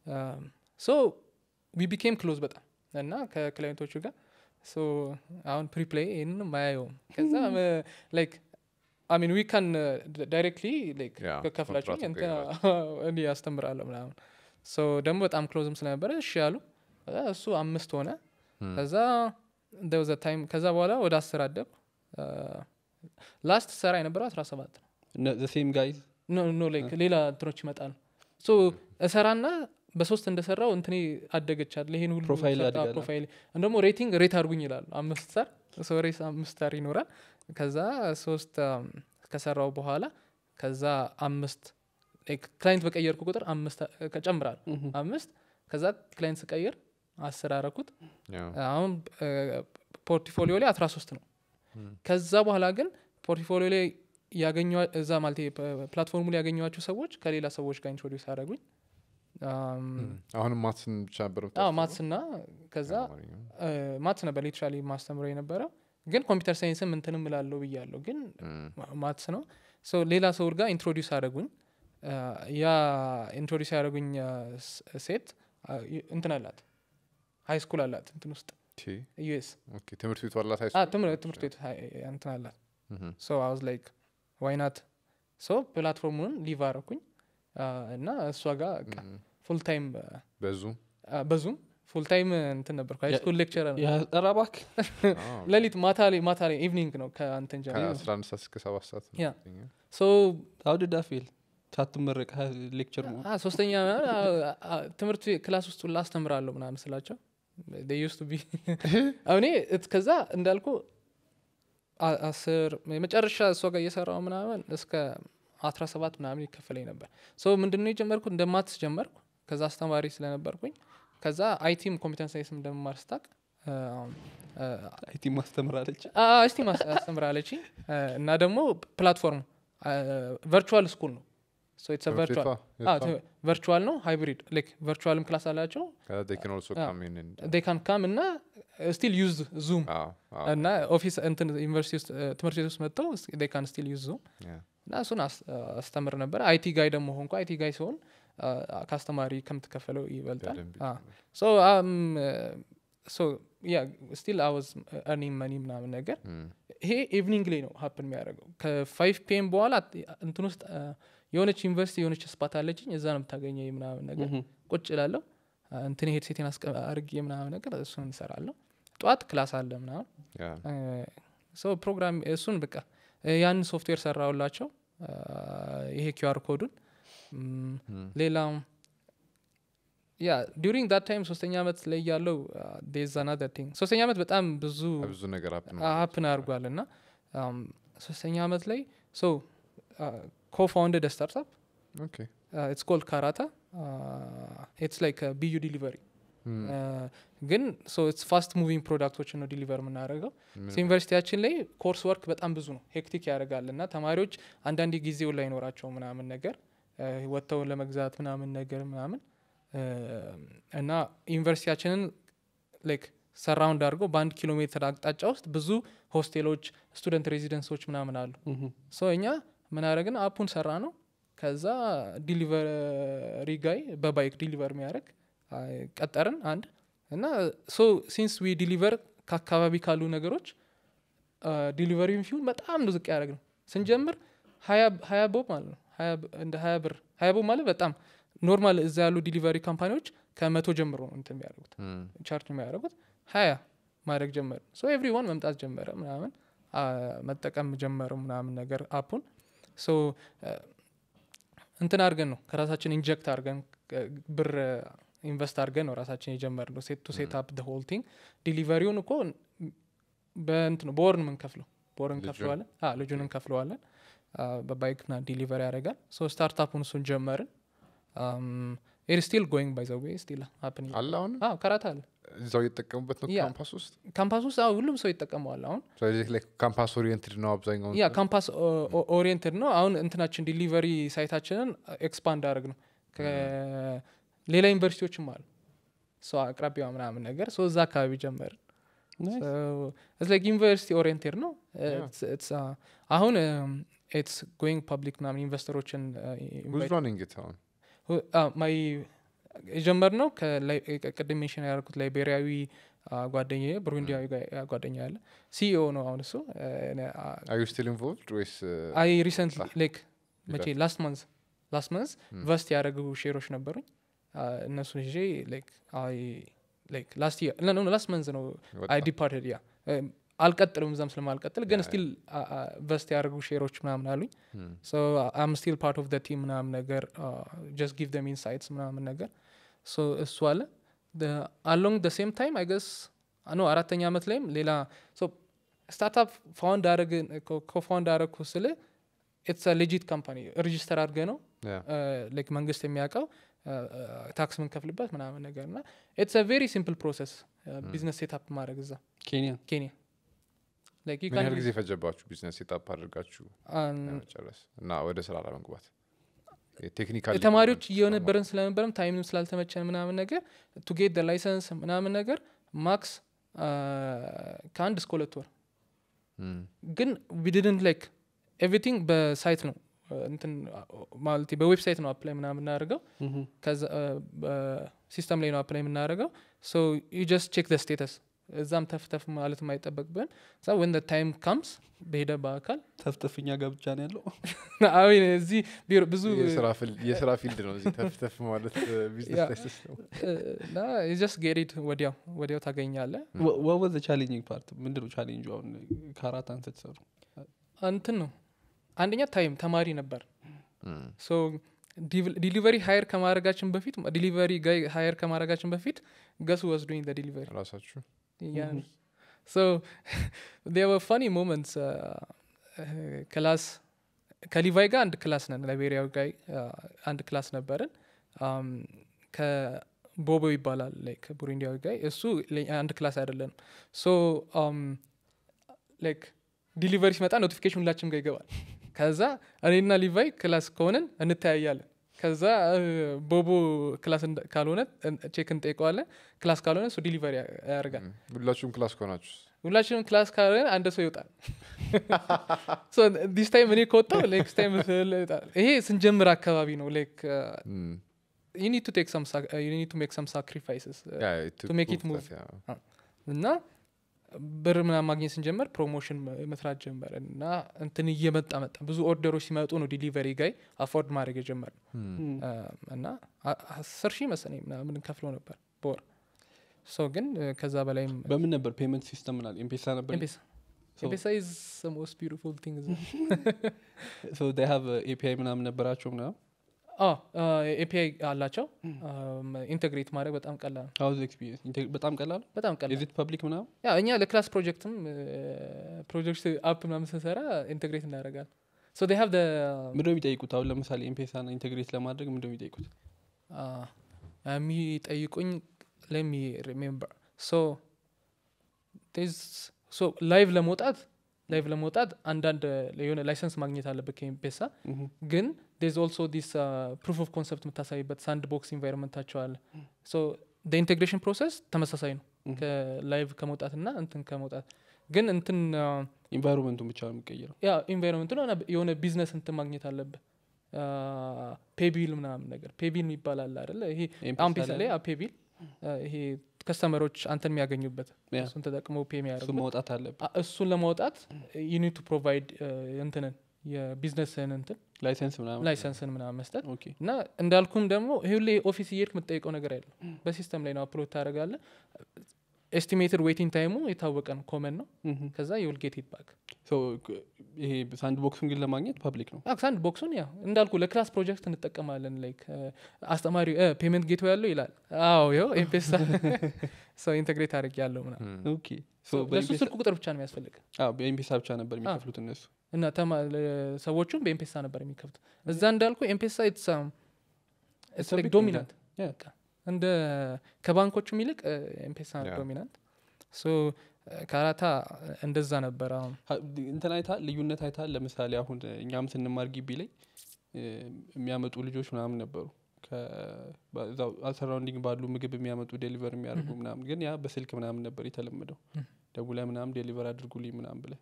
ሶ ዊ ቢኬም ክሎዝ በጣም እና ከክላይንቶቹ ጋር ሶ አሁን ፕሪፕሌይ ይህንን ማያየውም ከዛ ላይክ አሚን ዊ ካን ዳይሬክትሊ ላይክ Yeah, ከፍላችሁኝ ኮንትራት እንትን እኔ ያስተምራለሁ ምናምን ሶ ደግሞ በጣም ክሎዝም ስለነበረ እሺ ያሉ ከዛ እሱ አምስት ሆነ ከዛ ዘ ታይም ከዛ በኋላ ወደ አስር አደብ ላስት ሰራ የነበረው አስራ ሰባት ነው እነ- the same guys ኖ ኖ ላይክ ሌላ እንትኖች ይመጣሉ ሶ እሰራና በሶስት እንደሰራው እንትኔ አደገቻለ ይሄን ሁሉ ፕሮፋይል ሰራ- ያድጋል። ፕሮፋይል እንደሞ ሬቲንግ ሬት አድርጉኝ ይላሉ አምስት ስታር ሶ ሬስ አምስት ስታር ይኖራል ከዛ ሶስት አም፣ ከሰራው በኋላ ከዛ አምስት ላይክ ክላይንት በቀየርኩ ቁጥር አምስት ጨምራል አምስት ከዛ ክላይንት ስቀይር አስር አረኩት Yeah. አሁን ፖርትፎሊዮ ላይ አስራ ሶስት ነው ከዛ በኋላ ግን ፖርትፎሊዮ ላይ ያገኘ እዛ ማለት ፕላትፎርሙ ላይ ያገኘኋቸው ሰዎች ከሌላ ሰዎች ጋር ኢንትሮዲውስ አደረጉኝ አሁንም ማትስን ብቻ ነበር አዎ የምታስተምረው? ማትስ እና ከዛ አማርኛው? ማትስ ነበር ሊትራሊ ማስተምረው የነበረው ግን ኮምፒውተር ሳይንስም እንትንም እላለሁ ብያለሁ ግን Mm. ማትስ ነው ሶ ሌላ ሰው ጋር ኢንትሮዲውስ አደረጉኝ አ፣ ያ ኢንትሮዲውስ ያደረጉኝ አ፣ ስ- ሴት አ፣ ይ- እንትን አላት ሀይ ስኩል አላት እንትን ውስጥ ቲ ዩኤስ ኦኬ ትምህርት ቤቱ አላት ሃይ ትምህርት ትምህርት ቤት ሀይ- እንትን አላት ስኩል ሶ አይ ዋዝ ላይክ ዋይናት ሶ ፕላትፎርሙን ሊቭ አረኩኝ አ፣ እና እሷ ጋር ፉል ታይም በዙም በዙም ፉል ታይም እንትን ነበርኩ ሃይ ያ- ስኩል ሌክቸር ኧረ እባክህ ሌሊት ማታ ላይ ማታ ላይ ኢቭኒንግ ነው ከአንተን ጀምሮ ከአስራ አንድ ሰዓት እስከ ሰባት ሰዓት ነው ያ። የሚገኘው። ሶ ታውድዳ ፌል ሳትመረቅ ሌክቸር ነው አ፣ ሶስተኛ ምናምን፣ አ፣ አ፣ ትምህርት ቤት ክላስ ውስጥ ሁላ አስተምራለሁ ምናምን ስላቸው ዩስ ቢ እኔ እት- ከዛ እንዳልኩ አ- አስር የመጨረሻ እሷ ጋር እየሰራው ምናምን እስከ አስራ ሰባት ምናምን ይከፈለኝ ነበር ሶ ምንድነው የጀመርኩት እንደ ማትስ ጀመርኩ ከዛ አስተማሪ ስለነበርኩኝ ከዛ አይቲም ኮምፒተንስ ሳይንስ እንደምማር ስታቅ አይቲ ማስተምራለች እስቲ አስተምራለች እና ደግሞ ፕላትፎርም ቨርቹዋል ስኩል ነው ትምህርት ቤቷ የእሷ? ቨርቹዋል ነው ሃይብሪድ ላይክ ቨርቹዋልም ክላስ አላቸው ከዛ they can also አ። come in and- ዴይ ካን ካም እና ስቲል ዩዝ ዙም አዎ፣ አዎ፣ እና ኦፊስ እንትን ዩኒቨርሲቲ ውስጥ እ፣ ትምህርት ቤት ውስጥ መጥተው ዴይ ካን ስቲል ዩዝ ዙም yeah. እና እሱን አስ- አስተምር ነበር አይቲ ጋይ ደግሞ ሆንኩ አይቲ ጋይ ሲሆን አ፣ ከአስተማሪ ከምትከፈለው ይበልጣል በደንብ አ። ሶ ሶ ያ ስቲል አወዝ እርኒንግ መኒ ምናምን ነገር Mm. ይሄ ኢቭኒንግ ላይ ነው ሀፕን የሚያደርገው ከፋይቭ ፒኤም በኋላ እንትን ውስጥ አ፣ የሆነች ዩኒቨርሲቲ የሆነች ስፓት አለችኝ እዛ ነው የምታገኘኝ ምናምን ነገር ቁጭ ላለሁ እንትን ሄድ ሴቴን አርጌ ምናምን ነገር እሱን እንሰራለሁ ጠዋት ክላስ አለ ምናምን Yeah. ሰው ፕሮግራም እሱን በቃ እ፣ ያንን ሶፍትዌር ሰራውላቸው አ፣ ይሄ ኪዩአር ኮዱን ም፣ Mm. ሌላው ያ ዲሪንግ ዳት ታይም ሶስተኛ ዓመት ላይ ያለው ዴዛና ቲንግ ሶስተኛ ዓመት በጣም ብዙ ብዙ ነገር happen ሀፕን አድርጓል እና አም፣ ሶስተኛ ዓመት ላይ ሶ ኮፋውንደድ ስታርታፕ Okay. ኢትስ ኮልድ ካራታ ኢትስ ላይክ ቢዩ ዲሊቨሪ Mm. ግን ሶ ኢትስ ፋስት ሙቪንግ ፕሮዳክቶችን ነው ዲሊቨር የምናደርገው ምን- ሶ ዩኒቨርሲቲያችን ላይ ኮርስ ወርክ በጣም ብዙ ነው ሄክቲክ ያደርጋል እና ተማሪዎች አንዳንድ ጊዜው ላይ ይኖራቸው ምናምን ነገር እ፣ ወጥተው ለመግዛት ምናምን ነገር ምናምን እ፣ እና ዩኒቨርሲቲያችንን ላይክ ሰራውንድ አድርገው በአንድ ኪሎ ሜትር አቅጣጫ ውስጥ ብዙ ሆስቴሎች ስቱደንት ሬዚደንሶች ምናምን አሉ ሶ እኛ ምን አደረግን አፑን ሰራ ነው ከዛ ዲሊቨሪ ጋይ በባይክ ዲሊቨር የሚያደርግ አይ፣ ቀጠርን አንድ እና ሶ ሲንስ ዊ ዲሊቨር ከአካባቢ ካሉ ነገሮች ዲሊቨሪ ፊውን በጣም ነው ዝቅ ያደረግ ነው ስንጀምር ሀያ- ሀያ ቦብ ማለት ነው ሀያ ብ- እንደ ሀያ ብር ሀያ ቦብ ማለት በጣም ኖርማል እዛ ያሉ ዲሊቨሪ ካምፓኒዎች ከመቶ ጀምሮ ነው እንትን የሚያደርጉት Mm. ቻርጅ የሚያደርጉት ሀያ ማድረግ ጀመር ሶ ኤቭሪዋን መምጣት ጀመረ ምናምን አ፣ መጠቀም ጀመሩ ምናምን ነገር አፑን ሶ እንትን አድርገን ነው ከራሳችን ኢንጀክት አድርገን እ፣ ብር ኢንቨስት አድርገን ነው ራሳችን የጀመር ነው ሴት ቱ ሴት አፕ ደ ሆል ቲንግ ዲሊቨሪውን እኮ በእንትኑ በወር ነው የምንከፍለው በወር ልጁን? እንከፍለዋለን አ፣ ልጁን እንከፍለዋለን አ፣ በባይክ ና ዲሊቨሪ ያደርጋል ሶ ስታርታፑን እሱን ጀመርን ኢት ስቲል ጎይንግ ባይ ዘ ዌይ ስቲል ሀፕን አለ አሁን ከራታ አለ እዛው እየተጠቀሙበት ነው ያ። ካምፓስ ውስጥ ካምፓስ ውስጥ አዎ ሁሉም ሰው ይጠቀመዋል አሁን ስለዚህ ላይ ካምፓስ ኦሪየንትድ ነው አብዛኛው ያ ካምፓስ ኦሪየንትድ ነው አሁን እንትናችን ዲሊቨሪ ሳይታችንን ኤክስፓንድ አድርግ ነው ሌላ ዩኒቨርሲቲዎችም አሉ ሰው አቅራቢያ ምናምን ነገር ሶ እዛ አካባቢ ጀመርን ላይክ ዩኒቨርሲቲ ኦሪየንቴድ ነው Yeah. It's- it's, uh, አሁን ኢትስ ጎይንግ ፐብሊክ ምናምን ኢንቨስተሮችን ብዙ ራኒንግ አሁን ማይ የጀመር ነው ቅድም ሜንሽን ያደርኩት ላይቤሪያዊ ጓደኛ ብሩንዲያዊ ጋ- ጓደኛ ያለ ሲኢኦ ነው አሁን እሱ አር ዩ ስቲል ኢንቮልቭድ ወይስ አይ ሪሰንትሊ Ah. ላይክ መቼ ላስት መንዝ ላስት መንዝ Hmm. ቨስት ያደረጉ ሼሮች ነበሩኝ አ፣ እነሱን ይዤ ላይክ አይ ላይክ ላስት ኖ ላስት መንዝ ነው አይ ዲፓርትድ ያ አልቀጥልም እዛም ስለማልቀጥል ግን Yeah. ስቲል ቨስት ያደረጉ ሼሮች ምናምን አሉኝ ሶ አም ስቲል ፓርት ኦፍ ደ ቲም ምናምን ነገር ጀስት ጊቭ ደም ኢንሳይትስ ምናምን ነገር ሶ እሱ አለ አሎንግ ደ ሴም ታይም አይ ገስ ኖ አራተኛ ዓመት ላይም ሌላ ስታርታፕ ፋውንድ አረግ ኮፋውንድ አረግኩ ስል ኢትስ ሌጂት ካምፓኒ ሬጂስተር አድርገ ነው ላይክ መንግስት የሚያውቀው ታክስ ምንከፍልበት ምናምን ነገር እና ኢትስ ቬሪ ሲምፕል ፕሮሰስ ቢዝነስ ሴታፕ ማድረግ እዛ ኬንያ ኬንያ ላይክ you ምን ያህል can't- ጊዜ ፈጀባችሁ ቢዝነስ ሴታፕ አድርጋችሁ አን- ለመጨረስ እና ወደ ስራ ለመግባት ቴክኒካል ተማሪዎች እየነበረን ስለነበረም ታይምም ስላልተመቸን ምናምን ነገር ቱ ጌት ደ ላይሰንስ ምናምን ነገር ማክስ ከአንድ እስከ ሁለት ወር ግን ዊድድንት ላይክ ኤቭሪቲንግ በሳይት ነው እንትን ማለት በዌብሳይት ነው አፕላይ ምናምን የምናደርገው ከዛ ሲስተም ላይ ነው አፕላይ የምናደርገው ሶ ዩ ጀስት ቼክ ደ ስቴተስ እዛም ተፍተፍ ማለት የማይጠበቅብን ዛ ወን ታይም ካምስ በሄደ በአካል ተፍተፍኛ ገብቻ ነው ያለው አይ እዚህ ቢሮ ብዙ የስራ ፊል- የስራ ፊልድ ነው እዚህ ተፍተፍ ማለት ቢዝነስ ያ። ላይ ስትሰሩ። እና ጀስት ጌሪድ ወዲያው ወዲያው ታገኛለ ወወዘ ቻሌንጂንግ ፓርት ምንድነው ቻሌንጁ አሁን ከአራት አንተ ተሰሩ እንትን ነው አንደኛ ታይም ተማሪ ነበር እም። ሶ ዲሊቨሪ ሀየር ከማድረጋችን በፊት ዲሊቨሪ ጋይ ሀየር ከማድረጋችን በፊት ገሱ ወስዶኝ ዲሊቨሪ ራሳችሁ Yeah. So there were funny moments. ክላስ ከሊቫይ ጋር አንድ ክላስ ነን ላይቤሪያዊ ጋይ አንድ ክላስ ነበርን Um, ከቦቦ ይባላል ላይክ ቡሩንዲያዊ ጋይ እሱ ለ- አንድ ክላስ አይደለንም ሶ ላይክ ዲሊቨሪ ሲመጣ ኖቲፊኬሽን ሁላችንም ጋር ይገባል ከዛ እኔና ሊቫይ ክላስ ከሆንን እንተያያለን ከዛ እ፣ ቦቦ ክላስ እንደ- ካልሆነ ቼክ እንጠይቀዋለን ክላስ ካልሆነ እሱ ዲሊቨሪ ያደርጋል እም። ሁላችሁም ክላስ ከሆናችሁ ሁላችንም ክላስ ካልሆነ አንድ ሰው ይወጣል ዲስ ታይም እኔ ከወጣው ኔክስት ታይም ይወጣል ይሄ ስንጀምር አካባቢ ነው ላይክ እም። ዩ ኒድ ቱ ቴክ ሰም ዩ ኒድ ቱ ሜክ ሰም ሳክሪፋይስስ Yeah, it took to make it both move. that, yeah. እና ብር ምናምን ማግኘት ስንጀምር ፕሮሞሽን መስራት ጀመር እና እንትን እየመጣ መጣ ብዙ ኦርደሮች ሲመጡ ነው ዲሊቨሪ ጋይ አፎርድ ማድረግ የጀመር እም። እና አ- አስር ሺህ መሰለኝ ምናምን ከፍሎ ነበር በወር ሶ ግን እ፣ ከዛ በላይም በምን ነበር ፔመንት ሲስተም ምናል ኤምፔሳ ነበር ኤምፔሳ So- ኤምፔሳ ኢዝ ሞስት ቢዩቲፉል ቲንግ ሶ ዴይ ሃቭ ኤፒአይ ምናምን ነበራቸው ምናምን ኤፒአይ አላቸው ኢንቴግሬት ማድረግ በጣም ቀላል ነው ሀውዝ ኤክስፒሪየንስ በጣም ቀላል በጣም ቀላል ኢዚት ፐብሊክ ምናምን ያ እኛ ለክላስ ፕሮጀክትም ፕሮጀክት አፕ ምናምን ስንሰራ ኢንቴግሬት እናደርጋል ሶ ዴ ሃቭ ምንድነው የሚጠይቁት አሁን ለምሳሌ ኤምፔሳና ኢንቴግሬት ለማድረግ ምንድነው የሚጠይቁት የሚጠይቁኝ ለሚ ሪሜምበር ሶ ሶ ላይቭ ለመውጣት ላይቭ ለመውጣት አንዳንድ የሆነ ላይሰንስ ማግኘት አለበት ከኤምፔሳ ምሁም። ግን ዴዝ ኦልሶ ዲስ ፕሩፍ ኦፍ ኮንሰፕት የምታሳይበት ሳንድ ቦክስ ኢንቫይሮንመንታቸው አለ ሶ ኢንቴግሬሽን ፕሮሰስ ተመሳሳይ ነው Mhm. ከላይቭ ከመውጣትና እንትን ከመውጣት ግን እንትን ኢንቫይሮንመንቱን ብቻ ነው የሚቀይረው ያ ኢንቫይሮንመንት ነው የሆነ ቢዝነስ እንትን ማግኘት አለብህ ፔቢል ምናምን ነገር ፔቢል የሚባል አለ አደለ ይሄ ኤምፔሳ አሁን ፔሳ ላይ ላይ ፔቢል ይሄ ከስተመሮች አንተን የሚያገኙበት ያ። እሱን ተጠቅመው ፔ እሱ የሚያደርጉበት መውጣት አለብን አ- እሱን ለማውጣት ዩኒድ ቱ ፕሮቫይድ እንትንን የቢዝነስን እንትን ላይሰንስ ምናምን ላይሰንስን ምናምን መስጠት ኦኬ እና እንዳልኩም ደግሞ ይሄ ሁሌ ኦፊስ እየሄድክ የምትጠይቀው ነገር ያለው በሲስተም ላይ ነው አፕሎድ ታደረጋለ ኤስቲሜትድ ዌይቲንግ ታይሙ የታወቀ ነው ኮመን ነው ምሁም። ከዛ የውል ጌት ይባክ ሶ ይሄ ሳንድ ቦክሱን ግን ለማግኘት ፐብሊክ ነው ሳንድ ቦክሱን ያ እንዳልኩ ለክላስ ፕሮጀክት እንጠቀማለን ላይክ አስተማሪ ፔመንት ጌቶ ያለው ይላል አዎ ይኸው ኤምፔሳ ሰው ኢንቴግሬት አድርግ ያለው ምና እም። ኦኬ ሶ ለሱ በኤምፔሳ ስልክ ቁጥር ብቻ ነው የሚያስፈልግ አዎ በኤምፔሳ ብቻ ነበር የሚከፍሉት እነሱ እና ተማ- ለ- ሰዎቹም በኤምፔሳ ነበር የሚከፍቱ እዛ እንዳልኩ ኤምፔሳ It's a big ዶሚናንት Yeah. እንደ ከባንኮቹም ይልቅ ኤምፔሳ Yeah. ዶሚናንት ሶ ካራታ እንደዛ ነበር አሁን ሀ- እንትን አይታል ልዩነት አይታል ለምሳሌ አሁን እኛም ስንማር ግቢ ላይ እ፣ የሚያመጡ ልጆች ምናምን ነበሩ ሰራውንዲንግ ባሉ ምግብ የሚያመጡ ዴሊቨር የሚያደርጉ Mhm. ምናምን ግን ያ በስልክ ምናምን ነበር የተለመደው Mhm. ደውላ ምናምን ዴሊቨር አድርጉልኝ ምናምን ብለ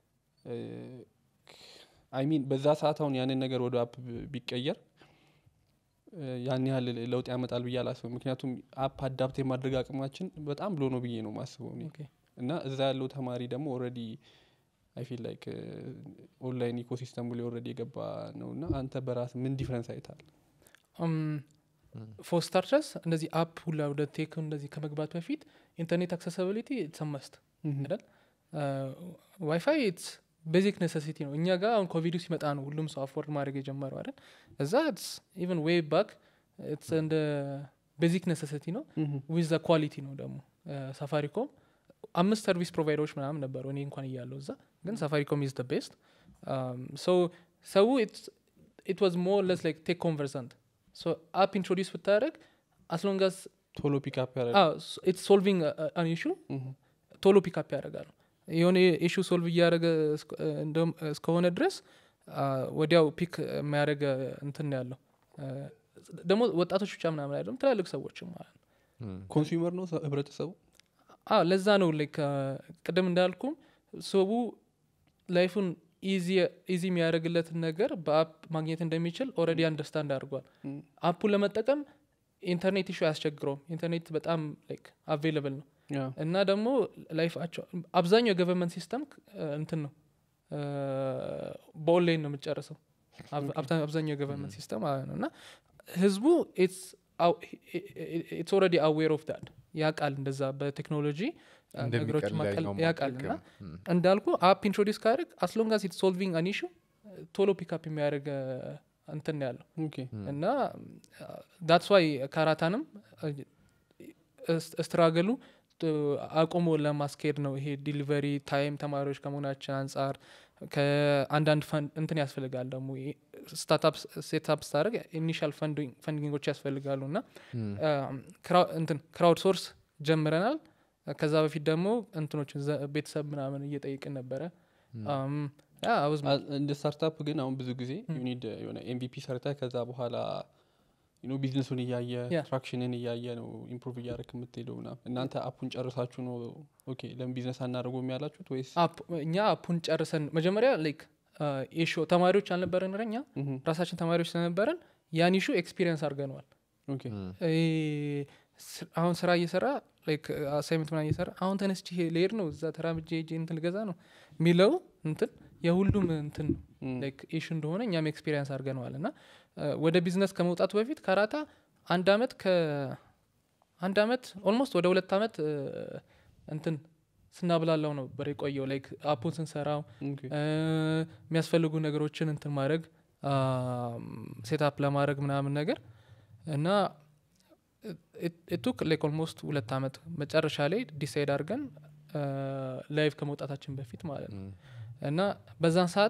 አይሚን በዛ ሰዓት አሁን ያንን ነገር ወደ አፕ ቢቀየር እ፣ ያን ያህል ለውጥ ያመጣል ብዬ አላስብም ምክንያቱም አፕ አዳፕት የማድረግ አቅማችን በጣም ብሎ ነው ብዬ ነው ማስበው እኔ ኦኬ። እና እዛ ያለው ተማሪ ደግሞ ኦልሬዲ አይ ፊል ላይክ ኦንላይን ኢኮሲስተሙ ላይ ኦልሬዲ የገባ ነው እና አንተ በራስ ምን ዲፍረንስ አይታል ፎር ስታርተርስ እንደዚህ አፕ ሁላ ወደ ቴክ እንደዚህ ከመግባት በፊት ኢንተርኔት አክሰሲቢሊቲ ሰመስት አይደል ዋይፋይ ኢትስ ቤዚክ ኔሴሲቲ ነው እኛ ጋር አሁን ኮቪዱ ሲመጣ ነው ሁሉም ሰው አፎርድ ማድረግ የጀመረው አይደል እዛ ኢቨን ዌይ ባክ ኢትስ እንደ ቤዚክ ኔሴሲቲ ነው ዊዝ ኳሊቲ ነው ደግሞ ሳፋሪኮም አምስት ሰርቪስ ፕሮቫይደሮች ምናምን ነበሩ እኔ እንኳን እያለው እዛ ግን ሳፋሪኮም ኢዝ ቤስት ሶ ሰው ኢት ዋዝ ሞር ለስ ላይክ ቴክ ኮንቨርሰንት ሶ አፕ ኢንትሮዲስ ብታደረግ አስሎንጋስ ቶሎ ፒክአፕ ያደረግ ኢትስ ሶልቪንግ አን ኢሹ ቶሎ ፒክአፕ ያደርጋሉ የሆነ ኢሹ ሶልቭ እያደረገ እስከ- እንደውም እስከሆነ ድረስ አ፣ ወዲያው ፒክ የሚያደረገ እንትን ነው ያለው አ፣ ደግሞ ወጣቶች ብቻ ምናምን አይደለም ትላልቅ ሰዎችም ማለት ነው እም። ኮንሱመር ነው ሰ- ህብረተሰቡ አዎ ለዛ ነው ላይክ ቅድም እንዳልኩም ሰቡ ላይፉን ኢዚ የሚያደርግለትን ነገር በአፕ ማግኘት እንደሚችል ኦልሬዲ አንደርስታንድ አድርጓል ም፣ አፑን ለመጠቀም ኢንተርኔት ኢሹ አያስቸግረውም ኢንተርኔት በጣም ላይክ አቬይለብል ነው ያ፣ እና ደግሞ ላይፋቸው አብዛኛው የገቨርንመንት ሲስተም እንትን ነው እ፣ በኦንላይን ነው የምጨርሰው አብ- አብዛ- አብዛኛው የገቨርንመንት ሲስተም ማለት ነው እና ህዝቡ ኢትስ ኦልሬዲ አዌር ኦፍ ዳት ያውቃል እንደዛ በቴክኖሎጂ እ፣ ነገሮችን ማቀል ያውቃል እና እንዳልኩ አፕ ኢንትሮዲስ ካደርግ አስሎንጋስ ኢት ሶልቪንግ አን ኢሹ ቶሎ ፒክአፕ የሚያደርግ እ፣ እንትን ነው ያለው ኦኬ፣ እና ዳትስ ዋይ ካራታንም ስትራገሉ አቁሞ ለማስኬድ ነው ይሄ ዲሊቨሪ ታይም ተማሪዎች ከመሆናችን አንጻር ከአንዳንድ ፈን- እንትን ያስፈልጋል ደግሞ ስታርታፕ ሴትፕ ስታደርግ ኢኒሻል ፈንዲንጎች ያስፈልጋሉ እና ክራው- እንትን ክራውድ ሶርስ ጀምረናል ከዛ በፊት ደግሞ እንትኖችን ዘ- ቤተሰብ ምናምን እየጠይቅን ነበረ አም፣ ያ I was- አ- እንደ ስታርታፕ ግን አሁን ብዙ ጊዜ ዩኒድ የሆነ ኤምቪፒ ሰርተ ከዛ በኋላ ዩ ኖ ቢዝነሱን እያየ Yeah. ትራክሽንን እያየ ነው ኢምፕሩቭ እያደረክ የምትሄደው ምናምን እናንተ አፑን ጨርሳችሁ ነው ኦኬ ለምን ቢዝነስ አናደርገውም ያላችሁት ወይስ አፕ እኛ አፑን ጨርሰን መጀመሪያ ላይክ ኢሹ ተማሪዎች አልነበረን እኛ ምሁም፣ ራሳችን ተማሪዎች ስለነበረን ያን ኢሹ ኤክስፒሪየንስ አድርገነዋል ኦኬ ይሄ ስ- አሁን ስራ እየሰራ አሳይመንት ምናምን እየሰራ አሁን ተነስቼ ልሄድ ነው እዛ ተራምጄ ሄጄ እንትን ልገዛ ነው የሚለው እንትን የሁሉም እንትን ነው ም፣ ላይክ ኢሹ እንደሆነ እኛም ኤክስፒሪየንስ አድርገነዋል እና እ፣ ወደ ቢዝነስ ከመውጣቱ በፊት ካራታ አንድ አመት ከ አንድ አመት ኦልሞስት ወደ ሁለት አመት እ፣ እንትን ስናብላላው ነበር የቆየው ላይክ አፑን ስንሰራው ኦኬ፣ እ፣ የሚያስፈልጉ ነገሮችን እንትን ማድረግ ሴታፕ ለማድረግ ምናምን ነገር እና ቱክ ላይክ ኦልሞስት ሁለት አመት መጨረሻ ላይ ዲሳይድ አድርገን ላይቭ ከመውጣታችን በፊት ማለት ነው እና በዛን ሰዓት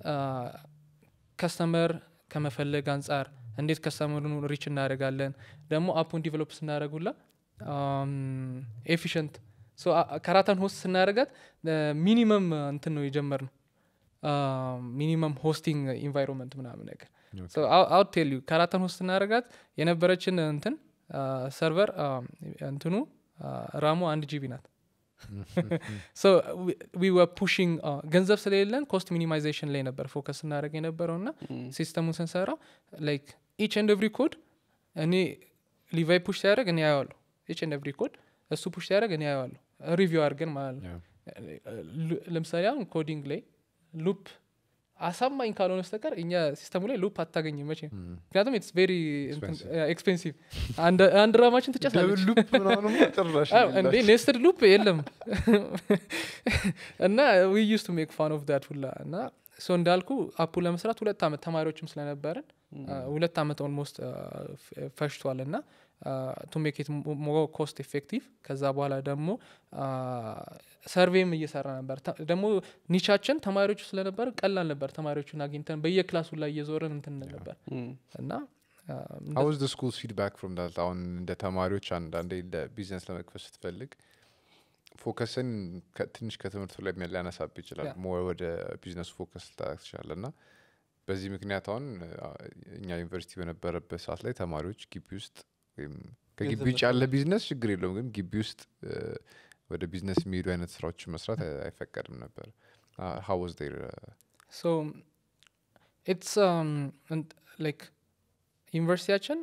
ከስተመር ከመፈለግ አንጻር እንዴት ከስተመሩን ሪች እናደርጋለን ደግሞ አፑን ዲቨሎፕ ስናደረጉላ ኤፊሽንት ከራታን ሆስት ስናደርጋት ሚኒመም እንትን ነው የጀመር ነው ሚኒመም ሆስቲንግ ኢንቫይሮንመንት ምናምን ነገር አውት ቴል ዩ ከራታን ሆስት ስናደርጋት የነበረችን እንትን ሰርቨር እንትኑ ራሙ አንድ ጂቢ ናት ሶ ዊ ወር ፑሽንግ ገንዘብ ስለሌለን ኮስት ሚኒማይዜሽን ላይ ነበር ፎከስ ስናደረግ የነበረው እና ም፣ ሲስተሙን ስንሰራው ላይክ ኢች ኤንድ ኤቭሪ ኮድ እኔ ሊቫይ ፑሽ ሲያደርግ እኔ አየዋለሁ ኢች ኤንድ ኤቭሪ ኮድ እሱ ፑሽ ሲያደርግ እኔ አየዋለሁ ሪቪው አድርገን ማለት ነው ሉ- ለምሳሌ አሁን ኮዲንግ ላይ ሉፕ አሳማኝ ካልሆነ በስተቀር እኛ ሲስተሙ ላይ ሉፕ አታገኝም መቼ ምክንያቱም ኢትስ ቬሪ Expensive. ኤክስፔንሲቭ አንድ ራማችን ትጨሳለች ሉፕ ምናምን ጭራሽ አዎ፣ እንዴ ኔስትድ ሉፕ የለም እና ዊ ዩስ ቱ ሜክ ፋን ኦፍ ዳት ሁላ እና ሶ እንዳልኩ አፑ ለመስራት ሁለት ዓመት ተማሪዎችም ስለነበረን አ፣ ሁለት ዓመት ኦልሞስት ፈሽቷል እና ቱ ሜክ ኢት ሞር ኮስት ኤፌክቲቭ ከዛ በኋላ ደግሞ ሰርቬም እየሰራ ነበር ተ- ደግሞ ኒቻችን ተማሪዎቹ ስለነበር ቀላል ነበር ተማሪዎቹን አግኝተን በየክላሱ ላይ እየዞርን እንትን እንል ነበር ም፣ እና አ፣ እንደ- ሀውዝ ደ ስኩልስ ፊድባክ ፍሮም ዳት አሁን እንደ ተማሪዎች አንዳንዴ ለቢዝነስ ለመክፈት ስትፈልግ ፎከስን ከ- ትንሽ ከትምህርቱ ላይ የሚያ- ሊያነሳብ ይችላል Yeah. ሞር ወደ ቢዝነሱ ፎከስ ልታደርግ ትችላለ እና በዚህ ምክንያት አሁን አ፣ እኛ ዩኒቨርሲቲ በነበረበት ሰዓት ላይ ተማሪዎች ግቢ ውስጥ ወይም ከግቢ ገንዘብ ውጭ ያለ ቢዝነስ ችግር የለውም ግን ግቢ ውስጥ እ፣ ወደ ቢዝነስ የሚሄዱ አይነት ስራዎችን መስራት አይ- አይፈቀድም ነበር ሀው ዋዝ ዴር ሶ ኢትስ ላይክ ዩኒቨርሲቲያችን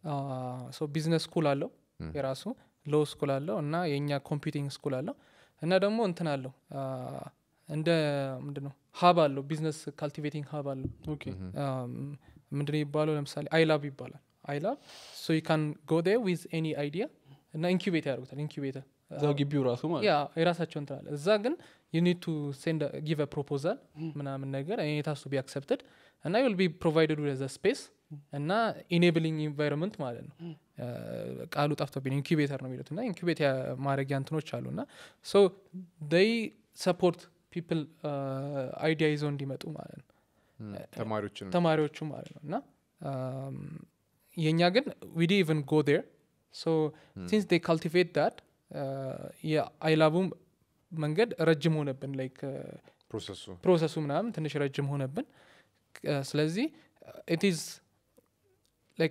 ሶ ቢዝነስ ስኩል አለው Mm. የራሱ ሎ ስኩል አለው እና የእኛ ኮምፒውቲንግ ስኩል አለው እና ደግሞ እንትን አለው አ፣ እንደ ምንድን ነው ሀብ አለው ቢዝነስ ካልቲቬቲንግ ሀብ አለው ኦኬ፣ ምንድን ነው የሚባለው ለምሳሌ አይላብ ይባላል አይላብ ሶ ዩ ካን ጎ ዴር ዊዝ ኤኒ አይዲያ እና ኢንኩቤት ያደርጉታል ኢንኩቤተር እዛው ግቢው ራሱ ማለት ያ የራሳቸው እንትን አለ እዛ ግን ዩ ኒድ ቱ ሴንድ ጊቭ ፕሮፖዛል ምናምን ነገር ኔት ሀስ ቱ ቢ አክሰፕትድ እና ዩል ቢ ፕሮቫይደድ ዘ ስፔስ እና ኢኔብሊንግ ኢንቫይሮንመንት ማለት ነው እ፣ ቃሉ ጠፍቶብኝ ኢንኩቤተር ነው የሚሉት እና ኢንኩቤት ማድረጊያ እንትኖች አሉ እና ሶ ደይ ሰፖርት ፒፕል አይዲያ ይዘው እንዲመጡ ማለት ነው ተማሪዎችን ተማሪዎቹ ማለት ነው እና አም፣ የእኛ ግን ዊዲ ኢቨን ጎ ዴር ሶ ሲንስ ዴ ካልቲቬት ዳት የአይላቡም መንገድ ረጅም ሆነብን ላይክ ፕሮሰሱ ፕሮሰሱ ምናምን ትንሽ ረጅም ሆነብን እ፣ ስለዚህ ኢትዝ ላይክ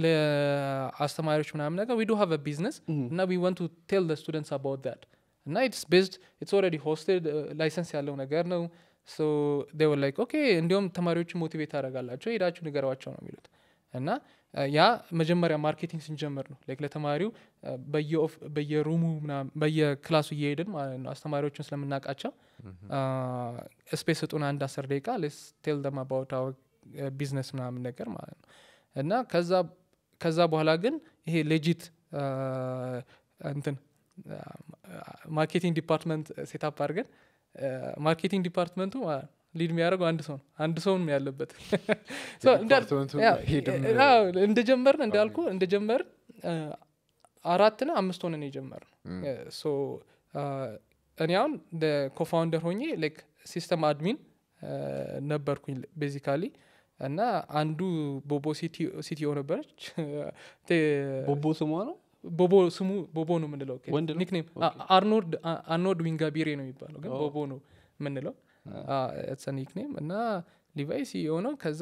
ለአስተማሪዎች ምናምን ነገር ዊ ዱ ሃቭ ቢዝነስ ም፣ እና ዊ ዋንት ቱ ቴል ደ ስቱደንትስ አባውት ዳት እና ኢትስ ቤዝድ ኢትስ ኦልሬዲ ሆስትድ ላይሰንስ ያለው ነገር ነው ሶ ዴይ ላይክ ኦኬ እንዲሁም ተማሪዎችን ሞቲቬት ታደርጋላቸው ሄዳችሁ ንገሯቸው ነው የሚሉት እና አ፣ ያ መጀመሪያ ማርኬቲንግ ስንጀምር ነው ላይክ ለተማሪው አ፣ በየኦፍ- በየሩሙ ምናምን በየክላሱ እየሄድን ማለት ነው አስተማሪዎችን ስለምናውቃቸው ስፔስ ስጡን አንድ አስር ደቂቃ ሌስ ቴል ደም አባውት አወር ቢዝነስ ምናምን ነገር ማለት ነው እና ከዛ ከዛ በኋላ ግን ይሄ ሌጂት እንትን ማርኬቲንግ ዲፓርትመንት ሴታፕ አድርገን ማርኬቲንግ ዲፓርትመንቱ ሊድ የሚያደርገው አንድ ሰው ነው አንድ ሰውን ያለበት So እንዳል- ዲፓርትመንቱ ያው፣ ሄድም አዎ፣ እንደጀመርን እንዳልኩ እንደጀመርን አ፣ አራት ና አምስት ሆነን የጀመር ም፣ ሶ እኔ አሁን ኮፋውንደር ሆኜ ላይክ ሲስተም አድሚን ነበርኩኝ ቤዚካሊ እና አንዱ ቦቦ ሲቲኦ ነበረች ቴ- ቦቦ ስሟ ነው ቦቦ ስሙ ቦቦ ነው የምንለው ወንድ ነው? ኒክኔም ኦኬ። አርኖልድ አርኖልድ ዊንጋቢሬ ነው የሚባለው ግን ኦ። ቦቦ ነው የምንለው ኒክኔም እና ሊቫይ ሲኦ ነው ከዛ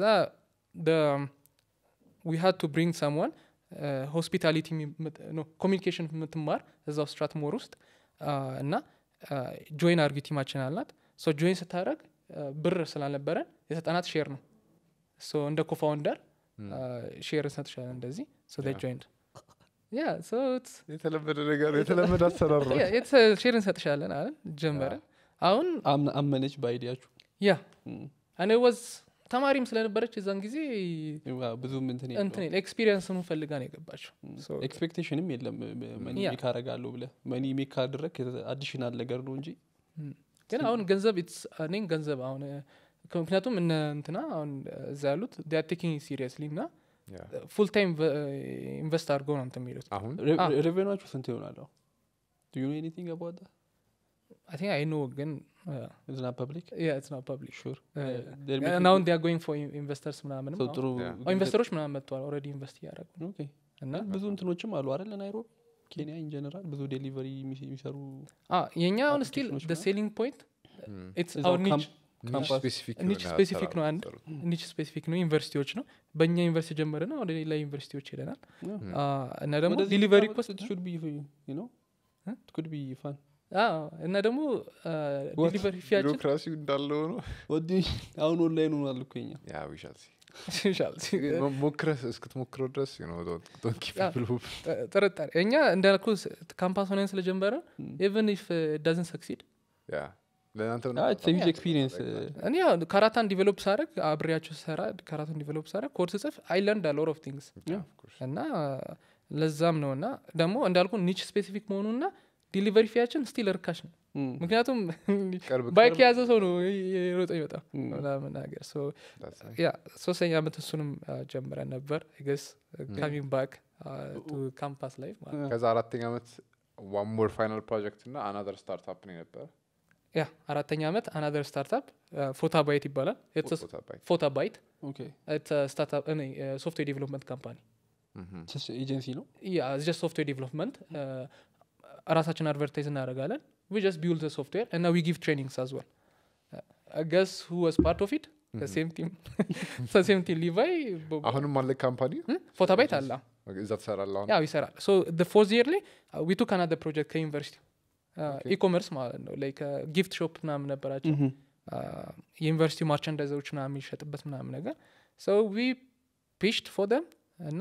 ዊ ሃድ ቱ ብሪንግ ሰምዋን ሆስፒታሊቲ ኮሚኒኬሽን የምትማር እዛው ስትራትሞር ውስጥ አ፣ እና ጆይን አርጊ ቲማችን አልናት ሶ ጆይን ስታደረግ ብር ስላልነበረን የሰጠናት ሼር ነው ሶ እንደ ኮፋውንደር ሼር እንሰጥሻለን እንደዚህ ሶ Yeah. ጆይንድ ያ ሶ የተለመደ ነገር የተለመደ አሰራር ነው ሼር እንሰጥሻለን አለን ጀመረን አሁን አምነ- አመነች በአይዲያችሁ ያ ም። እኔ ወዝ ተማሪም ስለነበረች የዛን ጊዜ ዋ፣ ብዙም እንትን እንትን ኤክስፒሪየንስኑ ፈልጋ ነው የገባቸው So- ኤክስፔክቴሽንም የለም መኒ Yeah. ሜክ አረጋለሁ ብለ መኒ ሜክ ካደረግ አዲሽናል ነገር ነው እንጂ ግን አሁን ገንዘብ it's- እኔን ገንዘብ አሁን እ፣ ምክንያቱም እነ እንትና አሁን እዛ ያሉት ቴኪንግ ሲሪየስሊ እና ያ። ፉል ታይም ኢንቨስት አድርገው ነው እንትን የሚሉት አሁን Ah. ሬቬኗችሁ ስንት ይሆናለሁ ዱ ዩ ኖ ኤኒቲንግ አባውት አይ ቲንክ አይ ኖ ግን ኢዝ ናት ፐብሊክ ያ ኢትስ ናት ፐብሊክ ሹር ናውን ዲያ ጎይንግ ፎር ኢንቨስተርስ ምናምንም ጥሩ Yeah. አሁን ኢንቨስተሮች ምናምን መጥተዋል ኦልሬዲ ኢንቨስት እያደረጉ ኦኬ እና ብዙ እንትኖችም አሉ አይደል ናይሮቢ ኬንያ ኢንጀነራል ብዙ ዴሊቨሪ የሚሰሩ አ፣ የኛ አሁን ስቲል applications ደ ምናምን? ሴሊንግ ፖይንት ም፣ ኢትስ እዛው አወር ኒች ካምፕ- ካምፓስ ስፔሲፊክ ኒች የሆነ ስፔሲፊክ ነው አሰራር አንድ የምትሰሩት። ኒች ስፔሲፊክ ነው ዩኒቨርሲቲዎች ነው በእኛ ዩኒቨርሲቲ ጀመርና ወደ ሌላ ዩኒቨርሲቲዎች ሄደናል አ፣ እና ደግሞ ወደዚህ ዲሊቨሪ ብታመጡት ኮስት it should be, you know, Huh? it could be fun. እና ደግሞ What? ዲሊቨሪ ፊያችን ቢሮክራሲው እንዳለው ነው What do you- አሁን ኦንላይን ሆኗል እኮ የኛ ያ ዊሻል ይሻል ሞክረህ እስክትሞክረው ድረስ ዶንኪ ያ። ጥርጣሬ እኛ እንዳልኩ ካምፓስ ሆነን ስለጀመረ Mm. ኢቨን ኢፍ ዳዝን ሰክሲድ ያ ለእናንተ Ah, it's a huge experience. uh, እኔ ያው ካራታን ዲቨሎፕ ሳደርግ አብሬያቸው ስሰራ ካራታን ዲቨሎፕ ሳደርግ ኮድ ስጽፍ አይ ለርንድ ሎት ኦፍ ቲንግስ እና ለዛም ነው እና ደግሞ እንዳልኩ ኒች ስፔሲፊክ መሆኑና ዲሊቨሪ ፊያችን ስቲል ርካሽ ነው mm, ምክንያቱም ቅርብ ባይክ የያዘ ሰው ነው የሮጠ ይመጣ mm. ምናምን ነገር ሶ That's nice. ያ ሶስተኛ ዓመት እሱንም አ፣ ጀምረን ነበር ገስ ካሚንግ ባክ ቱ ካምፓስ ላይፍ ማለት ነው። ከዛ አራተኛ ዓመት ዋን ሞር ፋይናል ፕሮጀክት እና አናዘር ስታርታፕ ነው የነበረ ያ አራተኛ ዓመት አናዘር ስታርታፕ ፎታ ባይት ይባላል ቦታ ባይ ፎታ ባይት Okay. ስታርታፕ ሶፍትዌር ዲቨሎፕመንት ካምፓኒ ምሁም። Just agency ነው? ያ ጀስት ሶፍትዌር ዲቨሎፕመንት ራሳችን አድቨርታይዝ እናደርጋለን ዊ ጀስት ቢውል ዘ ሶፍትዌር እና ዊ ጊቭ ትሬኒንግስ አዝ ወል ገስ ሁ ዋዝ ፓርት ኦፍ ኢት ሴም ቲም ሴም ቲም ሊቫይ አሁንም አለ ካምፓኒ ፎታ ባይት አለ እዛ ትሰራለህ አሁን ያው ይሰራል ሶ ፎርዝ ይር ላይ ዊ ቱክ አናዘር ፕሮጀክት ከዩኒቨርሲቲ Okay. ኢኮመርስ ማለት ነው ላይክ ጊፍት ሾፕ ምናምን ነበራቸው Mhm. የዩኒቨርሲቲ ማርቸንዳይዘሮች ምናምን የሚሸጥበት ምናምን ነገር ሶ ዊ ፒችድ ፎር ደም እና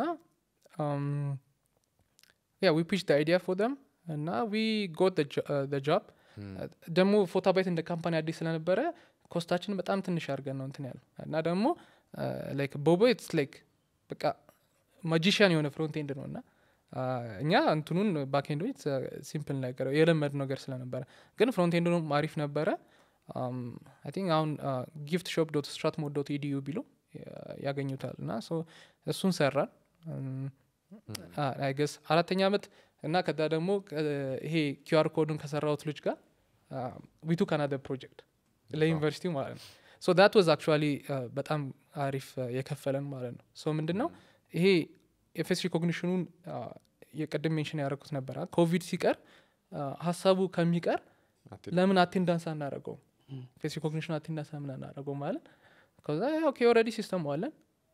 ያ ዊ ፒች አይዲያ ፎር ደም እና ዊ ጎት ጃብ ደግሞ ፎታ ባይት እንደ ካምፓኒ አዲስ ስለነበረ ኮስታችን በጣም ትንሽ አድርገን ነው እንትን ያለው እና ደግሞ ላይክ ቦቦ ኢትስ ላይክ በቃ ማጂሽያን የሆነ ፍሮንት ኤንድ ነው እና አ፣ እኛ እንትኑን ባክኤንዶ ሲምፕል ነገር የለመድ ነገር ስለነበረ ግን ፍሮንት ኤንዱንም አሪፍ ነበረ አይ ቲንክ አሁን ጊፍት ሾፕ ዶት ስትራትሞ ዶት ኢዲዩ ቢሉ ያገኙታል እና ሶ እሱን ሰራን አይገስ አራተኛ ዓመት እና ከዛ ደግሞ እ፣ ይሄ ኪዩአር ኮዱን ከሰራሁት ልጅ ጋር ዊቱ ካናደ ፕሮጀክት ለዩኒቨርሲቲው ማለት ነው ሶ ዳት ዋዝ አክቹዋሊ በጣም አሪፍ እ፣ የከፈለን ማለት ነው ሶ ምንድን ነው ይሄ የፌስ ሪኮግኒሽኑን የቅድም ሜንሽን ያደረኩት ነበር ኮቪድ ሲቀር አ፣ ሀሳቡ ከሚቀር ለምን አቴንዳንስ አናደረገውም ፌስ ሪኮግኒሽን አቴንዳንስ ምን አናደረገው ማለት ከዛ ኦኬ ኦልሬዲ ሲስተሙ አለን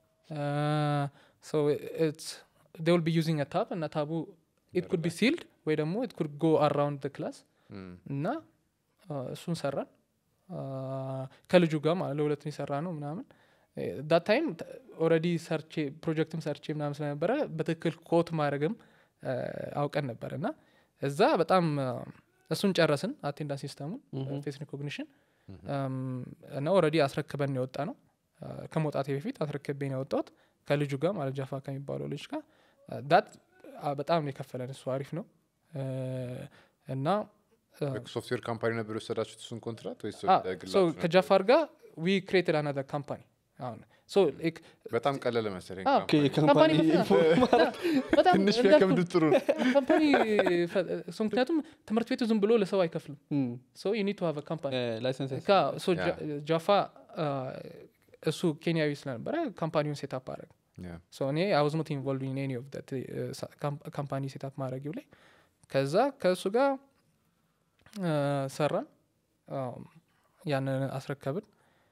ል ቢ ዩዚንግ ታብ እና ታቡ ኢት ኩድ ቢ ሲልድ ወይ ደግሞ ኢት ኩድ ጎ አራውንድ ክላስ እና አ፣ እሱን ሰራን ከልጁ ጋር ማለት ለሁለት ነው የሰራ ነው ምናምን ዳት ታይም ኦልሬዲ ሰርቼ ፕሮጀክትም ሰርቼ ምናምን ስለነበረ በትክክል ኮት ማድረግም አ፣ አውቀን ነበር እና እዛ በጣም አ፣ እሱን ጨረስን አቴንዳንስ ሲስተሙን ምሁም። ፌስ ሪኮግኒሽን እና ኦልሬዲ አስረክበን የወጣ ነው አ፣ ከመውጣቴ በፊት አስረክቤ ነው የወጣሁት ከልጁ ጋር ማለት ጃፋ ከሚባለው ልጅ ጋር ዳት በጣም ነው የከፈለን እሱ አሪፍ ነው አ፣ እና አ፣ ሶፍትዌር ካምፓኒ ነበር የወሰዳችሁት እሱን ኮንትራት ወይስ አ፣ ለግላችሁ so ነበር? ከጃፋር ጋር ዊ ክሬትድ አናዘር ካምፓኒ አሁን so like በጣም ቀለለ መሰለኝ አዎ፣ ካምፓኒ። ካምፓኒ በጣም ትንሽ እንዳልኩህ ቢያከብድ ጥሩ ነው ካምፓኒ ፈ- እሱ ምክንያቱም ትምህርት ቤቱ ዝም ብሎ ለሰው አይከፍልም ሶ ዩ ኒድ ቱ ሃቭ ካምፓኒ ላይሰንስ ጃፋ አ፣ እሱ ኬንያዊ ስለነበረ ካምፓኒውን ሴታፕ አረግ Yeah. ሶ እኔ አይ ዋዝ ኖት ኢንቮልቭ ኢን ኤኒ ኦፍ ዳት ካምፓኒ ሴታፕ ማድረጊው ላይ ከዛ ከእሱ ጋር አ፣ ሰራን አም፣ ያንን አስረከብን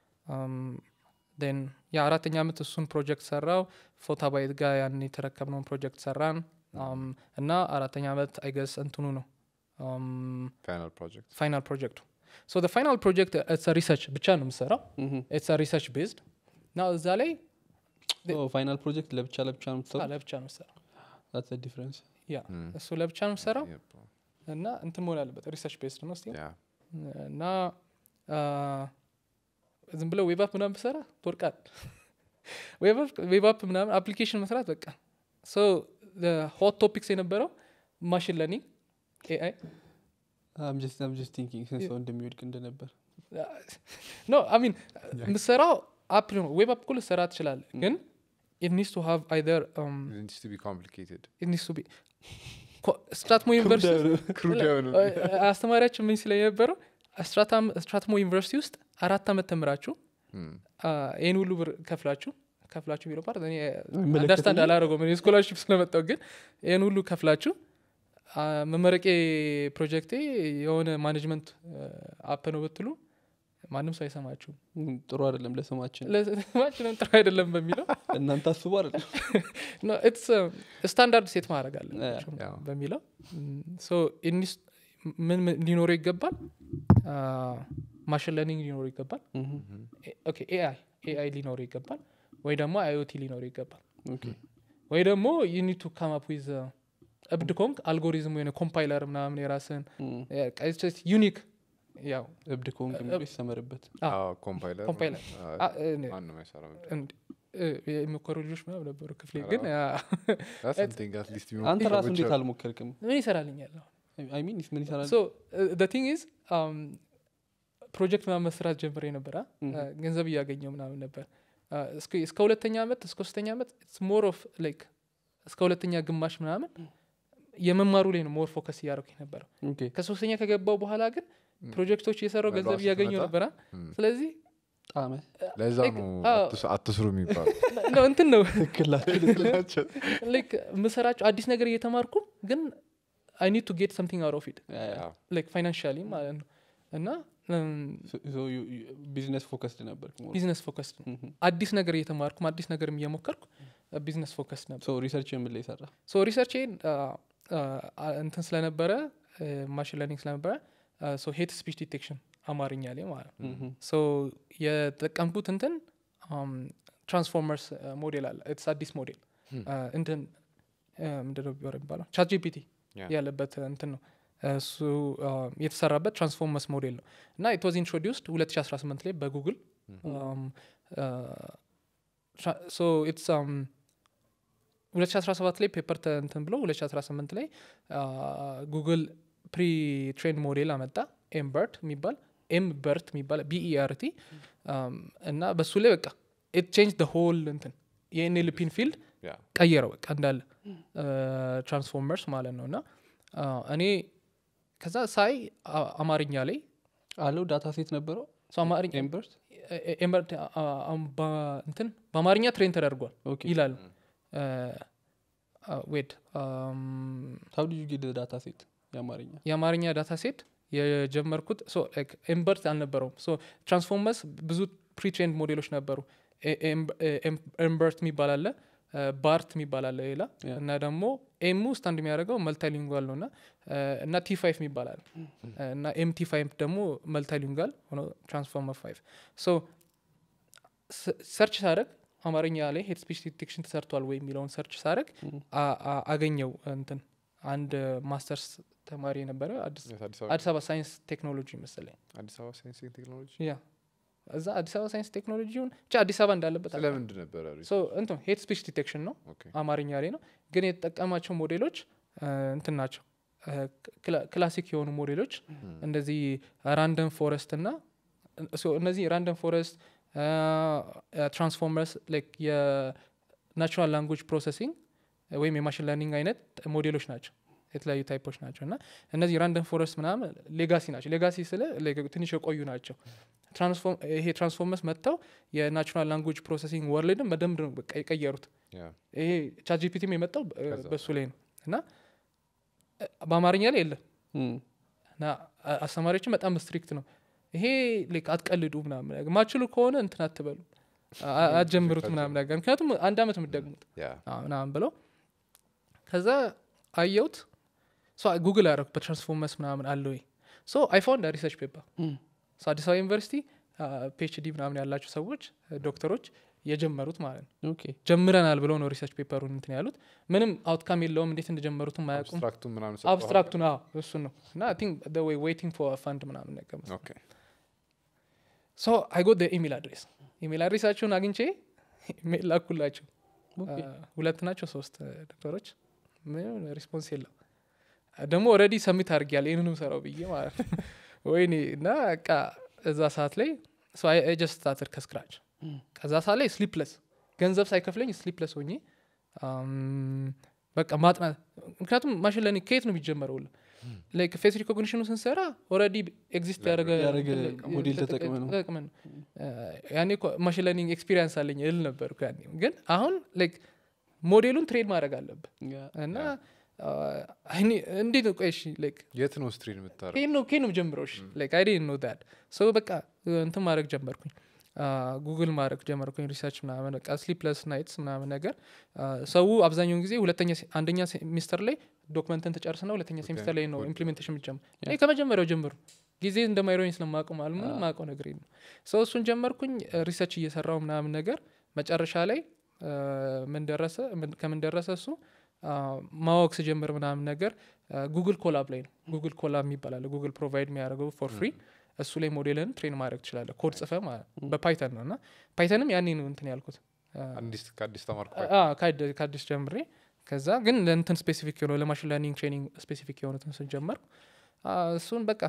ን የአራተኛ ዓመት እሱን ፕሮጀክት ሰራው ፎታ ባይት ጋር ያን የተረከብነውን ፕሮጀክት ሰራን አም፣ እና አራተኛ ዓመት አይገስ እንትኑ ነው ፋይናል ፕሮጀክት ፋይናል ፕሮጀክቱ ሶ ፋይናል ፕሮጀክት ኢትስ ሪሰርች ብቻ ነው የምሰራው ኢትስ ሪሰርች ቤዝድ እና እዛ ላይ ፋይናል ፕሮጀክት ለብቻ ለብቻ ነው አ፣ የምትሰራው ለብቻ ነው የምሰራው ዲፍረንስ ያ እሱ ለብቻ ነው የምሰራው እና እንትን መሆን አለበት ሪሰርች ቤዝድ ነው ስቲል እና አ፣ ዝም ብለው ዌብ አፕ ምናምን ብሰራ ትወርቃል ዌብ አፕ ምናምን አፕሊኬሽን መስራት በቃ ሶ ሆት ቶፒክስ የነበረው ማሽን ለርኒንግ ኤአይ ጀስት ቲንኪንግ ስንት ሰው እንደሚወድቅ እንደነበር ኖ አሚን የምትሰራው አፕ ነው ዌብ አፕ እኮ ልትሰራ ትችላለ ግን it needs to have either um, needs to be complicated it needs to be ስትራትሞ ዩኒቨርሲቲ ክሩድ የሆነ አስተማሪያችን ምን ሲለኝ የነበረው ስትራትሞ ዩኒቨርሲቲ ውስጥ አራት ዓመት ተምራችሁ Hmm. አ፣ ይህን ሁሉ ብር ከፍላችሁ ከፍላችሁ ቢለው ፓርት እኔ አይመለከተኝም። አንደርስታንድ አላደረገውም እኔ ስኮላርሽፕ ስለመጣው ግን ይህን ሁሉ ከፍላችሁ አ፣ መመረቄ ፕሮጀክቴ የሆነ ማኔጅመንት አፕ ነው ብትሉ ማንም ሰው አይሰማችሁም ም፣ ጥሩ አይደለም ለስማችን ለስማችንም ጥሩ አይደለም በሚለው እናንተ አስቡ አይደለም ስታንዳርድ ሴት ማድረግ አለባቸው ያው። በሚለው ሶ ኢኒስ ምን ምን ሊኖረው ይገባል ማሽን ለርኒንግ ሊኖረው ይገባል ኦኬ ኤአይ ኤአይ ሊኖረው ይገባል ወይ ደግሞ አይኦቲ ሊኖረው ይገባል ወይ ደግሞ ዩኒድ ቱ ካም አፕ ዊዝ እብድ ኮንክ አልጎሪዝም ወይ ኮምፓይለር ምናምን የራስን ዩኒክ ያው እብድ ከሆንክ የሚለው ይሰመርበት ኮምፓይለር ኮምፓይለር አ- እኔ- ማንም አይሰራም እንድ- እ- የሚኮሩ ልጆች ምናምን ነበሩ ክፍሌ ግን ያ That's something at least የሚሞክሩ አንተ ራሱ ሰዎች እንዴት አሉ። አልሞከርክም ምን ይሰራልኛል አሁን አይ ሚን ምን ይሰራል ሶ ቲንግ ኢዝ ፕሮጀክት ምናምን መስራት ጀምሬ ነበር አ? Mhm. አ፣ ገንዘብ እያገኘው ምናምን ነበር አ፣ እስከ- እስከ ሁለተኛ ዓመት እስከ ሶስተኛ ዓመት ሞር ኦፍ ላይክ እስከ ሁለተኛ ግማሽ ምናምን የመማሩ ላይ ነው ሞር ፎከስ እያደረኩኝ ነበረው ኦኬ ከሶስተኛ ከገባው በኋላ ግን ፕሮጀክቶች እየሰራው ገንዘብ መግባባት እያገኘው ስትመጣ፣ ነበር አ? Hmm. ስለዚህ ጣመ ለዛ like, ነው አዎ። አትስ- አትስሩ የሚባሉ ነው እንትን ነው ትክክላችሁ ላይክ የምሰራቸው አዲስ ነገር እየተማርኩ ግን አይ ኒድ ቱ ጌት ሰምቲንግ አውት ኦፍ ኢት ያው። ላይክ ፋይናንሻሊ ማለት ነው እና ቢዝነስ ፎከስድ ነበር ቢዝነስ ፎከስድ ነው አዲስ ነገር እየተማርኩም አዲስ ነገርም እየሞከርኩ ቢዝነስ ፎከስ ነበር ሪሰርች የምን ላይ ሰራ ሶ ሪሰርቼን እንትን ስለነበረ ማሽን ለርኒንግ ስለነበረ ሶ ሄት ስፒች ዲቴክሽን አማርኛ ላይ ማለት ነው ሶ የጠቀምኩት እንትን ትራንስፎርመርስ ሞዴል አለ ኢትስ አዲስ ሞዴል እንትን ምንድነው ቢወር የሚባለው ቻት ጂፒቲ Yeah. ያለበት እንትን ነው እሱ የተሰራበት ትራንስፎርመርስ ሞዴል ነው እና ኢት ዋዝ ኢንትሮዲውስድ 2018 ላይ በጉግል ሶ ኢትስ 2017 ላይ ፔፐር እንትን ብሎ 2018 ላይ ጉግል ፕሪ ትሬንድ ሞዴል አመጣ ኤምበርት የሚባል ኤም በርት የሚባል ቢኢአርቲ እና በሱ ላይ በቃ ኢት ቼንጅ ደ ሆል እንትን የኤንኤልፒን ፊልድ ያ። ቀየረው በቃ እንዳለ ትራንስፎርመርስ ማለት ነው እና አ፣ እኔ ከዛ ሳይ አ- አማርኛ ላይ አለው ዳታ ሴት ነበረው ሶ አማርኛ ኤምበርት ኤ- ኤምበርት አ- አ- አም- በ- እንትን በአማርኛ ትሬን ተደርጓል ኦኬ ይላሉ ዌድ ታው ዲዩ ጌት ዳታ ሴት የአማርኛ የአማርኛ ዳታ ሴት የጀመርኩት ኤምበርት አልነበረውም ሶ ትራንስፎርመርስ ብዙ ፕሪትሬንድ ሞዴሎች ነበሩ ኤምበርት የሚባል አለ ባርት የሚባል አለ ሌላ Yeah. እና ደግሞ ኤሙ ስታንድ የሚያደርገው መልታሊንጓል ነው እና እና ቲ ፋይቭ የሚባል አለ እና ኤም ቲ ፋይቭ ደግሞ መልታሊንጓል ሆኖ ትራንስፎርመር ፋይቭ ሶ ሰርች ሳደርግ አማርኛ ላይ ሄድ ስፒች ዲቴክሽን ተሰርቷል ወይ የሚለውን ሰርች ሳደርግ አ- አ- አገኘው እንትን አንድ ማስተርስ ተማሪ የነበረ አዲስ የት አዲስ አበባ አዲስ አበባ ሳይንስ ቴክኖሎጂ መሰለኝ አዲስ አበባ ሳይንስ ኤንድ ቴክኖሎጂ ያ እዛ አዲስ አበባ ሳይንስ ቴክኖሎጂውን ብቻ አዲስ አበባ እንዳለበት አውቃለሁ። ስለምንድን ነበረ ሶ እንትን ሄት ስፒች ዲቴክሽን ነው ኦኬ አማርኛ ላይ ነው ግን የተጠቀማቸው ሞዴሎች እ፣ እንትን ናቸው እ፣ ክላ- ክላሲክ የሆኑ ሞዴሎች እንደዚህ ራንደም ፎረስት እና ሶ እነዚህ ራንደም ፎረስት ትራንስፎርመርስ ላይክ የናቹራል ላንጉጅ ፕሮሰሲንግ ወይም የማሽን ለርኒንግ አይነት ሞዴሎች ናቸው የተለያዩ ታይፖች ናቸው እና እነዚህ ራንደም ፎረስት ምናምን ሌጋሲ ናቸው ሌጋሲ ስለ like ትንሽ የቆዩ ናቸው ትራንስፎርም ይሄ ትራንስፎርመርስ መጥተው የናቹራል ላንጉጅ ፕሮሰሲንግ ወርልድን በደንብ ነው በቃ የቀየሩት ያ ይሄ ቻትጂፒቲም የመጣው በ- ከዛ በሱ ላይ ነው እና እ፣ በአማርኛ ላይ የለም እም፣ እና አ- አስተማሪዎችን በጣም ስትሪክት ነው ይሄ ላይክ አትቀልዱ ምናምን ነገር ማችሉ ከሆነ እንትን አትበሉ አ- አ- አትጀምሩት ምናምን ነገር ምክንያቱም አንድ አመት የምትደግሙት ያ አ፣ ምናምን ብለው ከዛ አየሁት ጉግል አደረኩ በትራንስፎርመርስ ምናምን አለ ወይ ሶ አይ ፋውንድ ሪሰርች ፔፐር እም፣ ሶ አዲስ አበባ ዩኒቨርሲቲ ፒኤችዲ ምናምን ያላቸው ሰዎች ዶክተሮች የጀመሩት ማለት ነው ኦኬ ጀምረናል ብለው ነው ሪሰርች ፔፐሩን እንትን ያሉት ምንም አውትካም የለውም እንዴት እንደጀመሩትም አያውቁም አብስትራክቱ ምናምን አብስትራክቱን አዎ እሱን ነው እና አይ ቲንክ ዘ ዌይ ዌይቲንግ ፎር ፈንድ ምናምን ነገር መሰለኝ። ኦኬ ሶ አይ ጎት ኢሜል አድሬስ ኢሜል አድሬሳቸውን አግኝቼ ኢሜል ላኩላቸው ኦኬ አ፣ ሁለት ናቸው ሶስት አ፣ ዶክተሮች ምንም ሪስፖንስ የለም አ፣ ደግሞ ኦልሬዲ ሰሚት አድርጊያለሁ ይህንንም ሰራው ብዬ ማለት ነው ወይኔ እና በቃ እዛ ሰዓት ላይ ጀስት ስታትድ ከስክራች እም፣ ከዛ ሰዓት ላይ ስሊፕለስ ገንዘብ ሳይከፍለኝ ስሊፕለስ ሆኜ አም፣ በቃ ማጥናት ምክንያቱም ማሽን ለርኒንግ ከየት ነው የሚጀመረው ሁላ ላይክ ፌስ ሪኮግኒሽኑ ስንሰራ ኦልሬዲ ኤግዚስት ያደረገ ያደረገ እንትን- ሞዴል ተጠቅ- ተጠቅመህ ነው። ተጠቅመን ነው። አ፣ ያኔ እኮ ማሽን ለርኒንግ ኤክስፒሪየንስ አለኝ እል ነበርኩ ያኔ ግን አሁን ላይክ ሞዴሉን ትሬድ ማድረግ አለብህ ያ፣ እና አ፣ እኔ እንዴት ነው ቆይ እሺ ላይክ የት ነው ስትሪን የምታደርገው ይሄን ነው ከየት ነው ጀምረው እሺ ላይክ አይ ዲድንት ኖ ዳት ሶ በቃ እንትን ማድረግ ጀመርኩኝ ጉግል ማድረግ ጀመርኩኝ ሪሰርች ምናምን በቃ ስሊፕለስ ናይትስ ምናምን ነገር አ፣ ሰው አብዛኛውን ጊዜ ሁለተኛ ሴ- አንደኛ ሴሚስተር ላይ ዶክመንትን ትጨርስና ሁለተኛ ሴሚስተር ላይ ነው good. ኢምፕሊሜንቴሽን የሚጀምር Yeah. እኔ ከመጀመሪያው ጀምሩ ጊዜ እንደማይሮኝ ስለማውቀው ማለት ምንም Ah. ማውቀው ነገር የለም ሰው እሱን ጀመርኩኝ ሪሰርች እየሰራው ምናምን ነገር መጨረሻ ላይ አ፣ ምን ደረሰ ምን- ከምን ደረሰ እሱ አ፣ ማወቅ ስጀምር ምናምን ነገር ጉግል ኮላብ ላይ ነው ጉግል ኮላብ የሚባል አለ ጉግል ፕሮቫይድ የሚያደርገው ፎር ፍሪ እሱ ላይ ሞዴልን ትሬን ማድረግ ትችላለህ ኮድ ጽፈ ማለት ነው። በፓይተን ነው እና ፓይተንም ያኔ ነው እንትን ያልኩት አ፣ አዲስ ከአዲስ ተማርኩ አ፣ ከአድ- ከአዲስ ጀምሬ ከዛ ግን ለእንትን ስፔሲፊክ የሆነ ለማሽን ለርኒንግ ትሬኒንግ ስፔሲፊክ የሆኑትን ስን ጀመርኩ አ፣ እሱን በቃ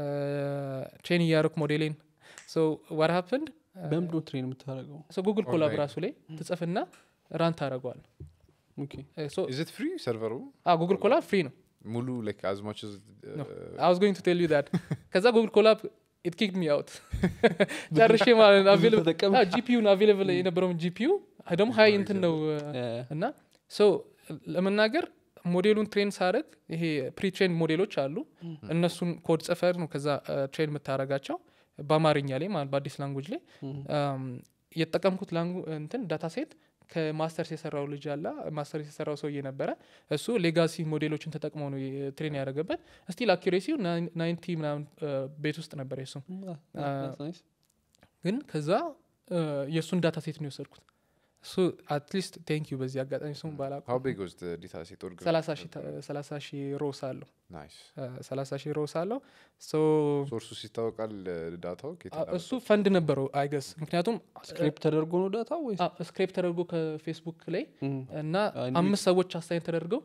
ትሬን እያደረኩ ሞዴሌን ሶ ዋት ሀፕንድ በምንድን ነው ትሬን የምታደርገው ጉግል ኮላብ Online. ራሱ ላይ ትጽፍና ራን ታደረገዋል ኦኬ ኢዝት ፍሪ ሰርቨሩ ጉግል ኮላብ ፍሪ ነው ሙሉ ላይክ አዝ ማች No. I was going to tell you that. ከዛ ጉግል ኮላብ ኢት ኪክ ሚ አውት ጨርሼ ማለት ነው ብዙ ተጠቀምክ? ጂፒዩን አቬለብል የነበረውን ጂፒዩ ደግሞ ሀይ እንትን ነው ያ፣ እና ሶ ለመናገር ሞዴሉን ትሬን ሳደርግ ይሄ ፕሪትሬን ሞዴሎች አሉ እነሱን ኮድ ጽፈር ነው ከዛ ትሬን የምታደርጋቸው በአማርኛ ላይ ማለት በአዲስ ላንጉጅ ላይ እም፣ አም፣ የተጠቀምኩት ላንጉ እንትን ዳታ ሴት ከማስተርስ የሰራው ልጅ አላ ማስተርስ የሰራው ሰውዬ ነበረ እሱ ሌጋሲ ሞዴሎችን ተጠቅሞ ነው ትሬን ያደረገበት ስቲል አኪሬሲው ናይንቲ ምናምን አ፣ ቤት ውስጥ ነበር የሱም አ፣ አ፣ that's nice። ግን ከዛ አ፣ የእሱን ዳታ ሴት ነው የወሰድኩት እሱ አትሊስት ቴንክ ዩ በዚህ አጋጣሚ ስሙ ባላውቅም ሀው ቢግ ዋዝ ዲታ ሴት ኦርግ ሰላሳ ሺህ ሮስ አለው ናይስ ሰላሳ ሺህ ሮስ አለው ሶ ሶርሱ ይታወቃል ዳታው ከየት አ- እንዳመጣው? እሱ ፈንድ ነበረው አይገስ ምክንያቱም ስክሪፕት ተደርጎ ነው ዳታ ወይስ ስክሬፕ ተደርጎ ከፌስቡክ ላይ እም፣ እና አ፣ እንዴት? አምስት ሰዎች አሳይን ተደርገው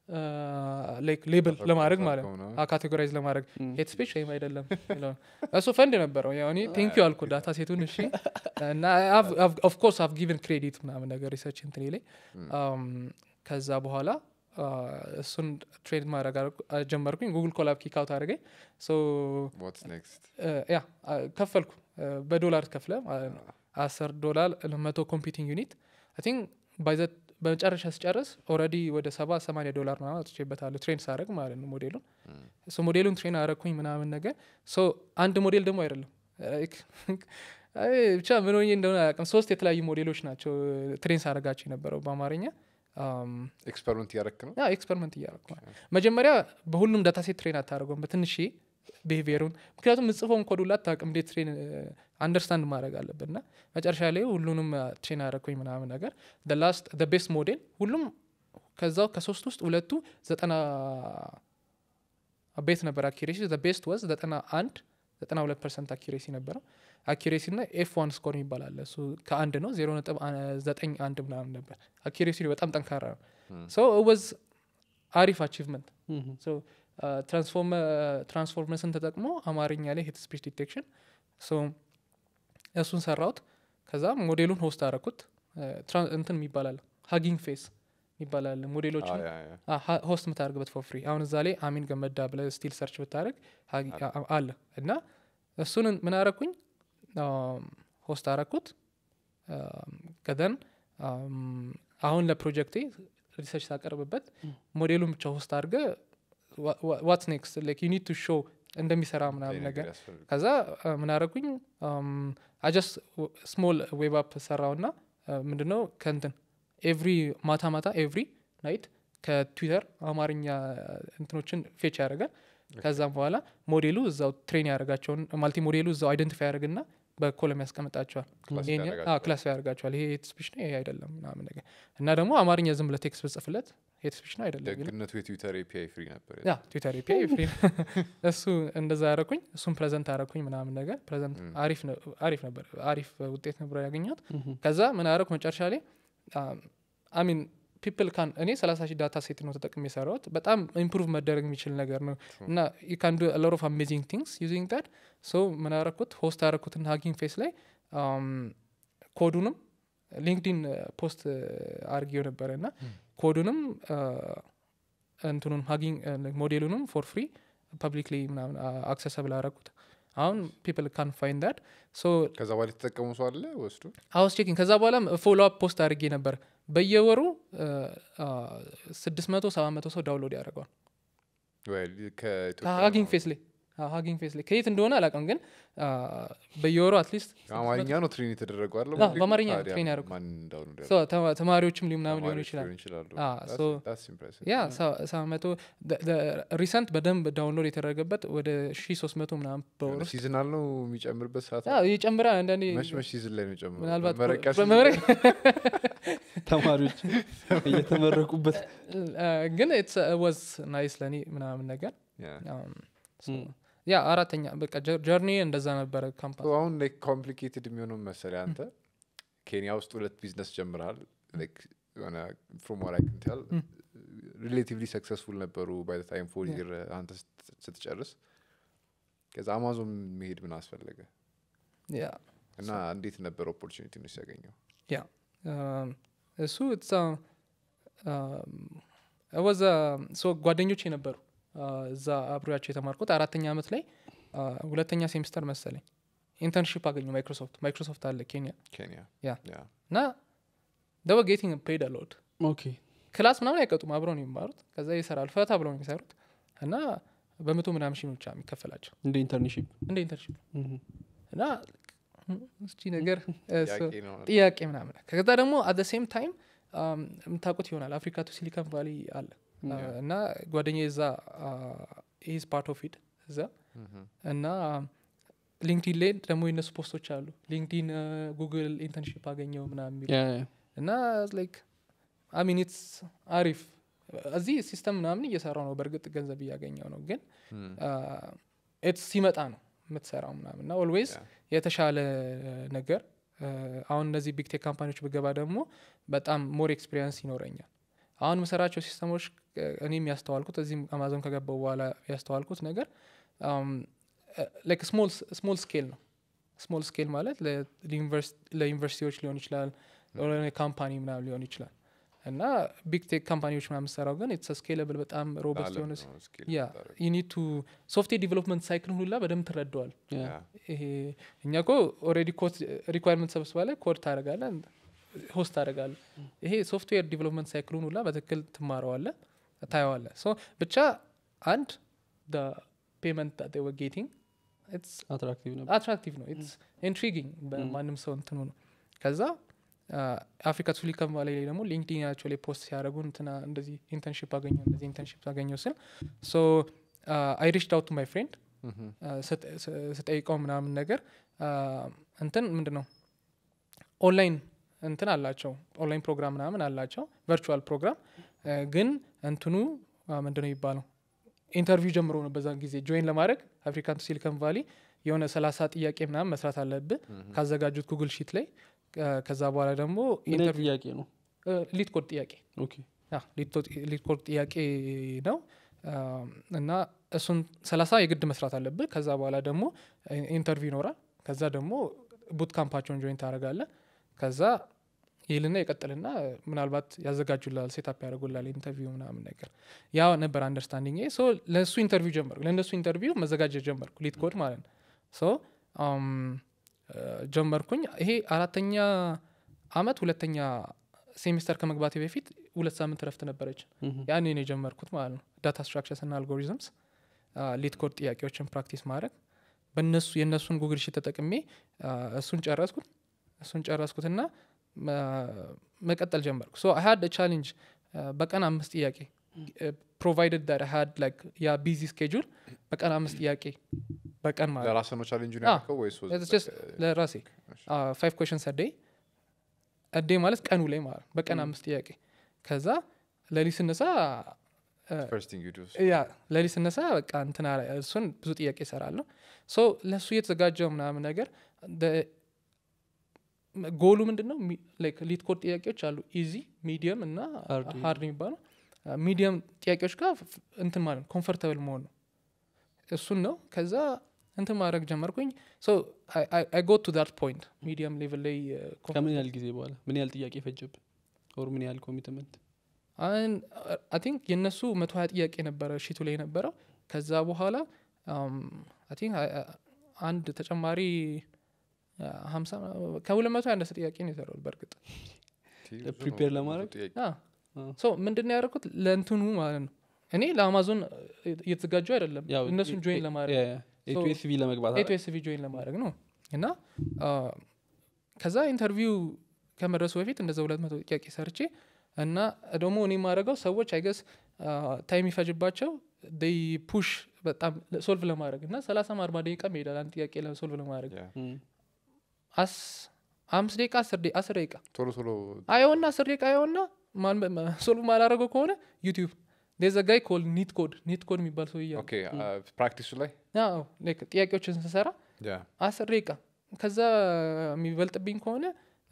ላይክ ሌብል ለማድረግ ማለት ነው ነው ካቴጎራይዝ ለማድረግ እም፣ ሄት ስፔች ወይም አይደለም የሚለውን። እሱ ፈንድ ነበረው ያው እኔ ቴንክ ዩ አልኩ ዳታ ሴቱን እሺ እና ኦፍኮርስ አቭ ጊቨን ክሬዲት ምናምን ነገር ሪሰርች እንትኔ ላይ አም፣ ከዛ በኋላ አ፣ እሱን ትሬድ ማድረግ አደረኩ- አ፣ ጀመርኩኝ ጉግል ኮላብ ኪክ አውት አድርገኝ ሶ ዋትስ ኔክስት ያ አ፣ ከፈልኩ አ፣ በዶላር ከፍለ ማለት ነው አስር ዶላር ለመቶ ኮምፒውቲንግ ዩኒት አይ ቲንክ ባይዘት በመጨረሻ ስጨርስ ኦልሬዲ ወደ ሰባ ሰማንያ ዶላር ምናምን አውጥቼበታለሁ ትሬን ሳደርግ ማለት ነው ሞዴሉን ሶ ሞዴሉን ትሬን አረግኩኝ ምናምን ነገር ሶ አንድ ሞዴል ደግሞ አይደለም ላይክ አይ ብቻ ምን ሆኜ እንደሆነ አያውቅም ሶስት የተለያዩ ሞዴሎች ናቸው ትሬን ሳደርጋቸው የነበረው በአማርኛ አም፣ ኤክስፐሪመንት እያረክ ነው ያ ኤክስፐሪመንት እያደረኩ ነው። መጀመሪያ በሁሉም ዳታ ሴት ትሬን አታደርገውም በትንሽ ቢሄቪየሩን ምክንያቱም ምጽፈውን ኮድ ሁላ አታውቅም እንዴት ትሬን አንደርስታንድ ማድረግ አለብን እና መጨረሻ ላይ ሁሉንም ትሬን አደረግኩኝ ምናምን ነገር ላስት ቤስት ሞዴል ሁሉም ከዛው ከሶስት ውስጥ ሁለቱ ዘጠና ቤት ነበር አኪሬሲ ቤስት ወዝ ዘጠና አንድ ዘጠና ሁለት ፐርሰንት አኪሬሲ ነበረው አኪሬሲ ና ኤፍ ዋን ስኮር ይባላል እሱ ከአንድ ነው ዜሮ ነጥብ አ- ዘጠኝ አንድ ምናምን ነበር አኪሬሲ በጣም ጠንካራ ነው ሶ ወዝ አሪፍ አቺቭመንት ትራንስፎርመርስን ተጠቅሞ አማርኛ ላይ ሄት ስፒች ዲቴክሽን እሱን ሰራውት ከዛ ሞዴሉን ሆስት አረኩት እንትን ይባላል ሀጊንግ ፌስ ይባላል ሞዴሎች አ፣ ያ፣ ያ። ሆስት የምታደርግበት ፎር ፍሪ አሁን እዛ ላይ አሚን ገመዳ ብለ ስቲል ሰርች ብታደርግ ሀጊ- አ- አለ እና እሱን ምን አረኩኝ ሆስት አረኩት ከደን አሁን ለፕሮጀክቴ ሪሰርች ሳቀርብበት ሞዴሉን ብቻ ሆስት አድርገ ዋትስ ኔክስት ላይክ ዩ ኒድ ቱ ሾው እንደሚሰራ ምናምን ይሄ ነገር ያስፈልጋል። ከዛ አ፣ ምን አረኩኝ አጀስ ስሞል ዌብ አፕ ሰራውና ምንድነው ከንትን ኤቭሪ ማታ ማታ ኤቭሪ ናይት ከትዊተር አማርኛ እንትኖችን ፌች ያደርጋል ከዛም በኋላ ሞዴሉ እዛው ትሬን ያደርጋቸውን ማለቴ ሞዴሉ እዛው አይደንቲፋይ ያደርግና በኮለም ያስቀምጣቸዋል Classify ይሄኛው- ያደርጋቸዋል። አዎ፣ ክላሲፋይ ያደርጋቸዋል ይሄ ሄት ስፒች ነው ይሄ አይደለም ምናምን ነገር እና ደግሞ አማርኛ ዝም ብለ ቴክስት ብጽፍለት ሄት ስፒች ነው አይደለም ይላል። ደግነቱ የትዊተር ኤፒአይ ፍሪ ነበር ያ ትዊተር ኤፒአይ ፍሪ ነው። እሱ እንደዛ ያረኩኝ እሱን ፕሬዘንት አረኩኝ ምናምን ነገር ፕሬዘንት ም። አሪፍ ነው- አሪፍ ነበር አሪፍ ውጤት ነበር ያገኘሁት ከዛ ምን አረኩ መጨረሻ ላይ አሚን ፒፕል ካን እኔ ሰላሳ ሺህ ዳታ ሴት ነው ተጠቅም የሰራሁት በጣም ኢምፕሩቭ መደረግ የሚችል ነገር ነው እና ዩ ካን ዱ ሎት ኦፍ አሜዚንግ ቲንግስ ዩዚንግ ዳት ሶ ምን አረኩት ሆስት ያረኩትን ሀጊንግ ፌስ ላይ አም፣ ኮዱንም ሊንክዲን ፖስት አርጌው ነበረ እና ኮዱንም አ፣ እንትኑን ሀጊንግ ሞዴሉንም ፎር ፍሪ ፐብሊክሊ ምናምን አክሰሰብል አረኩት አሁን ፒፕል ካን ፋይንድ ዳት ሶ ከዛ በኋላ የተጠቀሙ ሰው አለ ወስዱ አውስ ቼኪንግ ከዛ በኋላ ፎሎ አፕ ፖስት አድርጌ ነበር በየወሩ ስድስት መቶ ሰባት መቶ ሰው ዳውንሎድ ያደርገዋል ወይ ከኢትዮጵያ ሀጊንግ ፌስ ላይ ሀጊንግ ፌስ ላይ ከየት እንደሆነ አላውቅም ግን አ፣ በየወሩ አትሊስት አማርኛ ነው ትሬን የተደረገው አለ አዎ፣ በአማርኛ ነው ትሬን ያደረጉት። ማን እንዳሁኑ ተማሪዎችም ሊ ምናምን ሊሆኑ ይችላል ይችላሉ አ፣ so- That's impressive. ያ ሰባት መቶ ሪሰንት በደንብ ዳውንሎድ የተደረገበት ወደ ሺ ሶስት መቶ ምናምን በወር የሆነ ውስጥ ሲዝናል ነው የሚጨምርበት ሰዓት ያ፣ ይጨምራል አንዳንዴ መች መች ሲዝን ላይ ነው የሚጨምረው ምናልባት መመረቂያ season በመመረቅ ተማሪዎች እየተመረቁበት ግን ወዝ ናይስ ለእኔ ምናምን ነገር Yeah. Um, so, ያ አራተኛ በቃ ጀርኒ እንደዛ ነበረ ካምፓኒ So አሁን ላይክ ኮምፕሊኬትድ የሚሆነው መሰለህ አንተ ኬንያ ውስጥ ሁለት ቢዝነስ ጀምረሃል ላይክ የሆነ ፍሮም ዋት አይ ካን ቴል Mm. ሪሌቲቭሊ ሰክሰስፉል ነበሩ ባይ ታይም ፎር Yeah. ይር አንተ ስት- ስትጨርስ ከዛ አማዞን መሄድ ምን አስፈለገ ያ እና እንዴት ነበር ኦፖርቹኒቲ ነው ሲያገኘው Um, እሱ እዛ ወዛ ሶ ጓደኞች ነበሩ uh, እዛ አብሬያቸው የተማርኩት አራተኛ ዓመት ላይ uh, ሁለተኛ ሴሚስተር መሰለኝ ኢንተርንሽፕ አገኘው ማይክሮሶፍት ማይክሮሶፍት አለ ኬንያ ኬንያ ያ። ያ እና ደወ ጌቲንግ ፔድ አሎድ ኦኬ ክላስ ምናምን አይቀጡም አብረው ነው የሚማሩት ከዛ ይሰራሉ ፈታ ብለው ነው የሚሰሩት እና በመቶ ምናምን ሺህ ነው ብቻ የሚከፈላቸው እንደ ኢንተርንሽፕ እንደ ኢንተርንሽፕ እና እስቺ ነገር እሱ ጥያቄ ነው ጥያቄ ምናምን ከዛ ደግሞ አት ሴም ታይም የምታውቁት ይሆናል አፍሪካ ቱ ሲሊኮን ቫሊ አለ አ፣ እና ጓደኛ እዛ ኢዝ ፓርት ኦፍ ኢት እዛ Mhm. እና ሊንክዲን ላይ ደግሞ የነሱ ፖስቶች አሉ ሊንክዲን ጉግል ኢንተርንሽፕ አገኘው ምናምን የሚሉ እና ላይክ አሚን ኢትስ አሪፍ እዚህ ሲስተም ምናምን እየሰራው ነው በእርግጥ ገንዘብ እያገኘው ነው ግን Mm. ኢትስ ሲመጣ ነው የምትሰራው ምናምን እና ኦልዌይስ Yeah. የተሻለ ነገር አ፣ አሁን እነዚህ ቢግ ቴክ ካምፓኒዎች ብገባ ደግሞ በጣም ሞር ኤክስፒሪየንስ ይኖረኛል አሁን የምሰራቸው ሲስተሞች አ፣ እኔም ያስተዋልኩት እዚህም አማዞን ከገባው በኋላ ያስተዋልኩት ነገር ላይክ ስሞል ስኬል ነው ስሞል ስኬል ማለት ለዩኒቨርሲቲዎች ሊሆን ይችላል ካምፓኒ ምናምን ሊሆን ይችላል እና ቢግ ቴክ ካምፓኒዎች ምናምን ሰራው ግን ኢትስ ስኬለብል በጣም ሮበስት አለም የሆነ ነው skill ያ የምታደርገው። ዩኒቱ ሶፍትዌር ዲቨሎፕመንት ሳይክል ሁላ በደንብ ትረደዋል Yeah. ይሄ እኛ ኮ ኦልሬዲ ኮድ ሪኳርመንት ሰብስባለ ኮድ ታደረጋለ ሆስት ታደረጋለ ይሄ ሶፍትዌር ዲቨሎፕመንት ሳይክሉን ሁላ በትክክል ትማረዋለ ታየዋለ ሶ ብቻ አንድ ፔመንት ወ ጌቲንግ ኢትስ አትራክቲቭ ነበር አትራክቲቭ ነው ኢትስ ኢንትሪጊንግ በማንም ሰው እንትኑ ነው ከዛ አፍሪካ ሲሊኮን ቫሊ ላይ ደግሞ ሊንክዲናቸው ላይ ፖስት ሲያደርጉ እንትና እንደዚህ ኢንተርንሽፕ አገኘው እንደዚህ ኢንተርንሽፕ አገኘው ስል ሶ አይ ሪችድ አውት ቱ ማይ ፍሬንድ ስጠይቀው ምናምን ነገር እንትን ምንድን ነው ኦንላይን እንትን አላቸው ኦንላይን ፕሮግራም ምናምን አላቸው ቨርቹዋል ፕሮግራም ግን እንትኑ ምንድን ነው የሚባለው ኢንተርቪው ጀምሮ ነው በዛን ጊዜ ጆይን ለማድረግ አፍሪካን ሲሊኮን ቫሊ የሆነ ሰላሳ ጥያቄ ምናምን መስራት አለብህ ካዘጋጁት ጉግል ሺት ላይ ከዛ በኋላ ደግሞ ምን አይነት ጥያቄ ነው ሊድ ኮድ ጥያቄ ኦኬ ሊድ ኮድ ጥያቄ ነው እና እሱን ሰላሳ የግድ መስራት አለብህ ከዛ በኋላ ደግሞ ኢንተርቪው ይኖራል ከዛ ደግሞ ቡት ካምፓቸውን ጆይን ታደረጋለ ከዛ ይልና ይቀጥልና ምናልባት ያዘጋጁላል ሴታፕ ያደርጉላል ኢንተርቪው ምናምን ነገር ያ ነበር አንደርስታንዲንግ ሶ ለእሱ ኢንተርቪው ጀመርኩ ለእነሱ ኢንተርቪው መዘጋጀት ጀመርኩ ሊድ ኮድ ማለት ነው ሶ ጀመርኩኝ ይሄ አራተኛ አመት ሁለተኛ ሴሚስተር ከመግባቴ በፊት ሁለት ሳምንት ረፍት ነበረች ያኔ ነው የጀመርኩት ማለት ነው ዳታ ስትራክቸርስ እና አልጎሪዝምስ ሊድ ኮድ ጥያቄዎችን ፕራክቲስ ማድረግ በእነሱ የእነሱን ጉግል ሺት ተጠቅሜ እሱን ጨረስኩት እሱን ጨረስኩትና መቀጠል ጀመርኩ ሶ አይ ሀድ ቻሌንጅ በቀን አምስት ጥያቄ ፕሮቫይደድ ዳት ሀድ ላይክ ያ ቢዚ ስኬጁል በቀን አምስት ጥያቄ በቀን ማለት ለራስህ ነው ቻሌንጁ አዎ። ያልከው ወይስ was It's it just like, ለራሴ ፋይቭ ኮሽንስ አዴይ አዴይ ማለት ቀኑ ላይ ማለት ነው። በቀን አምስት ጥያቄ ከዛ ለሊት ስነሳ uh, first thing you do is- ያ ለሊት ስነሳ በቃ እንትና እሱን ብዙ ጥያቄ ይሰራለሁ ሶ ለእሱ እየተዘጋጀው ምናምን ነገር the- ጎሉ ምንድን ነው ሊድ ኮድ ጥያቄዎች አሉ ኢዚ ሚዲየም እና Hard ሀርድ የሚባለው ሚዲየም ጥያቄዎች ጋር ፍ- እንትን ማለት ኮንፈርተብል መሆን ነው እሱን ነው ከዛ እንትን ማድረግ ጀመርኩኝ ሶ አይ ጎ ቱ ዳት ፖይንት ሚዲየም ሌቭል ላይ uh, ከምን ያህል ጊዜ በኋላ ምን ያህል ጥያቄ ፈጀብን ኦር ምን ያህል ኮሚትመንት አይ ቲንክ የእነሱ መቶ ሀያ ጥያቄ ነበረ ሺቱ ላይ የነበረው ከዛ በኋላ አይ ቲንክ አንድ ተጨማሪ ሀምሳ ከሁለት መቶ ያነሰ ጥያቄ ነው የሰራሁት በእርግጥ ብዙ ነው፣ prepare ብዙ ለማድረግ? ጥያቄ። ሶ ምንድን ነው ያደረኩት ለእንትኑ ማለት ነው እኔ ለአማዞን እየተዘጋጁ አይደለም ያው እነሱን ጆይን ለማድረግ So- ኤቱኤስቪ ለመግባት አይደል? ኤቱኤስቪ ጆይን ለማድረግ ነው እና አ፣ ከዛ ኢንተርቪው ከመድረሱ በፊት እንደዛ ሁለት መቶ ጥያቄ ሰርቼ እና ደግሞ እኔ የማደርገው ሰዎች አይገስ ታይም ይፈጅባቸው ይ ፑሽ በጣም ሶልቭ ለማድረግ እና ሰላሳም አርባ ደቂቃ ይሄዳል አንድ ጥያቄ ሶልቭ ለማድረግ Yeah. እም፣ አስ አምስት ደቂቃ አስር ደቂቃ አስር ደቂቃ ቶሎ ቶሎ አየውና አስር ደቂቃ አየውና ሶልቭ ማላረገው ከሆነ ዩቲዩብ ዴዘ ጋይ ኮል ኒት ኮድ ኒት ኮድ የሚባል ሰው እያ ኦኬ ፕራክቲሱ ላይ ጥያቄዎችን ስሰራ Yeah. አስር ደቂቃ ከዛ የሚበልጥብኝ ከሆነ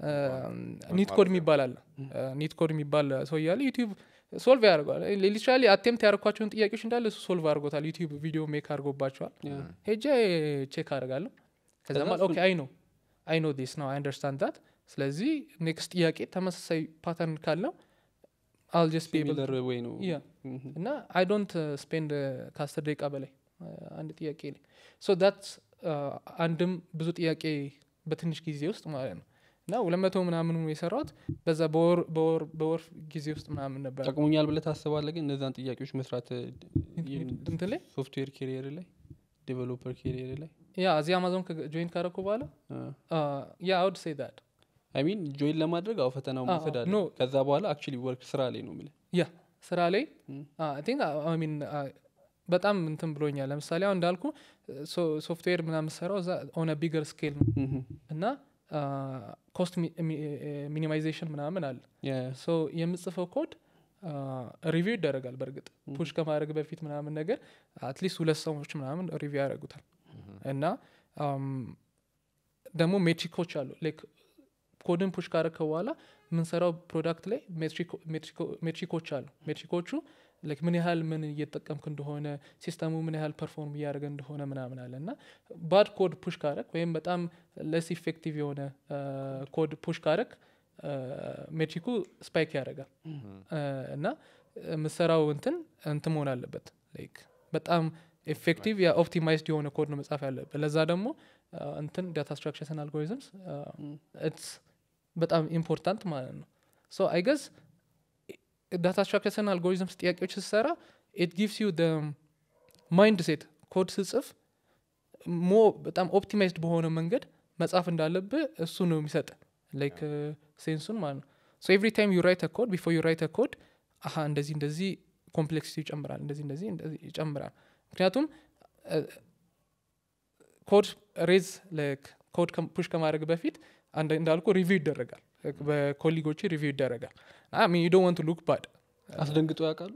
ኒት ማለት ኮድ ነው። የሚባል አለ ኒት ኮድ የሚባል ሰው እያለ ዩቲዩብ ሶልቭ ያደርገዋል ሊትራሊ አቴምፕት ያደረኳቸውን ጥያቄዎች እንዳለ እሱ ሶልቭ አድርጎታል ዩቲዩብ ቪዲዮ ሜክ አድርጎባቸዋል ያ። ሄጄ ቼክ አደርጋለሁ ከዛ ከዛ ማለት ኦኬ እሱን- አይ ነው አይ ኖ ዲስ ነው አይ አንደርስታንድ ዳት ስለዚህ ኔክስት ጥያቄ ተመሳሳይ ፓተርን ካለው አል ጀስት ቢ ሲሚለር ወይ ነው ያ እም፣ እና አይ ዶንት ስፔንድ ከአስር ደቂቃ በላይ አ፣ አንድ ጥያቄ ላይ ሶ ዳት አንድም ብዙ ጥያቄ በትንሽ ጊዜ ውስጥ ማለት ነው እና ሁለት መቶ ምናምኑ የሰራሁት በዛ በወር በወር በወር ጊዜ ውስጥ ምናምን ነበር ጠቅሞኛል ብለህ ታስባለህ ግን እነዛን ጥያቄዎች መስራት እንትን ላይ ሶፍትዌር ኬሪየር ላይ ዴቨሎፐር ኬሪየር ላይ ያ እዚህ አማዞን ጆይን ካረኩ በኋላ ያ አውድ ሴ ዳት አይ ሚን ጆይን ለማድረግ አው ፈተናው አዎ፣ መውሰድ አለ ኖ። ከዛ በኋላ አክቹሊ ወርክ ስራ ላይ ነው የምልህ ያ ስራ ላይ ም። ቲንክ ሚን በጣም እንትን ብሎኛል ለምሳሌ አሁን እንዳልኩ ሶፍትዌር ምናምን ሰራው እዛ ኦነ ቢገር ስኬል ነው እም፣ እና ኮስት ሚኒማይዜሽን ምናምን አለ ያ ሶ የምጽፈው ኮድ ሪቪው ይደረጋል በእርግጥ ፑሽ ከማድረግ በፊት ምናምን ነገር አትሊስት ሁለት ሰዎች ምናምን ሪቪው ያደርጉታል እና አም፣ ደግሞ ሜትሪኮች አሉ ላይክ ኮድን ፑሽ ካረከ በኋላ የምንሰራው ፕሮዳክት ላይ ሜትሪኮ- ሜትሪኮ- ሜትሪኮች አሉ ሜትሪኮቹ ላይክ ምን ያህል ምን እየተጠቀምክ እንደሆነ ሲስተሙ ምን ያህል ፐርፎርም እያደረገ እንደሆነ ምናምን አለ እና ባድ ኮድ ፑሽ ካረክ ወይም በጣም ለስ ኢፌክቲቭ የሆነ ኮድ ፑሽ ካረክ ሜትሪኩ ስፓይክ ያደርጋል አ፣ እና የምሰራው እንትን እንትን መሆን አለበት ላይክ በጣም ኤፌክቲቭ የኦፕቲማይዝድ የሆነ ኮድ ነው መጻፍ ያለበት ለዛ ደግሞ አ፣ እንትን ዳታ ስትራክቸርስ አልጎሪዝምስ ኢትስ በጣም ኢምፖርታንት ማለት ነው ሶ አይ ገዝ ዳታ ስትራክቸርስ አልጎሪዝምስ ጥያቄዎች ስትሰራ ኢት ጊቭስ ዩ ማይንድ ሴት ኮድ ስጽፍ ሞ በጣም ኦፕቲማይዝድ በሆነ መንገድ መጻፍ እንዳለብህ እሱ ነው የሚሰጥ ላይክ ሴንሱን ማለት ነው ሶ ኤቭሪ ታይም ዩ ራይት ኮድ ቢፎር ዩ ራይት ኮድ አሀ እንደዚህ እንደዚህ ኮምፕሌክሲቲ ይጨምራል እንደዚህ እንደዚህ እንደዚህ ይጨምራል ምክንያቱም ኮድ ሬዝ ኮድ ፑሽ ከማድረግ በፊት አንድ እንዳልኩ ሪቪው ይደረጋል በኮሊጎች ሪቪው ይደረጋል ዩ ዶንት ዋንት ሉክ ባድ አስደንግጦ ያውቃሉ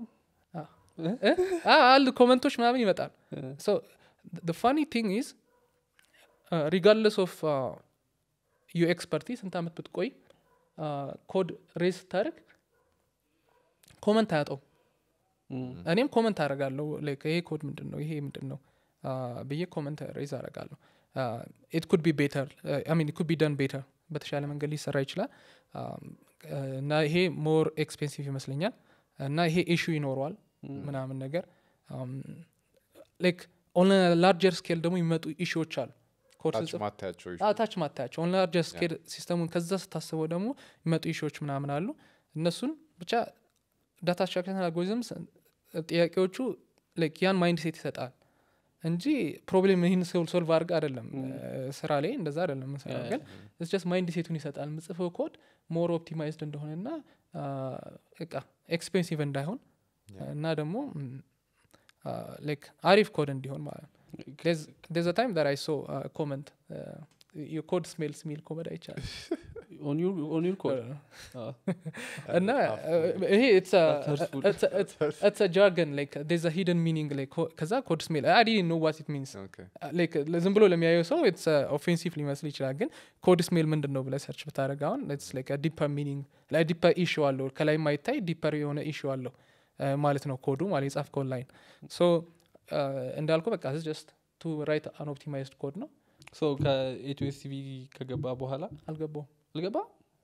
አሉ ኮመንቶች ምናምን ይመጣል ሶ ፋኒ ቲንግ ኢዝ ሪጋርድለስ ኦፍ ዩ ኤክስፐርቲ ስንት ዓመት ብትቆይ ኮድ ሬዝ ስታደርግ ኮመንት አያጠው እኔም ኮመንት አደርጋለሁ ይሄ ኮድ ምንድን ነው ይሄ ምንድን ነው ብዬ ኮመንት ሬዝ አደርጋለሁ ኢት ኩድ ቢ ቤተር ሚን ኩድ ቢ ደን ቤተር በተሻለ መንገድ ሊሰራ ይችላል እና ይሄ ሞር ኤክስፔንሲቭ ይመስለኛል እና ይሄ ኢሹ ይኖረዋል ምናምን ነገር ላይክ ኦን ላርጀር ስኬል ደግሞ የሚመጡ ኢሹዎች አሉ ታች ማታያቸው ኦን ላርጀር ስኬል ሲስተሙን ከዛ ስታስበው ደግሞ የሚመጡ ኢሹዎች ምናምን አሉ እነሱን ብቻ ዳታ ስትራክቸር አልጎሪዝምስ ጥያቄዎቹ ያን ማይንድ ሴት ይሰጣል እንጂ ፕሮብሌም ይህን ሶልቭ አድርግ አይደለም ስራ ላይ እንደዛ አይደለም ምሰራው ግን ስ ማይንድ ሴቱን ይሰጣል ምጽፈው ኮድ ሞር ኦፕቲማይዝድ እንደሆነና እቃ ኤክስፔንሲቭ እንዳይሆን እና ደግሞ ላይክ አሪፍ ኮድ እንዲሆን ማለት ነው ዴዝ ታይም ዳር አይ ሶ ኮመንት የኮድ ስሜልስ ሚል ኮመድ አይቻልም ኦን ዩር ኮድ እና ይሄ ኢትስ ጃርገን ላይክ ዴዝ ሂደን ሚኒንግ ከዛ ኮድ ስሜል አይ ዲድንት ኖ ዋት ኢት ሚንስ ላይክ ዝም ብሎ ለሚያየው ሰው ኢትስ ኦፌንሲቭ ሊመስል ይችላል ግን ኮድ ስሜል ምንድን ነው ብለ ሰርች ብታደረግ አሁን ኢትስ ላይክ ዲፐር ሚኒንግ ላይ ዲፐር ኢሹ አለው ከላይ ማይታይ ዲፐር የሆነ ኢሹ አለው ማለት ነው ኮዱ ማለት የጻፍከው ላይን ሶ እንዳልኩ በቃ ጀስት ቱ ራይት አን ኦፕቲማይዝድ ኮድ ነው ሶ ከኤቲኤስሲቪ ከገባ በኋላ አልገባው አልገባ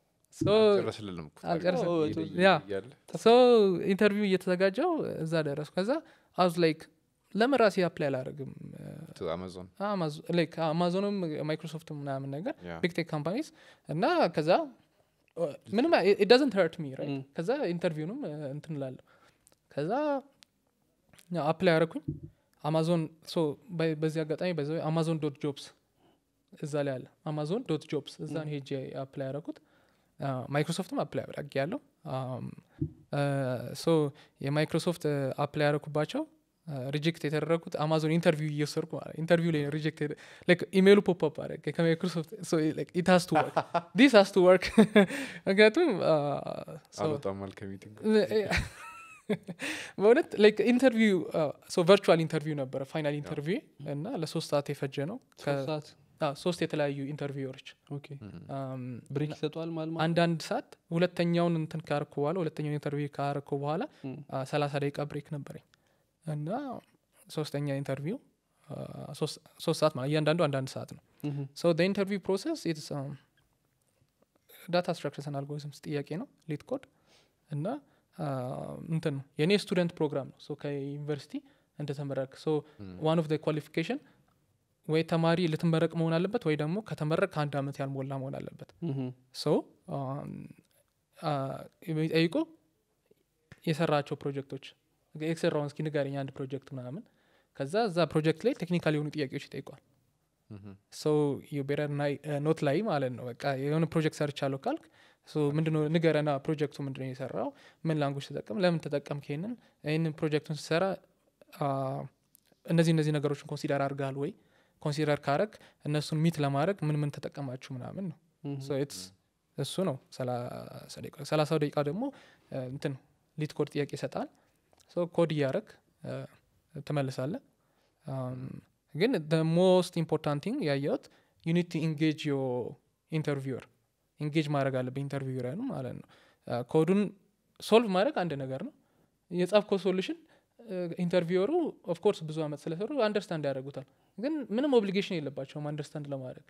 ሶ ኢንተርቪው እየተዘጋጀው እዛ ደረሱ ከዛ አዝ ላይክ ለምን ራሴ አፕላይ አላደረግም አማዞንም ማይክሮሶፍት ምናምን ነገር ቢግ ቴክ ካምፓኒስ እና ከዛ ምንም ዳዝንት ሀርት ሚ ከዛ ኢንተርቪውንም እንትን ላለሁ ከዛ አፕላይ ያደረኩኝ አማዞን በዚህ አጋጣሚ በዚ አማዞን ዶት ጆብስ እዛ ላይ አለ አማዞን ዶት ጆብስ እዛ ነው ሄጄ አፕላይ ያደረኩት ማይክሮሶፍትም አፕላይ አድርግ ያለው ሶ የማይክሮሶፍት አፕላይ ያደረኩባቸው ሪጀክት የተደረጉት አማዞን ኢንተርቪው እየወሰድኩ ኢንተርቪው ላይ ሪጀክት ኢሜይሉ ፖፕ አደረገ ከማይክሮሶፍት ኢት ሀስ ቱ ወርክ ዲስ ሀስ ቱ ወርክ ምክንያቱም አልወጣማል ከሚቲንግ በእውነት ላይክ ኢንተርቪው ቨርቹዋል ኢንተርቪው ነበረ ፋይናል ኢንተርቪው እና ለሶስት ሰዓት የፈጀ ነው ሶስት የተለያዩ ኢንተርቪዎች ብሬክ ይሰጠዋል ማለት አንዳንድ ሰዓት ሁለተኛውን እንትን ካርኩ በኋላ ሁለተኛውን ኢንተርቪው ካርኩ በኋላ ሰላሳ ደቂቃ ብሬክ ነበረኝ እና ሶስተኛ ኢንተርቪው ሶስት ሰዓት ማለት እያንዳንዱ አንዳንድ ሰዓት ነው ሶ ኢንተርቪው ፕሮሰስ ዳታ ስትራክቸርስ አልጎሪዝምስ ጥያቄ ነው ሊት ኮድ እና እንትን ነው የእኔ ስቱደንት ፕሮግራም ነው ከዩኒቨርሲቲ እንደተመረቅ ሶ ዋን ኦፍ ኳሊፊኬሽን ወይ ተማሪ ልትመረቅ መሆን አለበት ወይ ደግሞ ከተመረቅ ከአንድ አመት ያልሞላ መሆን አለበት ሶ የሚጠይቁ የሰራቸው ፕሮጀክቶች የሰራውን እስኪ ንገረኝ አንድ ፕሮጀክት ምናምን ከዛ እዛ ፕሮጀክት ላይ ቴክኒካል የሆኑ ጥያቄዎች ይጠይቋል ሶ የቤረር ኖት ላይ ማለት ነው በቃ የሆነ ፕሮጀክት ሰርቻለሁ ካልክ ምንድነው ንገረና ፕሮጀክቱ ምንድነው የሰራው ምን ላንጉጅ ተጠቀም ለምን ተጠቀም ይሄንን ይህንን ፕሮጀክቱን ስሰራ እነዚህ እነዚህ ነገሮችን ኮንሲደር አድርጋል ወይ ኮንሲደር ካረግ እነሱን ሚት ለማድረግ ምን ምን ተጠቀማችሁ ምናምን ነው እሱ ነው ሰላሳው ደቂቃ ደግሞ እንትን ሊት ኮድ ጥያቄ ይሰጣል ኮድ እያረግ ትመልሳለ ግን ሞስት ኢምፖርታንት ቲንግ ያየሁት ዩኒቲ ኢንጌጅ ዮ ኢንተርቪወር ኢንጌጅ ማድረግ አለብህ ኢንተርቪው ማለት ነው ኮዱን ሶልቭ ማድረግ አንድ ነገር ነው የጻፍከው ሶሉሽን ኢንተርቪወሩ ኦፍኮርስ ብዙ አመት ስለሰሩ አንደርስታንድ ያደርጉታል ግን ምንም ኦብሊጌሽን የለባቸውም አንደርስታንድ ለማድረግ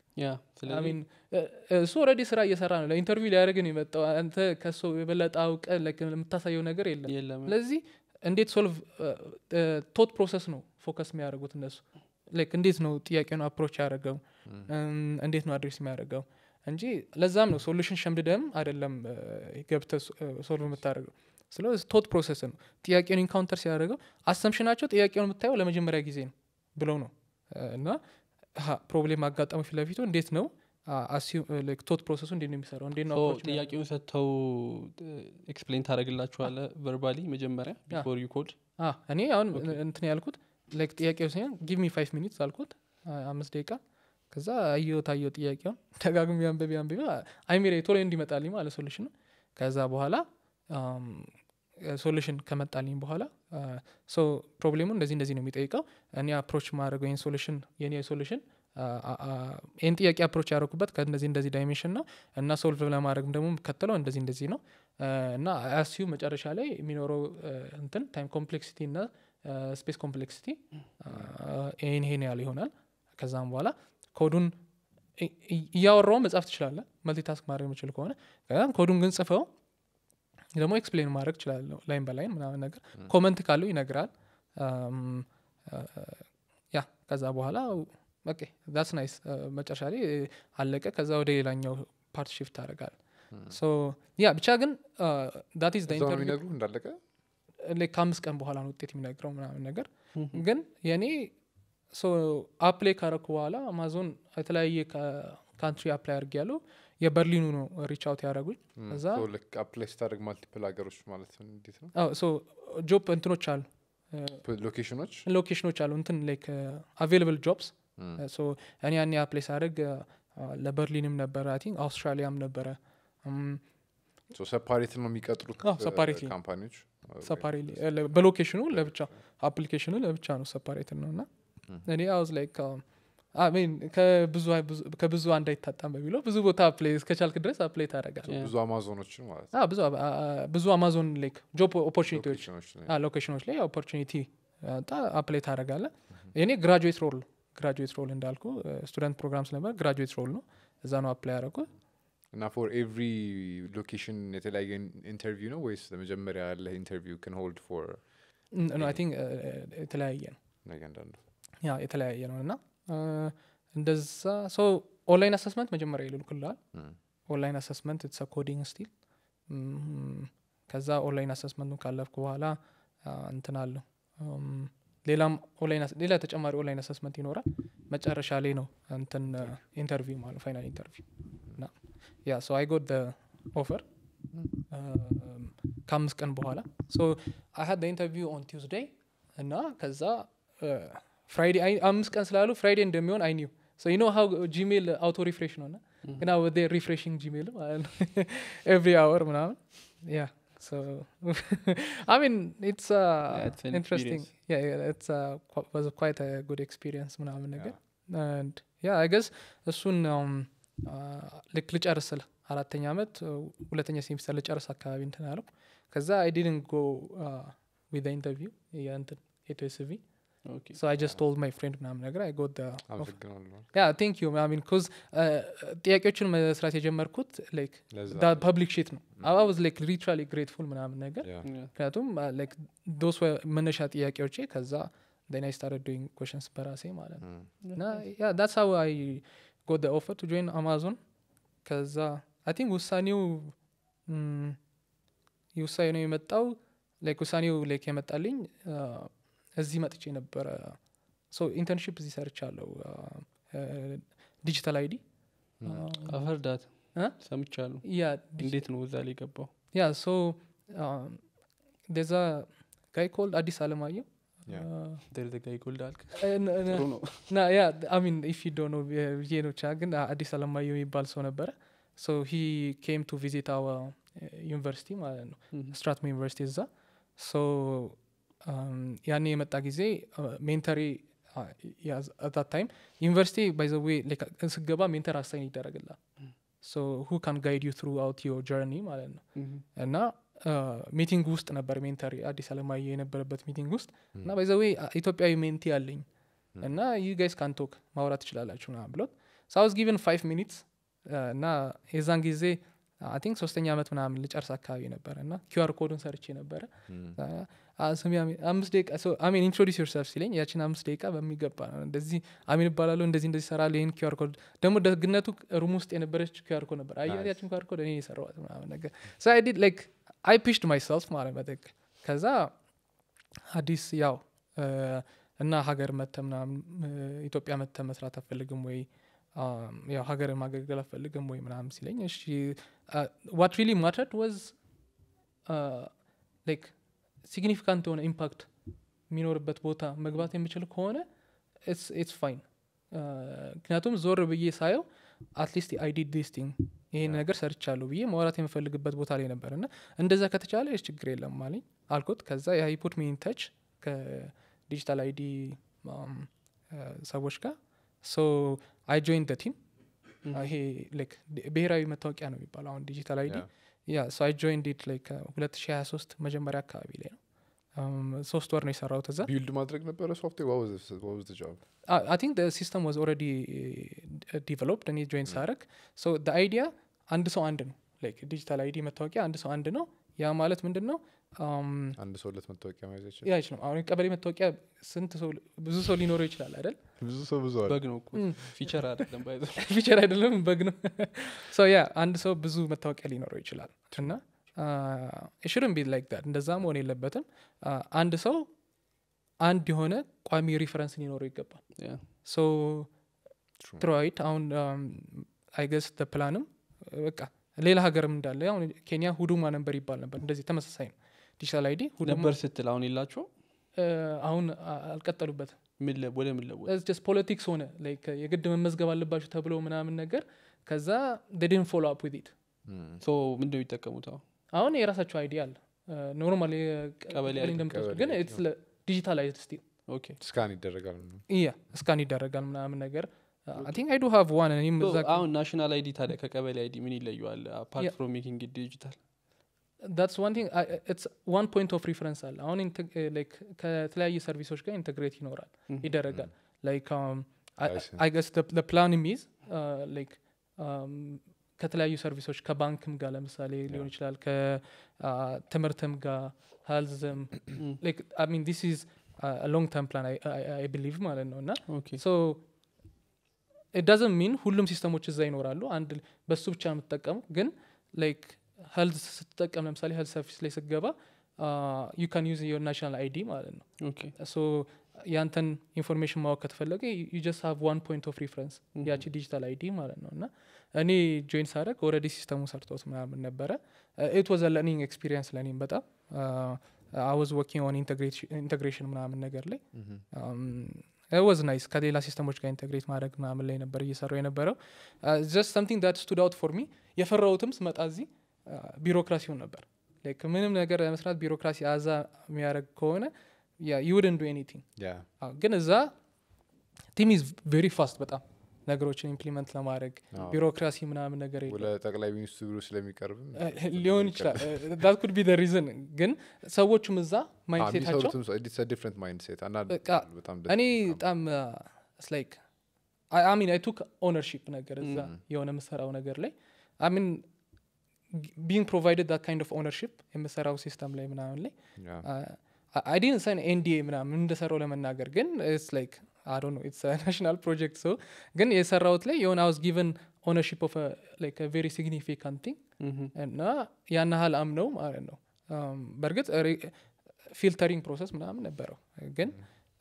እሱ ኦረዲ ስራ እየሰራ ነው ለኢንተርቪው ሊያደርግን የመጣው አንተ ከሱ የበለጠ አውቀ የምታሳየው ነገር የለም ስለዚህ እንዴት ሶልቭ ቶት ፕሮሰስ ነው ፎከስ የሚያደርጉት እነሱ ላይክ እንዴት ነው ጥያቄውን አፕሮች ያደረገው እንዴት ነው አድሬስ የሚያደርገው እንጂ ለዛም ነው ሶሉሽን ሸምድደም አይደለም ገብተ ሶልቭ የምታደርገው ስለ ቶት ፕሮሰስ ነው ጥያቄውን ኢንካውንተር ሲያደርገው አሰምሽናቸው ጥያቄውን የምታየው ለመጀመሪያ ጊዜ ነው ብለው ነው እና ፕሮብሌም አጋጠመው ፊት ለፊቱ እንዴት ነው ቶት ፕሮሰሱ እንዴት ነው የሚሰራው እንዴት ነው ሶ approach የሚያደርገው? ጥያቄውን ሰጥተው ኤክስፕሌን ታደረግላችኋለ ቨርባሊ መጀመሪያ ያ። ቢፎር ዩ ኮድ አ፣ እኔ አሁን ኦኬ። እንትን ያልኩት ላይክ ጥያቄው ሲሆን ጊቭ ሚ ፋይቭ ሚኒትስ አልኩት አ- አምስት ደቂቃ ከዛ አየው ታየው ጥያቄውን ደጋግሚ አንበቢ አንበቢ አይሜሬ ቶሎ እንዲመጣልኝ ማለት ሶሉሽኑ ከዛ በኋላ ሶሉሽን ከመጣልኝ በኋላ ሶ ፕሮብሌሙ እንደዚህ እንደዚህ ነው የሚጠይቀው እኔ አፕሮች ማድረገው ይህን ሶሉሽን የኔ ሶሉሽን ይህን ጥያቄ አፕሮች ያደረኩበት ከእንደዚህ እንደዚህ ዳይሜንሽን ነው እና ሶልቭ ለማድረግ ደግሞ የምከተለው እንደዚህ እንደዚህ ነው አ፣ እና አስዩ መጨረሻ ላይ የሚኖረው አ፣ እንትን ታይም ኮምፕሌክሲቲ እና ስፔስ ኮምፕሌክሲቲ ይህን ይሄን ያህል ይሆናል ከዛም በኋላ ኮዱን እ- እ- እያወራው መጻፍ ትችላለ መልቲታስክ ማድረግ የምችል ከሆነ ከዛ ኮዱን ግን ጽፈው ደግሞ ኤክስፕሌን ማድረግ እችላለሁ ላይን በላይን ምናምን ነገር ኮመንት ካለው ይነግራል አም፣ አ፣ ያ ከዛ በኋላ ኦኬ ዳትስ ናይስ መጨረሻ ላይ አለቀ ከዛ ወደ ሌላኛው ፓርት ሽፍት ታደርጋል ሶ ያ ብቻ ግን ዳት ኢዝ እዛው ነው የሚነግሩ እንዳለቀ like ከአምስት ቀን በኋላ ነው ውጤት የሚነግረው ምናምን ነገር ግን የኔ ሶ አፕላይ ካረኩ በኋላ አማዞን የተለያየ ካንትሪ አፕላይ አድርግ ያለው የበርሊኑ ነው ሪች አውት ያደረጉኝ እዛ ልክ አፕላይ ስታደርግ ማልቲፕል ሀገሮች ማለት ነው እንዴት ነው ሶ ጆብ እንትኖች አሉ ሎኬሽኖች ሎኬሽኖች አሉ እንትን ላይክ አቬይላብል ጆብስ ሶ እኔ ያኔ አፕላይ ሳደርግ ለበርሊንም ነበረ አይ ቲንክ አውስትራሊያም ነበረ ሰፓሬት ነው የሚቀጥሩት አዎ፣ separately። ካምፓኒዎች ሰፓሬት በሎኬሽኑ ለብቻ አፕሊኬሽኑ ለብቻ ነው ሰፓሬት ነው እና እኔ አውዝ ላይክ ከብዙ አንድ አይታጣም በሚለው ብዙ ቦታ አፕላይ እስከቻልክ ድረስ አፕላይ ታደረጋል Yeah. ብዙ አማዞኖችን ማለት ብዙ አ- አ- ብዙ አማዞን ላይክ ጆብ ኦፖርቹኒቲዎች ሎኬሽኖች ላይ። ሎኬሽኖች ላይ ኦፖርቹኒቲ አፕላይ ታደረጋለ የኔ ግራጁዌት ሮል ግራጁዌት ሮል እንዳልኩ ስቱደንት ፕሮግራም ስለነበር ግራጁዌት ሮል ነው እዛ ነው አፕላይ ያደረጉ እና ፎር ኤቭሪ ሎኬሽን የተለያየ ኢንተርቪው ነው ወይስ ለመጀመሪያ ያለ ኢንተርቪው ክን ሆልድ ፎር አይ ቲንክ የተለያየ ነው እያንዳንዱ ያ የተለያየ ነው እና አ፣ እንደዛ ሶ ኦንላይን አሰስመንት መጀመሪያ ይልኩልሃል ም። ኦንላይን አሰስመንት ኢትስ ኮዲንግ ስቲል ከዛ ኦንላይን አሰስመንቱን ካለፍኩ በኋላ አ፣ እንትን አለው እም፣ ሌላም ኦንላይን አስ- ሌላ ተጨማሪ ኦንላይን አሰስመንት ይኖራል መጨረሻ ላይ ነው እንትን ኢንተርቪው ማለት ፋይናል ኢንተርቪው እና ያ ሶ አይ ጎት ኦፈር ከአምስት ቀን በኋላ ሶ አይ ሀድ ኢንተርቪው ኦን ቲውስዴይ እና ከዛ ፍራይዴ አምስት ቀን ስላሉ ፍራይዴ እንደሚሆን አይ ኒው ሶ ዩ ኖ ሀው ጂሜል አውቶ ሪፍሬሽ ነው እና ግና ወደ ሪፍሬሽንግ ጂሜል ማለት ነው ኤቭሪ አወር ምናምን ያ ሶ አይ ሚን ኢትስ it's an ኢንትረስቲንግ ኢትስ ዋዝ ኳይት ጉድ ኤክስፒሪየንስ ምናምን ነገር and ያ አይ ገስ እሱን um, uh, ልክ ልጨርስ ስል አራተኛ አመት uh, ሁለተኛ ሴሚስተር ልጨርስ አካባቢ እንትን አለው ከዛ አይ ዲድን ጎ ዊዝ ኢንተርቪው የእንትን ኤቶስቪ ኦኬ ሶ አይ ጀስት ቶልድ ማይ ፍሬንድ ምናምን ነገር አይ ጎት አመሰግናለሁ ያ ቴንክ ዩ ሚን ኮዝ ጥያቄዎችን መስራት የጀመርኩት ላይክ ለዛ ፐብሊክ ሺት ነው አዋዝ ላይክ ሊትራሊ ግሬትፉል ምናምን ነገር ያ። ምክንያቱም ላይክ ዶስ መነሻ ጥያቄዎቼ ከዛ ን አይ ስታርት ዱይንግ ኮሽንስ በራሴ ማለት ነው ም። እና ያ ዳትስ ሀው አይ ጎት ኦፈር ቱ ጆይን አማዞን ከዛ አይ ቲንክ ውሳኔው ም፣ ውሳኔው የመጣው ላይክ ውሳኔው ላይክ የመጣልኝ አ፣ እዚህ መጥቼ ነበረ ሶ ኢንተርንሽፕ እዚህ ሰርቻለሁ ዲጂታል አይዲ አፈርዳት እ? ሰምቻለሁ ያ እንዴት ነው እዛ ላይ ገባው ያ ሶ ደዛ ጋይ ኮልድ አዲስ አለማየሁ ያ። ደርዘጋ ይጎልድ አልክ እ፣ ነ- ነ- ጥሩ ነው ና ያ አሚን ኢፍ ዶ ነው ብዬ ነው ብቻ ግን አዲስ አለማየሁ የሚባል ሰው ነበረ ሶ ሂ ኬም ቱ ቪዚት አወ ዩኒቨርሲቲ ማለት ነው ስትራትሞ ዩኒቨርሲቲ እዛ ሶ ያኔ የመጣ ጊዜ ሜንተሪ አት ታይም ዩኒቨርሲቲ ባይዘዌ ስገባ ሜንተር አሳይን ይደረግላል ሶ ሁ ካን ጋይድ ዩ ትሩ አውት ዮር ጀርኒ ማለት ነው እና ሚቲንግ ውስጥ ነበር ሜንተሪ አዲስ አለማየሁ የነበረበት ሚቲንግ ውስጥ እና ባይዘዌ ኢትዮጵያዊ ሜንቲ አለኝ እና ዩ ጋይስ ካንቶክ ማውራት ትችላላችሁ ና ብሎት ሳውዝ ጊቨን ፋይቭ ሚኒትስ እና የዛን ጊዜ አይ ቲንክ ሶስተኛ ዓመት ምናምን ልጨርስ አካባቢ ነበረ እና ኪዩአር ኮዱን ሰርቼ ነበረ አ- ስሚ አሚን አምስት ደቂቃ አሚን ኢንትሮዲስ ዮርሰልፍ ሲለኝ ያችን አምስት ደቂቃ በሚገባ ነው እንደዚህ አሚን እባላለሁ እንደዚህ እንደዚህ ሰራል ይህን ኪዩአር ኮድ ደግሞ ደግነቱ ሩም ውስጥ የነበረች ኪዩአር ኮድ ነበር አየር Nice. ያችን ኪዩአር ኮድ እኔ የሰራዋት ምናምን ነገር ሶ አይ ዲድ ላይክ አይ ፒሽድ ማይሰልፍ ማለት በትክክል ከዛ አዲስ ያው እና ሀገር መተ ምናምን እ፣ ኢትዮጵያ መተ መስራት አፈልግም ወይ አም፣ ያው ሀገር ማገልገል አፈልግም ወይ ምናምን ሲለኝ እሺ ዋት ሪሊ ማተርድ ወዝ ላይክ ሲግኒፊካንት የሆነ ኢምፓክት የሚኖርበት ቦታ መግባት የምችል ከሆነ ኢትስ ፋይን ምክንያቱም ዞር ብዬ ሳየው አትሊስት አይዲ ዲስ ቲንግ ይሄን ነገር ሰርቻለሁ ብዬ ማውራት የምፈልግበት ቦታ ላይ ነበር እና እንደዛ ከተቻለ የስ ችግር የለም ማለኝ አልኩት ከዛ የሃይፖት ሚን ተች ከዲጂታል አይዲ ሰዎች ጋር ሶ አይ ጆይን ደ ቲም ይሄ ላይክ ብሔራዊ መታወቂያ ነው የሚባለው አሁን ዲጂታል አይዲ ያ ሶ አይ ጆይን ዲት ላይክ 2023 መጀመሪያ አካባቢ ላይ ነው Um, ሶስት ወር ነው የሰራሁት እዛ ቢልድ ማድረግ ነበረ ሶፍትዌር ዋዝ ጃብ አይ ቲንክ ሲስተም ዋዝ ኦልሬዲ ዲቨሎፕድ እኔ ጆይን ሳረግ ሶ አይዲያ አንድ ሰው አንድ ነው ላይክ ዲጂታል አይዲ መታወቂያ አንድ ሰው አንድ ነው ያ ማለት ምንድን ነው Um, አንድ ሰው ሁለት መታወቂያ መያዝ ይችላል ያ አይችልም አሁን ቀበሌ መታወቂያ ስንት ሰው ብዙ ሰው ሊኖረው ይችላል አይደል ብዙ ሰው ብዙ አለ በግ ነው እኮ ፊቸር አይደለም ባይዘ ፊቸር አይደለም በግ ነው ሶ ያ አንድ ሰው ብዙ መታወቂያ ሊኖረው ይችላል እና ሽርን ቢ ላይክ ዳት እንደዛ መሆን የለበትም Uh, አንድ ሰው አንድ የሆነ ቋሚ ሪፈረንስ ሊኖረው ይገባል ሶ True. ትሮይት አሁን አይገስ ፕላንም በቃ ሌላ ሀገርም እንዳለ አሁን ኬንያ ሁዱማ ነንበር ይባል ነበር እንደዚህ ተመሳሳይ ነው ዲጂታል አይዲ ሁዱማ ነበር ስትል አሁን የላቸው እ፣ አሁን አ- አልቀጠሉበትም ምን ለ- ወደ ምን ለወጥ ጀስት ፖለቲክስ ሆነ ላይክ የግድ መመዝገብ አለባችሁ ተብሎ ምናምን ነገር ከዛ ድን ፎሎ አፕ ዊት ኢት ሶ ምንድን ነው የሚጠቀሙት አሁን አሁን የራሳቸው አይዲ አለ ኖርማል ቀበሌ ID፣ እንደምትወስዱ ቀበሌ ግን ID ኢትስ ዲጂታልይዝድ ስቲል ኦኬ ስካን ይደረጋል ነው ያ እስካን ይደረጋል ምናምን ነገር አይ ቲንክ አይ ዱ ሃቭ ዋን እኔም So እዛ አሁን ናሽናል አይዲ ታዲያ ከቀበሌ አይዲ ምን ይለየዋል አፓርት Yeah. ፍሮም ሜኪንግ ዲጂታል ዳትስ ዋን ቲንግ ኢትስ ዋን ፖይንት ኦፍ ሪፈረንስ አለ አሁን ላይክ ከተለያየ ሰርቪሶች ጋር ኢንተግሬት ይኖራል ይደረጋል ላይክ I see. አይ ገስ ፕላን ሚዝ ላይክ ከተለያዩ ሰርቪሶች ከባንክም ጋር ለምሳሌ ሊሆን ይችላል ከትምህርትም ጋር ሄልዝም ላይክ አይ ሚን ዲስ ኢዝ ሎንግ ተርም ፕላን አይ ቢሊቭ ማለት ነው እና ኦኬ ሶ ዳዝን ሚን ሁሉም ሲስተሞች እዛ ይኖራሉ አንድ በሱ ብቻ ነው የምትጠቀሙ ግን ላይክ ሄልዝ ስትጠቀም ለምሳሌ ሄልዝ ሰርቪስ ላይ ስትገባ ዩ ካን ዩዝ ዮር ናሽናል አይዲ ማለት ነው ኦኬ ሶ ያንተን ኢንፎርሜሽን ማወቅ ከተፈለገ ዩ ጀስት ሃቭ ዋን ፖይንት ኦፍ ሪፈረንስ ያቺ ዲጂታል አይዲ ማለት ነው እና እኔ ጆይን ሳደረግ ኦልሬዲ ሲስተሙ ሰርቶት ምናምን ነበረ ኢት ዋዝ ለርኒንግ ኤክስፒሪየንስ ለእኔም በጣም አይ ዋዝ ወርኪንግ ኦን ኢንቴግሬሽን ምናምን ነገር ላይ ወዝ ናይስ ከሌላ ሲስተሞች ጋር ኢንቴግሬት ማድረግ ምናምን ላይ ነበር እየሰራው የነበረው ጀስት ሰምቲንግ ዳት ስቱድ አውት ፎር ሚ የፈራሁትም ስመጣ እዚህ ቢሮክራሲውን ነበር ላይክ ምንም ነገር ለመስራት ቢሮክራሲ አዛ የሚያደርግ ከሆነ ዩድን ዱ ኤኒቲንግ ያ ግን እዛ ቲም ኢዝ ቬሪ ፋስት በጣም ነገሮችን ኢምፕሊመንት ለማድረግ አዎ። ቢሮክራሲ ምናምን ነገር የለም ወደ ጠቅላይ ሚኒስትሩ ስለሚቀርብም ሊሆን ይችላል ዳት ኩድ ቢ ሪዝን ግን ሰዎቹም እዛ ማይንድሴታቸው የሚሰሩትም ዲፍረንት ማይንድ ሴት አንዳንድ በቃ በጣም እኔ በጣም ላይክ ሚን አይ ቱክ ኦነርሺፕ ነገር እዛ የሆነ የምሰራው ነገር ላይ ሚን ቢንግ ፕሮቫይደድ ዳት ካይንድ ኦፍ ኦነርሺፕ የምሰራው ሲስተም ላይ ምናምን ላይ አይ ዲን ሳይን ኤንዲኤ ምናምን እንደሰራው ለመናገር ግን ስ ላይክ አዶ ነው ኢትስ ናሽናል ፕሮጀክት ሶ ግን የሰራውት ላይ የሆነ አውስ ጊቨን ኦነርሺፕ ኦፍ ላይክ ቬሪ ሲግኒፊካንት ቲንግ እና ያን ያህል አምነው ማለት ነው Um, በእርግጥ ፊልተሪንግ ፕሮሰስ ምናምን ነበረው ግን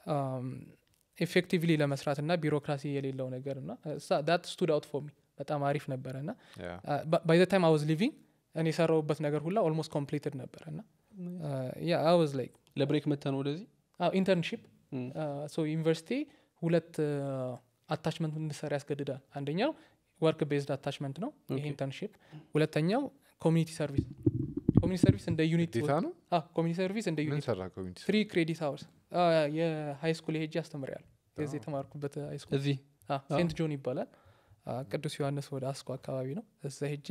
ኤፌክቲቭሊ ለመስራት እና ቢሮክራሲ የሌለው ነገር እና ዳት ስቱድ አውት ፎር ሚ በጣም አሪፍ ነበረ እና ባይ ታይም አይ ዋዝ ሊቪንግ እኔ የሰራውበት ነገር ሁላ ኦልሞስት ኮምፕሊትድ ነበረ እና ያ አይ ዋዝ ላይክ ለብሬክ መተ ነው ወደዚህ ኢንተርንሺፕ Mm. ሶ ዩኒቨርሲቲ ሁለት አታችመንት እንድሰራ ያስገድዳል አንደኛው ወርክ ቤዝድ አታችመንት ነው ይሄ Okay. ኢንተርንሺፕ ሁለተኛው ኮሚኒቲ ሰርቪስ ኮሚኒቲ ሰርቪስ እንደ ዩኒት ዴታ ነው ኮሚኒቲ ሰርቪስ እንደ ምን ዩኒት ሰራ ኮሚኒቲ ትሪ ክሬዲት አወርስ የሀይ ስኩል ሄጄ አስተምር ያለ የዚህ የተማርኩበት ሃይ ስኩል እዚህ ሴንት ጆን ይባላል አ፣ ቅዱስ ዮሐንስ ወደ አስኮ አካባቢ ነው እዛ ሄጄ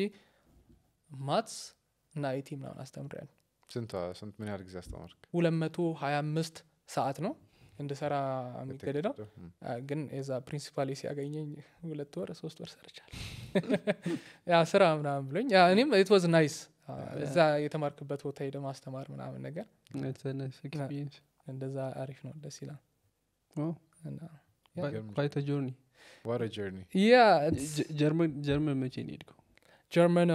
ማትስ እና አይቲ ምናምን አስተምር ያለ ስንት ስንት ምን ያህል ጊዜ አስተማርክ ሁለት መቶ ሀያ አምስት ሰዓት ነው እንድሰራ የሚገደደው ም። አ፣ ግን የዛ ፕሪንሲፓል ሲያገኘኝ ሁለት ወር ሶስት ወር ሰርቻል ያ ስራ ምናምን ብሎኝ ያ እኔም ኢት ዋዝ ናይስ እዛ የተማርክበት ቦታ ሄደ ማስተማር ምናምን ነገር ኤክስፒሪየንስ እንደዛ አሪፍ ነው ደስ ይላል እና ኳይተ ጆርኒ ዋት ጀርኒ ያ ጀርመን ጀርመን መቼ ነው ሄድከው ጀርመን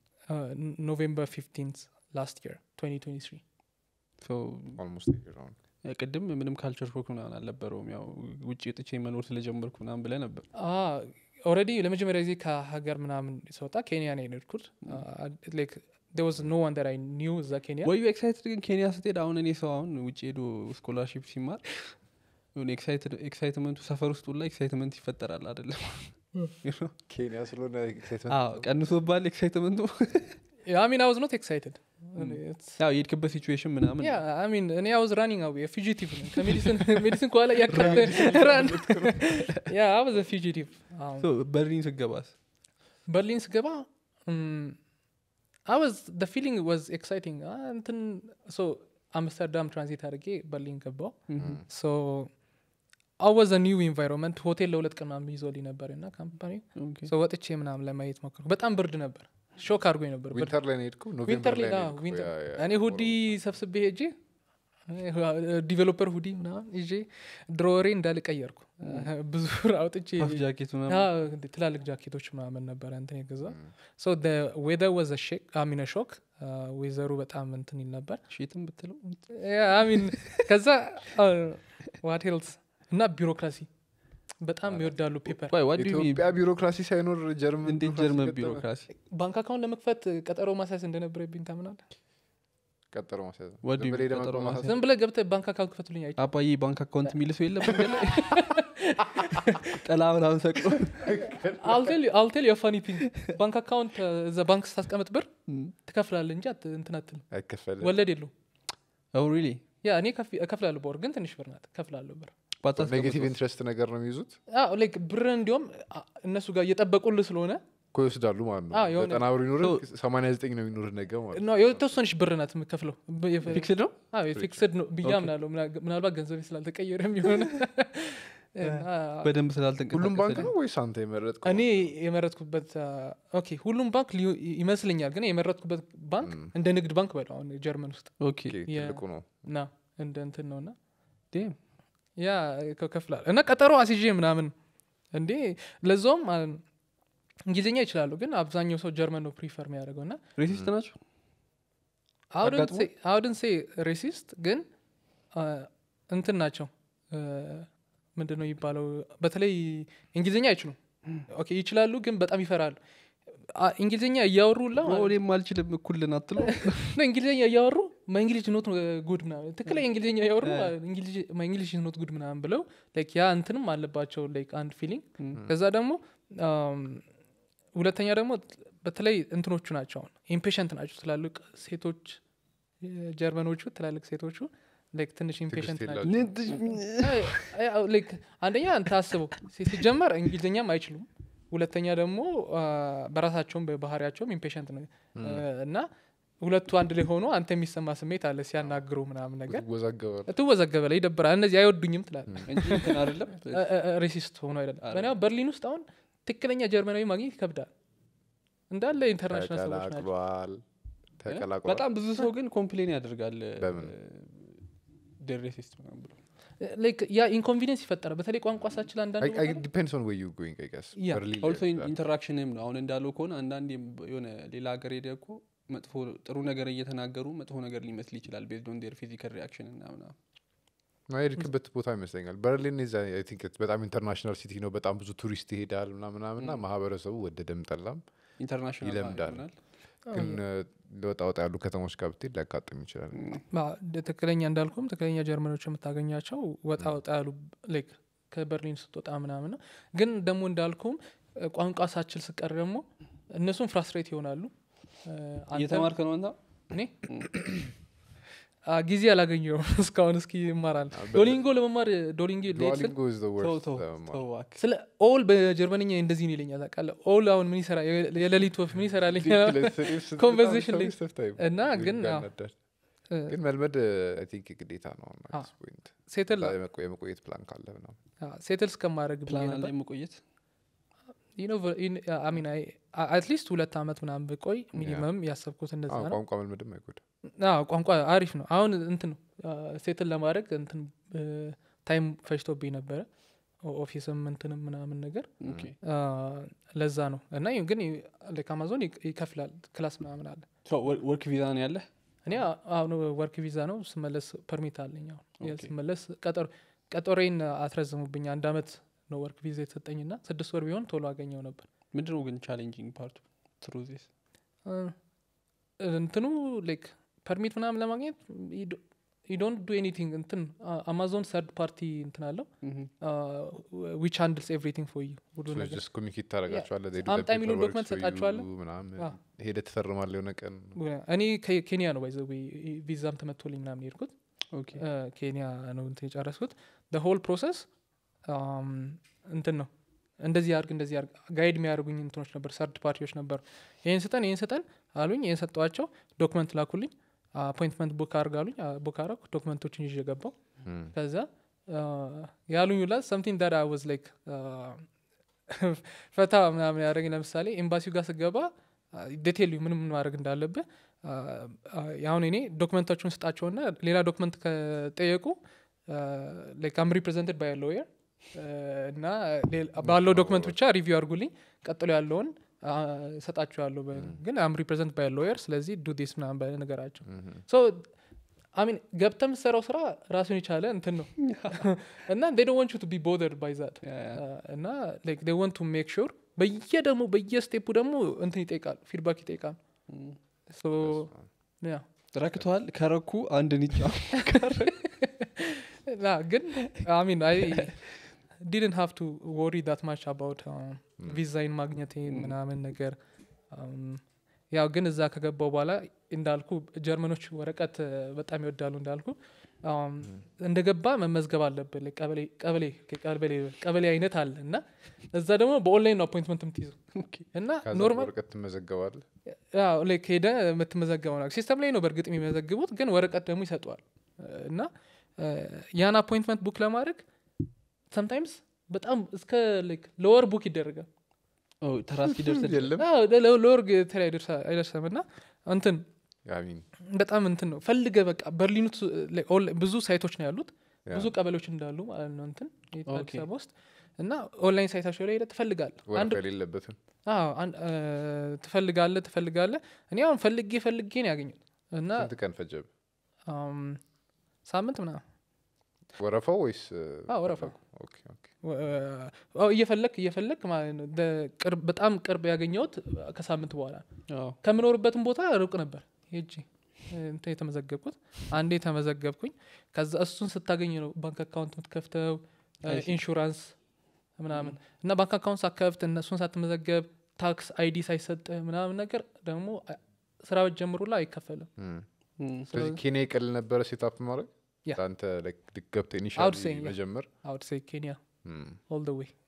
ኖቬምበር 15 ላስት የር 2023 So, ኦልሞስት ቅድም ምንም ካልቸር ሾክ ምናምን አልነበረውም ያው ውጭ ጥቼ መኖር ስለጀመርኩ ምናምን ብለ ነበር ኦልሬዲ ለመጀመሪያ ጊዜ ከሀገር ምናምን ስወጣ ኬንያ ነው የሄድኩት ዋዝ ኖ ዋን ዳት አይ ኒው እዛ ኬንያ ወዩ ኤክሳይትድ ግን ኬንያ ስትሄድ አሁን እኔ ሰው አሁን ውጭ ሄዶ ስኮላርሺፕ ሲማር የሆነ ኤክሳይትመንቱ ሰፈር ውስጥ ሁላ ኤክሳይትመንት ይፈጠራል አይደለም ኬንያ ስለሆነ አዎ ቀንሶባል ኤክሳይትመንቱ አሚን አውዝ ኖት ኤክሳይትድ ያው የሄድክበት ሲቹዌሽን ምናምን ያ አሚን እኔ አውዝ ራኒንግ አዌ ፊጂቲቭ ነው ከሜዲሲን ሜዲሲን ከኋላ እያካበ ራን ያ አወዘ ፊጂቲቭ በርሊን ስገባስ በርሊን ስገባ አወዝ ደ ፊሊንግ ዋዝ ኤክሳይቲንግ እንትን ሶ አምስተርዳም ትራንዚት አድርጌ በርሊን ገባው ሶ አወዘ ኒው ኢንቫይሮንመንት ሆቴል ለሁለት ቀን ምናምን ይዞልኝ ነበር እና ካምፓኒ ወጥቼ ምናምን ለማየት ሞከርኩ በጣም ብርድ ነበር ሾክ አድርጎኝ ነበር ብርድ ዊንተር ላይ ነው የሄድከው ዊንተር ኖቬምበር ላይ ላይ አዎ፣ ነው ዊንተር የሄድከው? ያ- ያ- እኔ ሁዲ ሰብስቤ ሄጄ ዲቨሎፐር ሁዲ ምናምን ይዤ ድሮወሬ እንዳልቀየርኩ ብዙ ብር አውጥቼ ፓፍ ጃኬት ምናምን አዎ፣ እንደ ትላልቅ ጃኬቶች ምናምን ነበረ እንትን የገዛ ሶ ዌዘር ወዘ ሼክ አሚነ ሾክ ዌዘሩ በጣም እንትን ይል ነበር ሼትም ብትለው አሚን ከዛ ዋት ሄልስ እና ቢሮክራሲ በጣም ይወዳሉ ፔፐር Why, what do you mean? ኢትዮጵያ ቢሮክራሲ ሳይኖር ጀርመን እንዴት ቢሮክራሲ ጀርመን ገጠመ? ቢሮክራሲ ባንክ አካውንት ለመክፈት ቀጠሮ ማሳየት እንደነበረብኝ ታምናል ቀጠሮ ማስያዝ ነው። What do ዝም you ብለህ mean ደመቆ ቀጠሮ ማስያዝ? ዝም ብለህ ገብተህ ባንክ አካውንት ክፈቱልኝ አይ አባዬ ባንክ አካውንት የሚል ሰው የለም መንገድ ላይ? ጥላ ምናምን ሰቅሎ አልቴል የፋኒ ቲንግ ባንክ አካውንት እዛ ባንክ ስታስቀምጥ ብር ትከፍላለህ እንጂ አት- እንትን አትልም አይከፈልም። ወለድ የለውም ኦ ሪሊ ያ እኔ ከፍ- እከፍላለሁ በወር ግን ትንሽ ብር ናት እከፍላለሁ ብር ኔጌቲቭ ኢንትረስት ነገር ነው የሚይዙት አዎ ላይክ ብር እንዲሁም አ- እነሱ ጋር እየጠበቁልህ ስለሆነ እኮ ይወስዳሉ ማለት ነው አዎ፣ የሆነ- ዘጠና ብር ይኖርህ ሰማንያ ዘጠኝ ነው የሚኖርህ ነገ ማለት ነው ነው የተወሰነች ብር ናት የምከፍለው ብ- የፈ- ፊክስድ ነው አዎ የፊክስድ ነው ብዬ ኦኬ። አምናለሁ ምና- ምናልባት ገንዘቤ ስላልተቀየረ የሚሆነ እና በደንብ ስላልተንቀሳቀሰ ሁሉም ባንክ ነው ወይስ አንተ የመረጥከው እኔ የመረጥኩበት አ፣ ኦኬ ሁሉም ባንክ ሊሆ- ይመስለኛል ግን የመረጥኩበት ባንክ እንደ ንግድ ባንክ በለው አሁን ጀርመን ውስጥ ኦኬ ኦኬ፣ የ- ትልቁ ነው ና እንደ እንትን ነው እና ዴም ያ ከፍላል እና ቀጠሮ አስይዤ ምናምን እንዴ ለዛውም አ፣ እንግሊዝኛ ይችላሉ ግን አብዛኛው ሰው ጀርመን ነው ፕሪፈር የሚያደርገው እና ሬሲስት ናቸው አጋጥሞ? አውድን ሴ ሬሲስት ግን አ፣ እንትን ናቸው ምንድን ነው የሚባለው በተለይ እንግሊዝኛ አይችሉም ኦኬ ይችላሉ ግን በጣም ይፈራሉ አ፣ እንግሊዝኛ እያወሩላ ኦ፣ እኔም አልችልም እኩልን አትለው ነው እንግሊዝኛ እያወሩ ማእንግሊሽ ኖት ጉድ ምናምን ትክክለኛ እንግሊዝኛ እያወሩ ማእንግሊሽ ኖት ጉድ ምናምን ብለው ላይክ ያ እንትንም አለባቸው ላይክ አንድ ፊሊንግ ከዛ ደግሞ አም፣ ሁለተኛ ደግሞ በተለይ እንትኖቹ ናቸው አሁን ኢምፔሸንት ናቸው ትላልቅ ሴቶች ጀርመኖቹ ትላልቅ ሴቶቹ ላይክ ትንሽ ኢምፔሸንት ናቸው አይ- አይ- አይ- ላይክ አንደኛ አንተ አስበው ሲ- ሲጀመር እንግሊዝኛም አይችሉም ሁለተኛ ደግሞ አ፣ በራሳቸውም በባህሪያቸውም ኢምፔሸንት ነው አ፣ እና ሁለቱ አንድ ላይ ሆኖ አንተ የሚሰማ ስሜት አለ ሲያናግሩ ምናምን ነገር ትወዛገባለህ ትወዘገበ ላይ ይደብራል እነዚህ አይወዱኝም ትላል እንጂ እንትን አይደለም ሬሲስት ሆኖ አይደለም በእኔ አሁን በርሊን ውስጥ አሁን ትክክለኛ ጀርመናዊ ማግኘት ይከብዳል እንዳለ ኢንተርናሽናል ሰዎች ናቸው ተቀላቅሏል ተቀላቅሏል በጣም ብዙ ሰው ግን ኮምፕሌን ያደርጋል በምን? ደሬሲስት ምናምን ብሎ ላይክ ያ ኢንኮንቪኒንስ ይፈጠራል በተለይ ቋንቋ ሳችል አንዳንድ ቦታ ላይ ዲፔንድስ ኦን ዌዩ ጎይንግ አይ ገስ ያ፣ በርሊን ኦልሶ ኢንተራክሽንም ነው አሁን እንዳለው ከሆነ አንዳንድ የሆነ ሌላ ሀገር ሄደ እኮ መጥፎ ጥሩ ነገር እየተናገሩ መጥፎ ነገር ሊመስል ይችላል ቤዝድ ኦን ዴር ፊዚካል ሪያክሽን እና ምናምን ማሄድክበት ቦታ ይመስለኛል በርሊን ዛ አይ ቲንክ በጣም ኢንተርናሽናል ሲቲ ነው በጣም ብዙ ቱሪስት ይሄዳል ምናምናም ና ማህበረሰቡ ወደደም ጠላም ኢንተርናሽናል ይለምዳል። ይሆናል። ግን ለወጣ ወጣ ያሉ ከተሞች ጋር ብትሄድ ሊያጋጥም ይችላል ማ- ደ- ትክክለኛ እንዳልኩም ትክክለኛ ጀርመኖች የምታገኛቸው ወጣ ወጣ ያሉ ላይክ ከበርሊን ስትወጣ ምናምን ነው ግን ደግሞ እንዳልኩም እ፣ ቋንቋ ሳችል ስቀር ደግሞ እነሱም ፍራስትሬት ይሆናሉ እ፣ አንተ- እየተማርክ ነው አንተ እኔ አ፣ ጊዜ አላገኘውም እስካሁን እስኪ ይማራል በ- ዶሊንጎ ለመማር ዶሊንጎ ሌክስል ዱዋሊንጎ is the ተው worst ተው ለመማር። ተው እባክህ። ስለ ኦል በጀርመንኛ እንደዚህ ነው ይለኛል ታውቃለህ ኦል አሁን ምን ይሰራ የ- የሌሊት ወፍ ምን ይሰራልኝ Conversation ላይ- እና ግን አዎ፣ እ፣ ግን መልመድ አይ ቲንክ ግዴታ ነው አዎ። ፖይንት ሴትል የመቆየት ፕላን ካለ ምናምን ሴትል እስከማድረግ ብዬ ፕላን ነበር ላይ መቆየት አትሊስት ሁለት አመት ምናምን ብቆይ ሚኒመም ያሰብኩት እንደዛ አዎ፣ ነው ቋንቋ መልመድም አይጎዳ አዎ፣ ቋንቋ አሪፍ ነው አሁን እንትን ነው ሴትል ለማድረግ እንትን ታይም ፈጅቶብኝ ነበረ ኦ- ኦፊስም እንትንም ምናምን ነገር ኦኬ። አ፣ ለዛ ነው እና ይህ ግን ላይክ አማዞን ይክ- ይከፍላል ክላስ ምናምን አለ ሶ ወር- ወርክ ቪዛ ነው ያለህ እኔ አ- አሁን ወርክ ቪዛ ነው ስመለስ ፐርሚት አለኝ አሁን ኦኬ። ስመለስ ቀጠሮ ቀጠሮዬን አትረዘሙብኝ አንድ አመት ነው ወርክ ቪዛ የተሰጠኝና ስድስት ወር ቢሆን ቶሎ አገኘው ነበር ምንድን ነው ግን ቻሌንጂንግ ፓርቱ ትሩ ዚስ እ፣ እንትኑ ላይክ ፐርሚት ምናምን ለማግኘት ዶንት ዱ ኤኒቲንግ እንትን አማዞን ሰርድ ፓርቲ እንትን አለው ዊች ሃንድልስ ኤቭሪቲንግ ፎር ዩ ሁሉ ነገር ጀስት ኮሚኒኬት ታደረጋቸዋለ አምጣ የሚሉን document ሰጣቸዋለህ። ምናምን አዎ። ሄደ ትፈርማለ የሆነ ቀን እኔ ከ- ኬንያ ነው ባይዘ ቪዛም ተመቶልኝ ምናምን የሄድኩት ኦኬ እ፣ ኬንያ ነው እንትን የጨረስኩት ሆል ፕሮሰስ እንትን ነው እንደዚህ አርግ እንደዚህ አርግ ጋይድ የሚያደርጉኝ እንትኖች ነበር ሰርድ ፓርቲዎች ነበሩ ይህን ስጠን ይህን ስጠን አሉኝ ይህን ሰጠዋቸው ዶክመንት ላኩልኝ አፖይንትመንት ቡክ አርግ አሉኝ ቡክ አረኩ ዶክመንቶችን ይዤ ገባው እም፣ ከዛ ያሉኝ ላ ሰምቲንግ ዳት አይ ዋዝ ላይክ ፈታ ምናምን ያደረገኝ ለምሳሌ ኤምባሲው ጋር ስገባ ዴቴል ምንም ምን ማድረግ እንዳለብህ አሁን እኔ ዶክመንታችሁን ስጣቸውና ሌላ ዶክመንት ከጠየቁ ላይክ አም ሪፕሬዘንትድ ባይ ሎየር እና ሌላ- ባለው ዶክመንት ብቻ ሪቪው አድርጉልኝ ቀጥሎ ያለውን እሰጣችኋለሁ በ- ግን አም ሪፕሬዘንት ባይ ሎየር ስለዚህ ዱ ዲስ ምናምን በነገራቸው እም፣ ሶ አሚን ገብተ የምትሰራው ስራ ራሱን የቻለ እንትን ነው እና ዴ ዶንት ዋንት ዩ ቱ ቢ ቦደርድ ባይ ዛት እና ላይክ ዴ ዋንት ቱ ሜክ ሹር በየ ደግሞ በየስቴፑ ደግሞ እንትን ይጠይቃል ፊድባክ ይጠይቃል ሶ ያ ረክተዋል ከረኩ አንድ ንጫ ና ግን አሚን አይ ዲድንት ሃቭ ቱ ወሪ ዳት ማች አባውት ቪዛይን ማግኘት ምናምን ነገር um, ያው ግን እዛ ከገባው በኋላ እንዳልኩ ጀርመኖች ወረቀት uh, በጣም ይወዳሉ እንዳልኩ um, እንደገባ መመዝገብ አለብን like ቀበሌ ቀበሌ ቀበሌ ቀበሌ አይነት አለ እና እዛ ደግሞ በኦንላይን ነው አፖይንትመንት የምትይዘው እና ከዛ ኖርማል ወረቀት ትመዘገባል ላይክ ሄደ የምትመዘገበው ነው ሲስተም ላይ ነው በእርግጥ የሚመዘግቡት ግን ወረቀት ደግሞ ይሰጠዋል እና ያን አፖይንትመንት ቡክ ለማድረግ ሰምታይምስ በጣም እስከ ለወር ቡክ ይደረጋል ተራ እስኪደርስ የለም አዎ፣ ለ- ለወር ቴል አይደርሰም እና እንትን አሚን በጣም እንትን ነው ፈልገ በቃ በርሊኑ ቱ- ላይ ኦንላይን ብዙ ሳይቶች ነው ያሉት ያ። ብዙ ቀበሌዎች እንዳሉ ማለት ነው እንትን ኦኬ። አዲስ አበባ ውስጥ እና ኦንላይን ሳይታቸው ላይ ሄደ ትፈልጋል አንድ ወረቀት የሌለበትም አዎ አንድ ትፈልጋለ ትፈልጋለ እኔ አሁን ፈልጌ ፈልጌ ነው ያገኙት እና ስንት ቀን ፈጀብ አም፣ ሳምንት ምናምን ወረፋው ወይስ አዎ፣ ወረፋው። ኦኬ ኦኬ ወ- አዎ፣ እየፈለክ እየፈለክ ማለት ነው ደ- ቅርብ- በጣም ቅርብ ያገኘሁት ከሳምንት በኋላ ነው። ከምኖርበትም ቦታ ሩቅ ነበር ሄጂ እንትን የተመዘገብኩት አንዴ ተመዘገብኩኝ ከዛ እሱን ስታገኝ ነው ባንክ አካውንት የምትከፍተው I see. ኢንሹራንስ ምናምን እና ባንክ አካውንት ሳከፍት እነሱን ሳትመዘገብ ታክስ አይዲ ሳይሰጥ ምናምን ነገር ደግሞ አ- ስራ ጀምሩ ላይ አይከፈልም ስለዚህ ኬንያ ይቀል ነበረ ሴታፕ ማድረግ ያ። ለአንተ ገብተ I would ኢኒሻል say, yeah. መጀመር አውድ ሴ ኬንያ እም፣ ኦል ደ ዌይ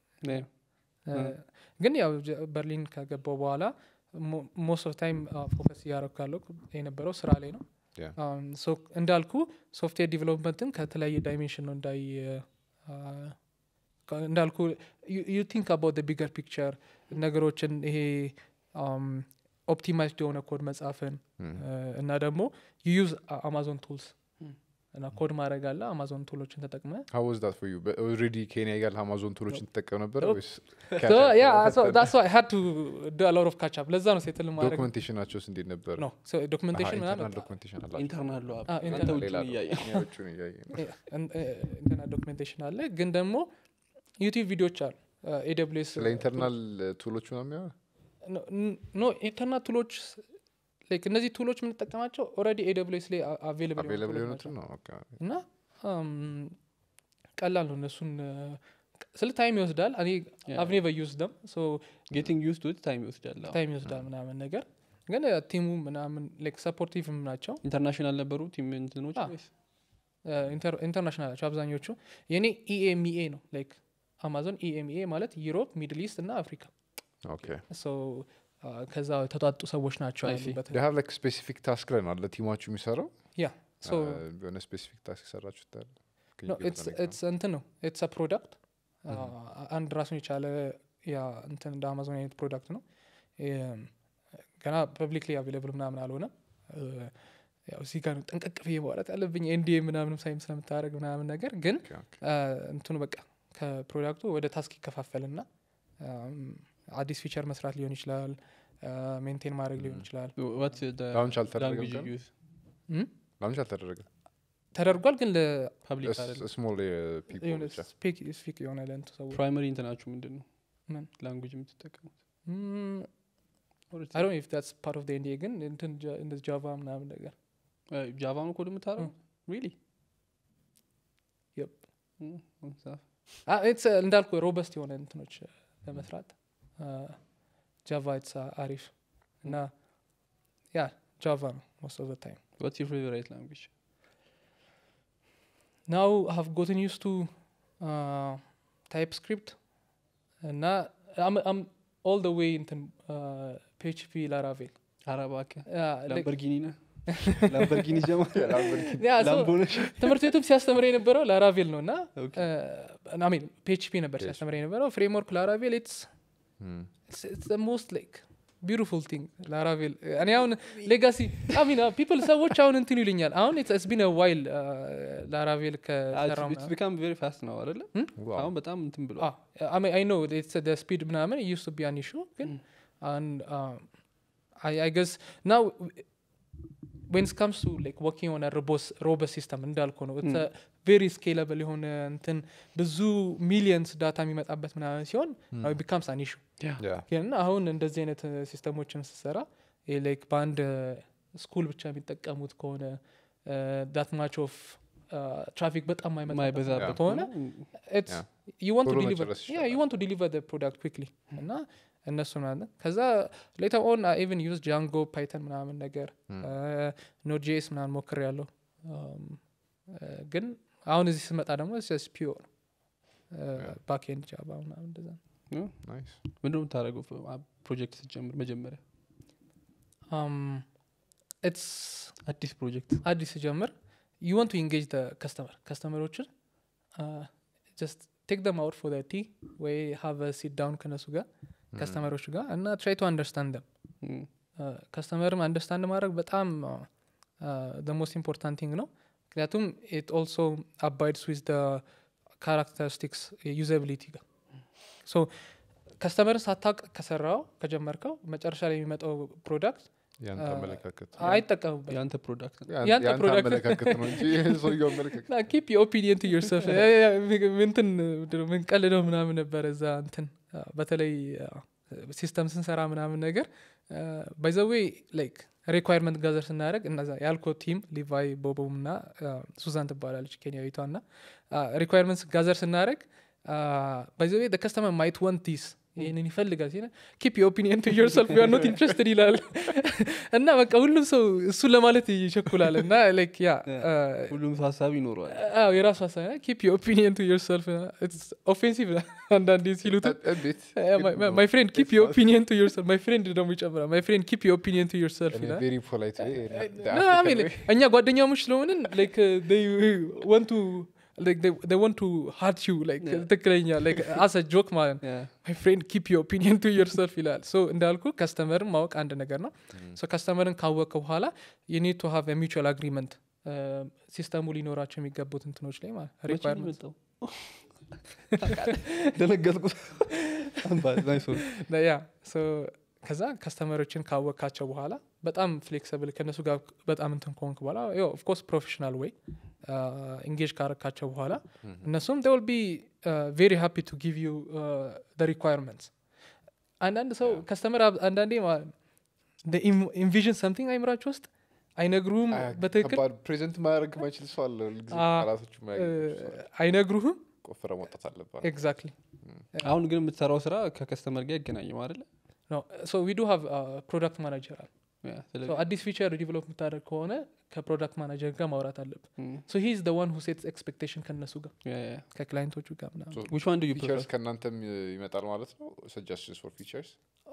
ግን ያው ጀ- በርሊን ከገባው በኋላ ሞስት ኦፍ ታይም ፎከስ እያደረኩ ያለው የነበረው ስራ ላይ ነው ያ። Um, so እንዳልኩ ሶፍትዌር ዲቨሎፕመንትን ከተለያየ ዳይሜንሽን ነው እንዳይ uh, ከ- እንዳልኩ ዩ ቲንክ አባውት ቢገር ፒክቸር ነገሮችን ይሄ ኦፕቲማይዝድ የሆነ ኮድ መጻፍን እም፣ uh, እና ደግሞ ዩ ዩዝ አማዞን ቱልስ Hmm. እና ኮድ ማድረግ አለ አማዞን ቱሎችን ተጠቅመ how was that for you ኦልሬዲ ኬንያ ያል አማዞን ቱሎችን ትጠቀም ነበር Nope. ወይስ So, yeah, so that's why I had to do a lot of catch up ለዛ ነው ሴትል ማድረግ ዶክመንቴሽናቸውስ እንዴት ነበር ነው ዶክመንቴሽን ምናምን ዶክመንቴሽን አላቸው ኢንተርናል አዎ፣ አንተ internal ውጭ ሌላ እያየ እኛ ውጭውን እያየን ነው። እንትና ዶክሜንቴሽን አለ ግን ደግሞ ዩቲዩብ ቪዲዮዎች አሉ ኤስ ስለ ኢንተርናል ቱሎች ነው የሚያ ኖ ኢንተርናል ቱሎች ላይክ እነዚህ ቱሎች የምንጠቀማቸው ኦልሬዲ ኤስ ላይ አቬለብል አቬለብል የሆኑትን ነው ኦኬ። እና አም፣ ቀላል ነው እነሱን ስለ ታይም ይወስዳል እኔ Yeah. አቭኔ በዩስ ደም ጌቲንግ ዩስ ቱ ታይም ይወስዳል አዎ። ታይም ይወስዳል ምናምን ነገር ግን ቲሙ ምናምን ላይክ ሰፖርቲቭም ናቸው ኢንተርናሽናል ነበሩ ቲም እንትኖች አዎ። ወይስ? ኢንተርናሽናል ናቸው አብዛኞቹ የኔ ኢኤምኤ ነው ላይክ አማዞን ኢኤምኤ ማለት ዩሮፕ ሚድል ኢስት እና አፍሪካ ኦኬ ሶ ከዛ የተጧጡ ሰዎች ናቸው I see. ያሉበት ዴ ሃቭ ላይክ ስፔሲፊክ ታስክ ላይ ነው አለ ቲማችሁ የሚሰራው ያ ሶ አ፣ የሆነ ስፔሲፊክ ታስክ የሰራችሁት አለ Can you ኖ give an example? ኢትስ እንትን ነው ኢትስ ፕሮዳክት አንድ ራሱን የቻለ ያ እንትን እንደ አማዞን አይነት ፕሮዳክት ነው እም፣ ገና ፐብሊክሊ አቬለብል ምናምን አልሆነም እ፣ ያው እዚህ ጋር ነው ጠንቀቅ ብዬ ማውራት ያለብኝ ኤንዲኤ ምናምንም ሳይም ስለምታደረግ ምናምን ነገር ግን ኦኬ፣ ኦኬ። አ፣ እንትኑ በቃ ከፕሮዳክቱ ወደ ታስክ ይከፋፈልና አም፣ አዲስ ፊቸር መስራት ሊሆን ይችላል ሜንቴን ማድረግ ሊሆን Mm. ይችላል What's the ላውንች አልተደረገም language ገና? you use? እም? ላንች አልተደረገም ተደርጓል ግን ፐብሊክ አይደለም ስሞል ፒፕል ለሆነ ብቻ ስፔሲፊክ የሆነ ለንት ሰዎች ፕራይመሪ እንትናችሁ ምንድን ነው ምን? ላንጉጅ የምትጠቀሙት አይ ዶንት ዳትስ ፓርት ኦፍ ኤንዲኤ ግን እንትን ጃ- እንደዚህ ጃቫ ምናምን ነገር ጃቫ ነው ኮድ የምታረጉ ሪሊ Yep. ኢትስ እንዳልኩ ሮበስት የሆነ እንትኖች uh, ለመስራት ጃቫ ኢትስ አሪፍ እና ያ ጃቫ ነው ሞስት ኦፍ ታይም ዋትስ ዩር ፌቨራይት ላንጉጅ ናው ሃቭ ጎትን ዩስ ቱ ታይፕ ስክሪፕት እና ኦል ደ ዌይ እንትን ፒኤችፒ ላራቬል አረባከ ላምበርጊኒ ነ ላምበርጊኒ ጀማ ላምቦነሽ ትምህርት ቤቱም ሲያስተምር የነበረው ላራቬል ነው እና ኦኬ ሚን ፒኤችፒ ነበር ሲያስተምር የነበረው ፍሬምወርክ ላራቬል ኢትስ ሞስት ላይክ ቢዩቲፉል ቲንግ ላራቬል እኔ አሁን ሌጋሲ ሚን ፒፕል ሰዎች አሁን እንትን ይሉኛል አሁን ኢትስ ቢን ዋይል ላራቬል ከሰራው ኢትስ ቢካም ቬሪ ፋስት ነው አይደለ ዋው አሁን በጣም እንትን ብሎ አይ ኖ ስፒድ ምናምን ዩስ ቢ አን ኢሹ ግን አይ ገስ ናው ዌን ካምስ ቱ ላይክ ወርኪንግ ሆነ ሮበስ ሲስተም እንዳልኩ ነው ቬሪ ስኬለብል የሆነ እንትን ብዙ ሚሊየንስ ዳታ የሚመጣበት ምናምን ሲሆን ቢካምስ አን ኢሹ ያ ግን አሁን እንደዚህ አይነት ሲስተሞችን ስሰራ ላይክ በአንድ ስኩል ብቻ የሚጠቀሙት ከሆነ ዳት ማች ኦፍ ትራፊክ በጣም ማይመጣበት ማይበዛበት ከሆነ ያ you want to ቶሎ deliver መጨረስ yeah ይችላል። you want to deliver the product quickly እና እነሱ ማለት ከዛ ሌተር ኦን ኢቨን ዩዝ ጃንጎ ፓይተን ምናምን ነገር ኖድ ጄስ ምናምን ሞክር ያለው ግን አሁን እዚህ ስመጣ ደግሞ ስ ፒዮ ነው ባክኤንድ ጃቫ ምናምን እንደዛ ነው ናይስ ምንድን ነው የምታደረገው ፕሮጀክት ስትጀምር መጀመሪያ ኢትስ አዲስ ፕሮጀክት አዲስ ስጀምር ዩ ዋንት ቱ ኢንጌጅ ከስተመር ከስተመሮችን ጀስት ቴክ ደም አውት ፎር ቲ ወይ ሃቭ ሲት ዳውን ከነሱ ጋር ከስተመሮች ጋር እና ትራይ ቱ አንደርስታንድ ደም ከስተመርም አንደርስታንድ ማድረግ በጣም ሞስት ኢምፖርታንት ቲንግ ነው ምክንያቱም ኢት ኦልሶ አባይድስ ዊዝ ካራክተሪስቲክስ ዩዛቢሊቲ ጋር ሶ ከስተመርን ሳታቅ ከሰራው ከጀመርከው መጨረሻ ላይ የሚመጣው ፕሮዳክት ያንተ አ- አመለካከት አይጠቀሙበት የአንተ ፕሮዳክት ነው ያን- ያንተ ያንተ product- አመለካከት ነው እንጂ ሰውየው አመለካከት ና ኪፕ ኦፒኒየን ቱ ዮርሰልፍ እንትን ምንቀልደው ምናምን ነበረ እዛ እንትን አ፣ በተለይ ሲስተም ስንሰራ ምናምን ነገር ባይዘዌ ላይክ ሪኳርመንት ጋዘር ስናደረግ እነዛ ያልኮ ቲም ሊቫይ ቦቦም እና ሱዛን ትባላለች ኬንያዊቷ እና ሪኳርመንት ጋዘር ስናደረግ ባይዘዌ ከስተመር ማይት ወንት ዲስ ይህንን ይፈልጋል ሲል ኪፕ ኦፒኒየን ቱ ዮርሰልፍ ዩ ኖት ኢንትረስትድ ይላል እና በቃ ሁሉም ሰው እሱን ለማለት ይቸኩላል እና ላይክ ያ አ፣ ሁሉም ሰው ሀሳብ ይኖረዋል አዎ የራሱ ሀሳብ ኪፕ ኦፒኒየን ቱ ዮርሰልፍ ኦፌንሲቭ አንዳንዴ ሲሉት እንዴት ማይ ፍሬንድ ኪፕ ኦፒኒየን ቱ ዮርሰልፍ ማይ ፍሬንድ ደግሞ ይጨምራል ማይ ፍሬንድ ኪፕ ኦፒኒየን ቱ ዮርሰልፍ ይላል ቬሪ ፖላይት No, I mean, እኛ ጓደኛሞች ስለሆንን ላይክ ወንቱ ወንት ቱ ሃርት ዩ ላይክ Yeah. ትክክለኛ ላይክ አሰ ጆክ ማለት ነው Yeah. ማይ ፍሬንድ ኪፕ ዩ ኦፒኒየን ቱ ዮርሰልፍ ይላል ሶ እንዳልኩ ከስተመርን ማወቅ አንድ ነገር ነው ሶ ከስተመርን ካወቀ በኋላ ዩኒድ ቱ ሃቭ ሚቹዋል አግሪመንት ሲስተሙ ሊኖራቸው የሚገቡት እንትኖች ላይ ማለት መቼ ነው requirements። የመጣው? ደነገጥኩ ናይስ one. ያ ሶ ከዛ ከስተመሮችን ካወቅካቸው በኋላ በጣም ፍሌክሲብል ከእነሱ ጋር በጣም እንትን ከሆንክ በኋላ ኦፍኮርስ ፕሮፌሽናል ወይ ኢንጌጅ ካረካቸው በኋላ እነሱም ል ቢ ቬሪ ሃፒ ቱ ጊቭ ዩ ሪኳርመንትስ አንዳንድ ሰው ከስተመር አንዳንዴ ኢንቪዥን ሰምቲንግ አይምራቸው ውስጥ አይነግሩህም በትክክል ፕሬዘንት ማድረግ ማይችል ሰው አለ ሁልጊዜ አ- ቃላቶች አይነግሩህም ቆፍረ መውጣት አለባት ኤግዛክትሊ አሁን ግን የምትሰራው ስራ ከከስተመር ጋር ይገናኝም አይደለ ሶ ዊ ዱ ሃቭ ፕሮዳክት ማናጀር አለ Yeah, So ስለዚህ- አዲስ ፊቸር ዲቨሎፕ የምታደርግ ከሆነ ከፕሮዳክት ማናጀር ጋር ማውራት አለብን Mm. ሶ ሂዝ ደ ዋን ሁ ሴትስ ኤክስፔክቴሽን ከነሱ ጋር Yeah, yeah. ከክላይንቶቹ ጋር ምናምን Which one do you ፊቸርስ prefer? ከእናንተም ይመጣል ማለት ነው ሰጃስሽንስ ፎር ፊቸርስ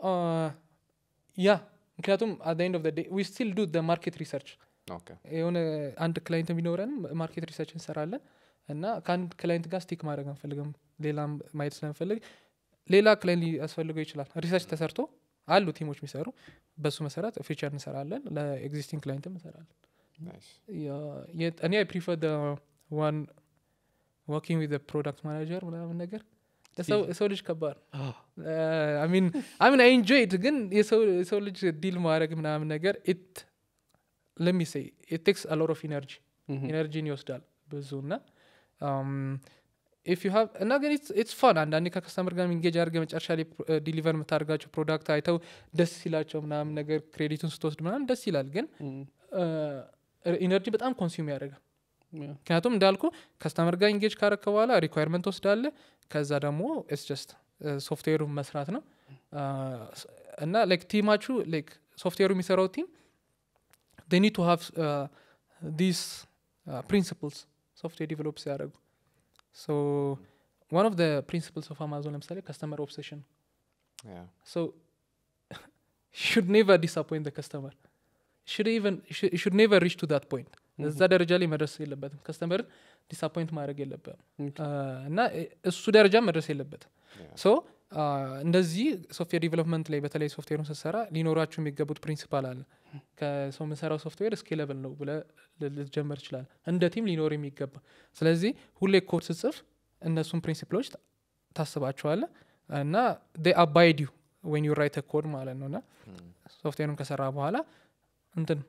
ያ ምክንያቱም አት ኤንድ ኦፍ ዴይ ዊ ስቲል ዱ ማርኬት ሪሰርች ኦኬ የሆነ አንድ ክላይንት ቢኖረንም ማርኬት ሪሰርች እንሰራለን እና ከአንድ ክላይንት ጋር ስቲክ ማድረግ አንፈልግም ሌላም ማየት ስለንፈልግ ሌላ ክላይንት ሊያስፈልገው ይችላል ሪሰርች ተሰርቶ አሉ ቲሞች የሚሰሩ በሱ መሰረት ፊቸር እንሰራለን ለኤግዚስቲንግ ክላይንትም እንሰራለን ናይስ ያ- የት- እኔ አይ ፕሪፈር ደ ዋን ወርኪንግ ዊዝ ፕሮዳክት ማናጀር ምናምን ነገር የሰው- የሰው ልጅ ከባድ Ah, ሚን አይ ኢንጆይ ኢት ግን የሰው የሰው ልጅ ዲል ማድረግ ምናምን ነገር ኢት ለሚሴ ቴክስ አሎር ኦፍ ኢነርጂ ኢነርጂን ይወስዳል ብዙ እና ኢፍ ዩ ሃቭ እና ግን ኢትስ ፋን አንዳንዴ ከከስተመር ጋር ኢንጌጅ አድርገ መጨረሻ ላይ ዲሊቨር የምታደርጋቸው ፕሮዳክት አይተው ደስ ሲላቸው ምናምን ነገር ክሬዲቱን ስትወስድ ምናምን ደስ ይላል ግን ኢነርጂ በጣም ኮንሱም ያደርጋል ምክንያቱም እንዳልኩ ከስተመር ጋር ኢንጌጅ ካረከ በኋላ ሪኳርመንት ወስዳለ ከዛ ደግሞ ስ ጀስት ሶፍትዌሩ መስራት ነው እና ላይክ ቲማችሁ ላይክ ሶፍትዌሩ የሚሰራው ቲም they need to have uh, these uh, principles software ዲቨሎፕ ሲያደርጉ so one of the principles of amazon ለምሳሌ customer obsession Yeah. so you should never disappoint the customer You should even you should, you should never reach to that point እዛ ደረጃ ላይ መድረስ የለበትም ከስተመርን ዲስአፖይንት ማድረግ የለበትም እና እሱ ደረጃ መድረስ የለበትም Yeah. ሶ እንደዚህ ሶፍትዌር ዲቨሎፕመንት ላይ በተለይ ሶፍትዌሩን ስትሰራ ሊኖራችሁ የሚገቡት ፕሪንሲፓል አለ ከሰው የምንሰራው ሶፍትዌር ስኬለብል ነው ብለ ልትጀምር ይችላል እንደ ቲም ሊኖር የሚገባ ስለዚህ ሁሌ ኮድ ስጽፍ እነሱን ፕሪንሲፕሎች ታ- ታስባቸዋለ እና አባይድ ዩ ወን ዩ ራይት ኮድ ማለት ነው እና ሶፍትዌሩን ከሰራ በኋላ እንትን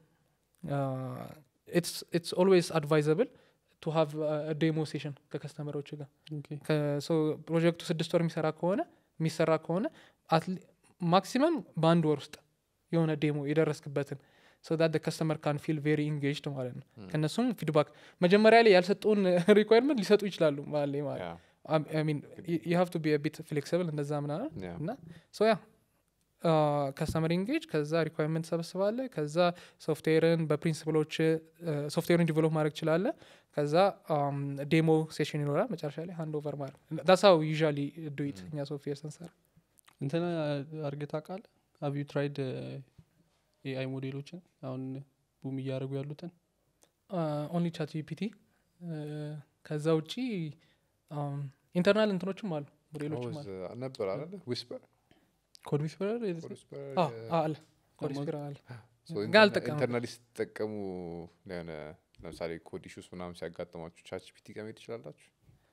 ኢትስ ኦልዌይስ አድቫይዘብል ቱ ሃቭ ዴሞ ሴሽን ከከስተመሮች ጋር ከሰው ፕሮጀክቱ ስድስት ወር የሚሰራ ከሆነ የሚሰራ ከሆነ ማክሲመም በአንድ ወር ውስጥ የሆነ ዴሞ የደረስክበትን ሶ ዳት ከስተመር ካን ፊል ቬሪ ኢንጌጅድ ማለት ነው ከእነሱም ፊድባክ መጀመሪያ ላይ ያልሰጡን ሪኳርመንት ሊሰጡ ይችላሉ ማለት ላይ ማለት Yeah. ሚን ዩ ሃቭ ቱ ቢ ቢት ፍሌክሲብል እንደዛ ምናምን Yeah. እና ሶ ያ ከስተመር ኢንጌጅ ከዛ ሪኳርመንት ሰበስባለ ከዛ ሶፍትዌርን በፕሪንሲፕሎች ሶፍትዌርን ዲቨሎፕ ማድረግ ችላለ ከዛ ዴሞ ሴሽን ይኖራል መጨረሻ ላይ ሃንድ ኦቨር ማድረግ ዳሳው ዩዥዋሊ ዱኢት እኛ ሶፍትዌር ስንሰራ እንትና አርገ ታውቃለህ ሀቭ ዩ ትራይድ ኤአይ ሞዴሎችን አሁን ቡም እያደረጉ ያሉትን ኦንሊ ቻት ጂፒቲ ከዛ ውጪ ኢንተርናል እንትኖችም አሉ ሞዴሎችም አሉ Always, uh, ነበር አለ ዊስፐር ኮድ ዊስፐረር አዎ፣ አለ ኮዲስፒራ አለ ግን አልጠቀምም። ኢንተርናሊ ስትጠቀሙ ለሆነ ለምሳሌ ኮድ ኢሹስ ምናምን ሲያጋጥማችሁ ቻት ጂፒቲ ጋር መሄድ ትችላላችሁ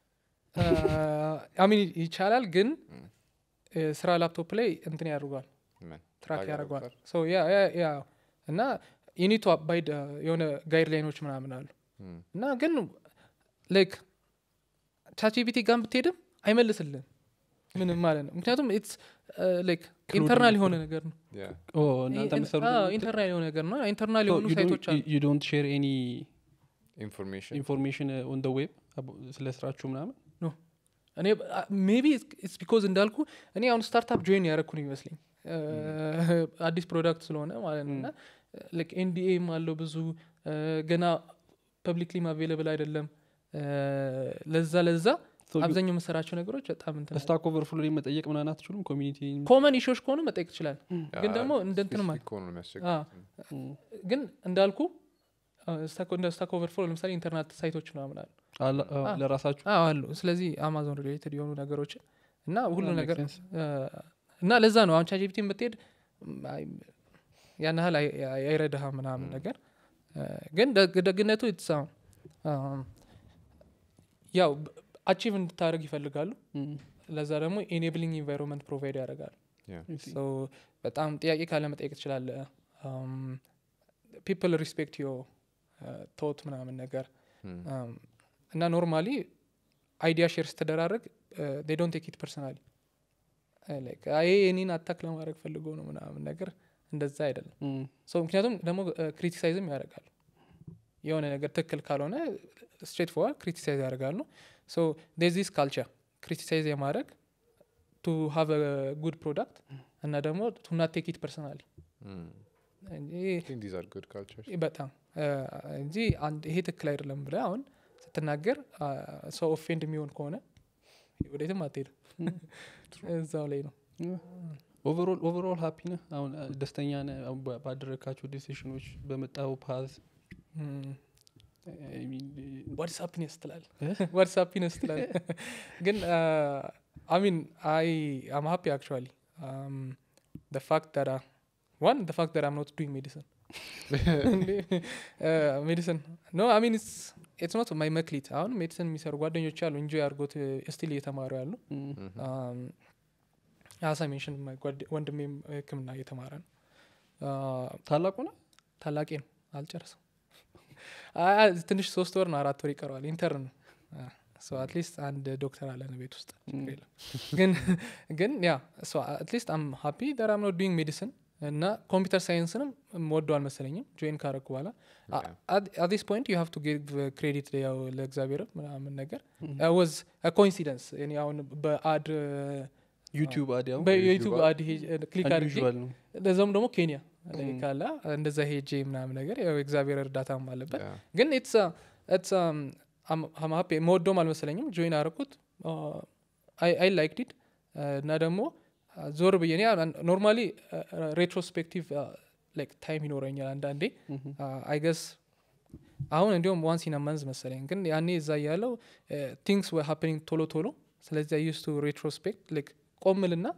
አሚን ይቻላል ግን Mm. እ፣ ስራ ላፕቶፕ ላይ እንትን ያደርጓል ምን ትራክ ታግ ያደርጓል ያደርጉታል? ሶ ያ ያ ያ እና ዩኒቱ አባይድ የሆነ ጋይድ ላይኖች ምናምን አሉ Mm. እና ግን ላይክ ቻትጂፒቲ ጋር ብትሄድም አይመልስልን ምንም ማለት ነው ምክንያቱም ኢትስ ላይክ ኢንተርናል የሆነ ነገር ነው Yeah. እናንተ ኢንተርናል የሆነ ነገር ነው ኢንተርናል የሆኑ ሳይቶች አሉ ዩ ዶንት ሼር ኤኒ ኢንፎርሜሽን ኢንፎርሜሽን ኦን ደ ዌብ ስለ ስራችሁ ምናምን እኔ ሜቢ ኢትስ ቢኮዝ እንዳልኩ እኔ አሁን ስታርታፕ ጆይን ያደረግኩ ነው ይመስለኝ አዲስ ፕሮዳክት ስለሆነ ማለት ነው እና ኤንዲኤም አለው ብዙ እ፣ ገና ፐብሊክሊም አቬለብል አይደለም እ፣ ለዛ ለዛ አብዛኛው የምሰራቸው ነገሮች በጣም እንትን ስታክ ኦቨርፍሎ ላይ መጠየቅ ምናምን አትችሉም ኮሚኒቲ ኮመን ኢሾች ከሆኑ መጠየቅ ይችላል ግን ደግሞ እንደ እንትን ማለት ከሆኑ ነው የሚያስቸግር አ፣ ግን እንዳልኩ አ፣ ስታክ- እንደ ስታክ ኦቨርፍሎ ለምሳሌ ኢንተርኔት ሳይቶች ምናምን አሉ አለ- ለራሳችሁ አዎ አሉ ስለዚህ አማዞን ሪሌትድ የሆኑ ነገሮችን እና ሁሉ Ah, makes ነገር sense. አ፣ እና ለዛ ነው አሁን ቻጂፒቲ ብትሄድ ም፣ አይ፣ ያን ያህል አይ- አይ- አይረዳህም ምናምን ነገር አ፣ ግን ደግ- ደግነቱ ኢትስ ያው አቺቭ እንድታደርግ ይፈልጋሉ Mm. ለዛ ደግሞ ኤኔብሊንግ ኢንቫይሮንመንት ፕሮቫይድ ያደርጋሉ I see. So በጣም ጥያቄ ካለ መጠየቅ ትችላለ ፒፕል ሪስፔክት ዮ ቶት ምናምን ነገር Mm. Um, እና ኖርማሊ አይዲያ ሼር ስትደራረግ ዶንት ቴክ ኢት ፐርሰናሊ ይሄ እኔን አታክ ለማድረግ ፈልጎ ነው ምናምን ነገር እንደዛ አይደለም Mm. ሶ ምክንያቱም ደግሞ ክሪቲሳይዝም ያደርጋሉ የሆነ ነገር ትክክል ካልሆነ ስትሬት ፎር ክሪቲሳይዝ ያደርጋሉ ሶ ዚስ ካልቸር ክሪቲሳይዝ የማድረግ ቱ ሃቭ ጉድ ፕሮዳክት እና ደግሞ ቱ ናት ቴክ ኢት ፐርሰናሊ Mm. እንጂ I think these are good cultures. በጣም አ፣ እንጂ አንድ ይሄ ትክክል አይደለም ብለ አሁን ስትናገር አ፣ ሰው ኦፌንድ የሚሆን ከሆነ ወዴትም አትሄድም እዛው ላይ ነው ኦቨሮል ኦቨሮል ሃፒ ነህ አሁን አ፣ ደስተኛ ነህ አሁን ባ- ባደረግካቸው ዲሲሽኖች በመጣው ፓዝ ዋትስ ሃፒነስ ትላል ዋትስ ሃፒነስ ትላል ግን አሚን አይ አም ሃፒ አክቹዋሊ the fact that uh, one the fact that i'm not doing medicine uh, medicine no i mean it's it's not my መክሊት አሁን ሜዲሲን የሚሰሩ ጓደኞች አሉ እንጆ ያርጎት ስቲል እየተማሩ ያሉ Mhm. አሳ ሜንሽን ወንድሜም ህክምና እየተማረ ነው Uh, ታላቁ ነው ታላቄ ነው አልጨርስም አ- አ- ትንሽ ሶስት ወር ነው አራት ወር ይቀረዋል ኢንተርን አትሊስት አንድ ዶክተር አለን ቤት ውስጥ ችግር የለም። ግን ግን ያ አትሊስት አም ሀፒ ደር አም ኖት ዱይንግ ሜዲሲን እና ኮምፒውተር ሳይንስንም ወደው አልመሰለኝም ጆይን ካረኩ በኋላ አዲስ ፖይንት ዩ ሃቭ ቱ ጊቭ ክሬዲት ያው ለእግዚአብሔር ምናምን ነገር ወዝ ኮኢንሲደንስ እኔ አሁን በአድ ዩቲዩብ አዲያው በዩቱብ አድ ክሊክ አድርጌ unusual ነው ለዛም ደግሞ ኬንያ Mm. ካላ እንደዛ ሄጄ ምናምን ነገር ያው እግዚአብሔር እርዳታም አለበት Yeah. ግን ኢትስ ኢትስ ሀፒ መወደውም አልመሰለኝም ጆይን አረኩት አይ ላይክ ዲድ እና ደግሞ uh, ዞር ብዬ ኖርማሊ ሬትሮስፔክቲቭ ላይክ ታይም ይኖረኛል አንዳንዴ Mhm. አይ ገስ አሁን እንዲሁም ዋንስ ኢን መንዝ መሰለኝ ግን ያኔ እዛ ያለው ቲንግስ ወ ሀፕኒንግ ቶሎ ቶሎ ስለዚህ ዩስ ቱ ሬትሮስፔክት ላይክ ቆምልና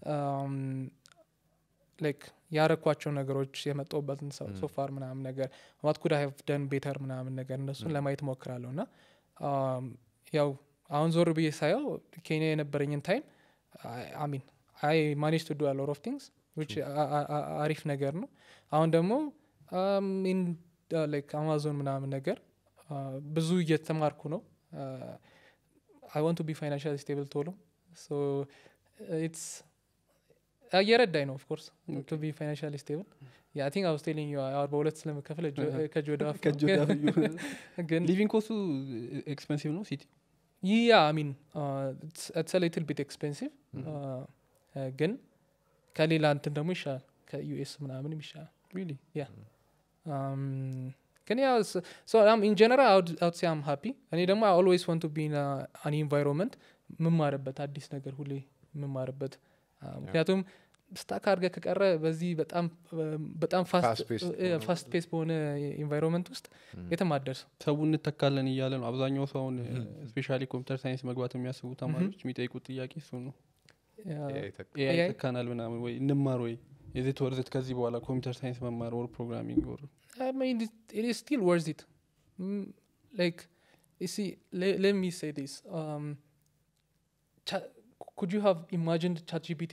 ላይክ ያረኳቸው ነገሮች የመጣውበትን ሶፋር ምናምን ነገር ዋት ኩድ ሃቭ ደን ቤተር ምናምን ነገር እነሱን ለማየት ሞክራለሁ እና um, ያው አሁን ዞር ብዬ ሳየው ኬንያ የነበረኝን ታይም አሚን አይ ማኔጅ ቱ ዱ ሎር ኦፍ ቲንግስ ዊች አሪፍ ነገር ነው አሁን ደግሞ ኢን ላይክ አማዞን ምናምን ነገር uh, ብዙ እየተማርኩ ነው አይ ዋንት ቱ ቢ ፋይናንሻል ስቴብል ቶሎ ሶ ኢትስ እየረዳኝ ነው ኦፍኮርስ ቱ ቢ ፋይናንሻል ስቴብል ያ ቲንክ አውስ ቴሊንግ ዩ አወር በሁለት ስለምከፍል ከእጅ ወደ አፍ ነው። ከእጅ ወደ አፍ ግን ሊቪንግ ኮስቱ ኤክስፐንሲቭ ነው ሲቲ ያ ሚን ኢትስ ሊትል ቢት ኤክስፔንሲቭ ግን ከሌላ እንትን ደግሞ ይሻላል ከዩኤስ ምናምንም ይሻላል ሪሊ Um, ግን ያው ኢን ጀነራል አውት ሲ አም ሃፒ እኔ ደግሞ ኦልዌይስ ዋንት ቱ ቢ አን ኢንቫይሮንመንት ምማርበት አዲስ ነገር ሁሌ ምማርበት ምክንያቱም ስታክ አድርገህ ከቀረ በዚህ በጣም በጣም Fast-paced በሆነ ፋስት ፔስ በሆነ ኢንቫይሮንመንት ውስጥ የትም አትደርስም ሰው እንተካለን እያለ ነው አብዛኛው ሰውን ስፔሻሊ ኮምፒውተር ሳይንስ መግባት የሚያስቡ ተማሪዎች የሚጠይቁት ጥያቄ እሱ ነው ያ- Yeah, ይተክ- ኤአይ AI? ይተካናል ምናምን ወይ እንማር ወይ የዜት ወርዝት ከዚህ በኋላ ኮምፒውተር ሳይንስ መማር ወር ፕሮግራሚንግ ወር I mean, it, it is still worth it. Mm, like, you see, le- let me say this. Um, cha- could you have imagined ChatGPT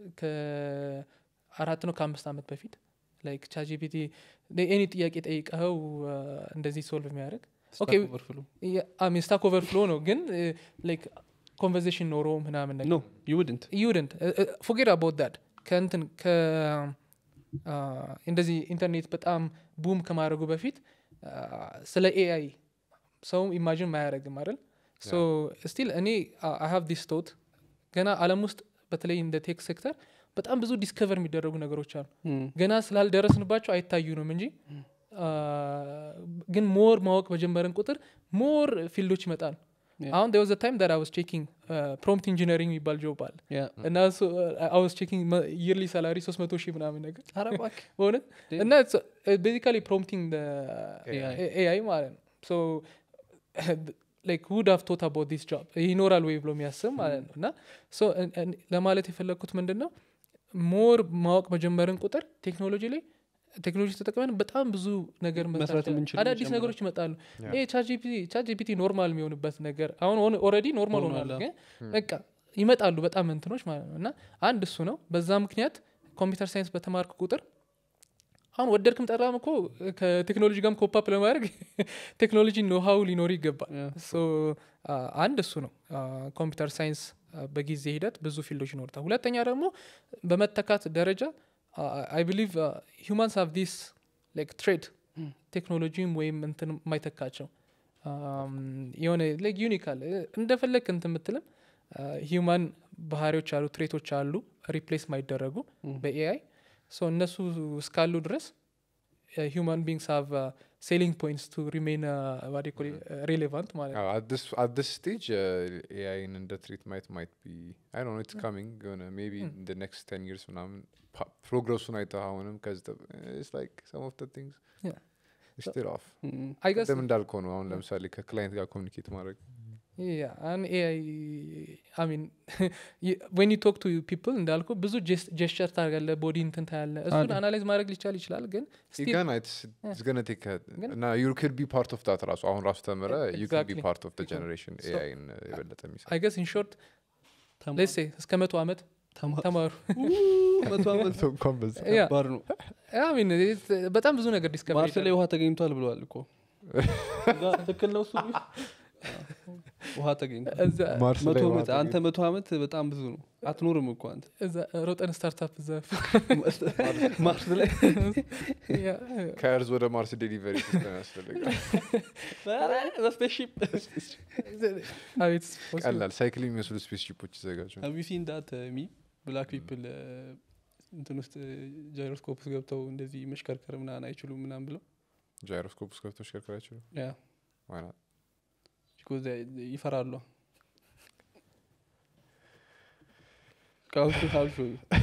ከአራት ነው ከአምስት ዓመት በፊት ላይክ ቻትጂፒቲ ኤኒ ጥያቄ ጠይቀኸው uh, እንደዚህ ሶልቭ የሚያደርግ Okay, ኦቨርፍሎ ሚን ስታክ ኦቨርፍሎ ነው ግን ላይክ ኮንቨርዜሽን ኖሮ ምናምን ነገር ኖ ዩ ውድንት ዩድንት ፎጌት አባውት ዳት ከእንትን ከ አ፣ እንደዚህ ኢንተርኔት በጣም ቡም ከማድረጉ በፊት አ፣ ስለ ኤአይ ሰው ኢማጂን ማያደረግም አይደል ሶ ስቲል እኔ አይ ሃቭ ዲስ ቶት ገና አለም ውስጥ በተለይ እንደ ቴክ ሴክተር በጣም ብዙ ዲስከቨር የሚደረጉ ነገሮች አሉ ገና ስላልደረስንባቸው አይታዩንም እንጂ አ፣ ግን ሞር ማወቅ በጀመረን ቁጥር ሞር ፊልዶች ይመጣሉ Yeah. አሁን there was a time that I was checking ፕሮምፕት ኢንጂነሪንግ የሚባል ጆብ አለ እና አውስ ቼኪንግ ይርሊ ሳላሪ ሶስት መቶ ሺህ ምናምን ነገር አረባክ በእውነት Damn. እና ቤዚካሊ ፕሮምፕቲንግ AI. ኤአይ ማለት ነው ሶ ላይክ ውድ ሃቭ ቶት አባውት ዲስ ጆብ ይኖራል ወይ ብሎ የሚያስብ ማለት ነው እና ሶ ለማለት የፈለግኩት ምንድን ነው ሞር ማወቅ መጀመርን ቁጥር ቴክኖሎጂ ላይ ቴክኖሎጂ ተጠቅመን በጣም ብዙ ነገር መስራት መስራት እንችላለን። የምንችለው አዳዲስ ይጨምራል። ነገሮች ይመጣሉ Yeah. ይሄ ቻት ጂፒቲ ኖርማል የሚሆንበት ነገር አሁን ኦልሬዲ ኖርማል ሆኗል፣ ሆኗል አዎ። ግን በቃ ይመጣሉ በጣም እንትኖች ማለት ነው እና አንድ እሱ ነው በዛ ምክንያት ኮምፒውተር ሳይንስ በተማርክ ቁጥር አሁን ወደድክም ጠላም እኮ ከቴክኖሎጂ ጋርም ኮፓፕ ለማድረግ ቴክኖሎጂ ኖሃው ሊኖር ይገባል ሶ አንድ እሱ ነው ኮምፒውተር ሳይንስ በጊዜ ሂደት ብዙ ፊልዶች ይኖርታል ሁለተኛ ደግሞ በመተካት ደረጃ አይ ብሊቭ ሂማንስ ሃቭ ዲስ ላይክ ትሬድ ቴክኖሎጂም ወይም እንትን የማይተካቸው አም፣ የሆነ ላይክ ዩኒክ አለ እንደፈለግ እንትን የምትልም ሂውማን ባህሪዎች አሉ ትሬቶች አሉ ሪፕሌስ ማይደረጉ በኤአይ ሶ እነሱ እስካሉ ድረስ ሂውማን ቢንግስ ሃቭ ሴሊንግ ፖይንትስ ቱ ሪሜን ሬሌቫንት ማለት ነው አት ዲስ ስቴጅ ኤአይን እንደ ትሪት ማየት ማይት ቢ አይ ኖ ኢትስ ካሚንግ የሆነ ሜቢ ኢን ደ ኔክስት ቴን ይርስ ምናምን ፕሮግረሱን አይተህ አሁንም ከዚህ ኢትስ ላይክ ሰም ኦፍ ደ ቲንግስ Yeah. ስቲል ኦፍ አይ ገስ ቅድም እንዳልከው ነው አሁን ለምሳሌ ከክላይንት ጋር ኮሚኒኬት ማድረግ ያ አን ኤአይ አይ ሚን ዌን ዩ ቶክ ቱ ፒፕል እንዳልኩ ብዙ ጀስቸር ታደርጋለህ ቦዲ እንትን ታያለ እሱን አለ። አናላይዝ ማድረግ ሊቻል ይችላል ግን still- ገና ኢትስ ገነ ቴክ ግን- እና ዩ ክድ ቢ ፓርት ኦፍ ዳት ራሱ አሁን ራሱ ተምረ ዩ ክድ ቢ Exactly. ፓርት ኦፍ ጀኔሬሽን So- ኤአይን የበለጠ የሚሰራ አይ ገስ ኢን ሾርት ሌሴ እስከ መቶ ዓመት ተማ- ተማሩ መቶ ዓመት ሰው እንኳን በዛ ያ ከባድ ነው I mean, it's- በጣም ብዙ ነገር ዲስከቨር ማርስ ላይ ውሃ ተገኝቷል ብለዋል እኮ እዛ ትክክል ነው እሱ ውሃ ተገኝቷል ማርስ መቶ ላይ ዓመት ውሃ አንተ መቶ ዓመት በጣም ብዙ ነው አትኖርም እኮ አንተ ሮጠን ስታርታፕ እዛ ማርስ ላይ ያ፣ ከእርዝ ወደ ማርስ ዴሊቨሪ ሲስተም ያስፈልጋል በስፔስሺፕ አቤት possible። ቀላል ሳይክል የሚመስሉ ስፔስ ሺፖች ይዘጋጁ ሀቭ ዩ ሲን ዳት ሚ ብላክ ፒፕል እንትን ውስጥ ጃይሮስኮፕ ውስጥ ገብተው እንደዚህ መሽከርከር ምናምን አይችሉም ምናምን ብለው ጃይሮስኮፕ ውስጥ ገብቶ ሽከርከር አይችሉ ያ ዋና because they- they ይፈራሉ ቃውሱ ሀብሾ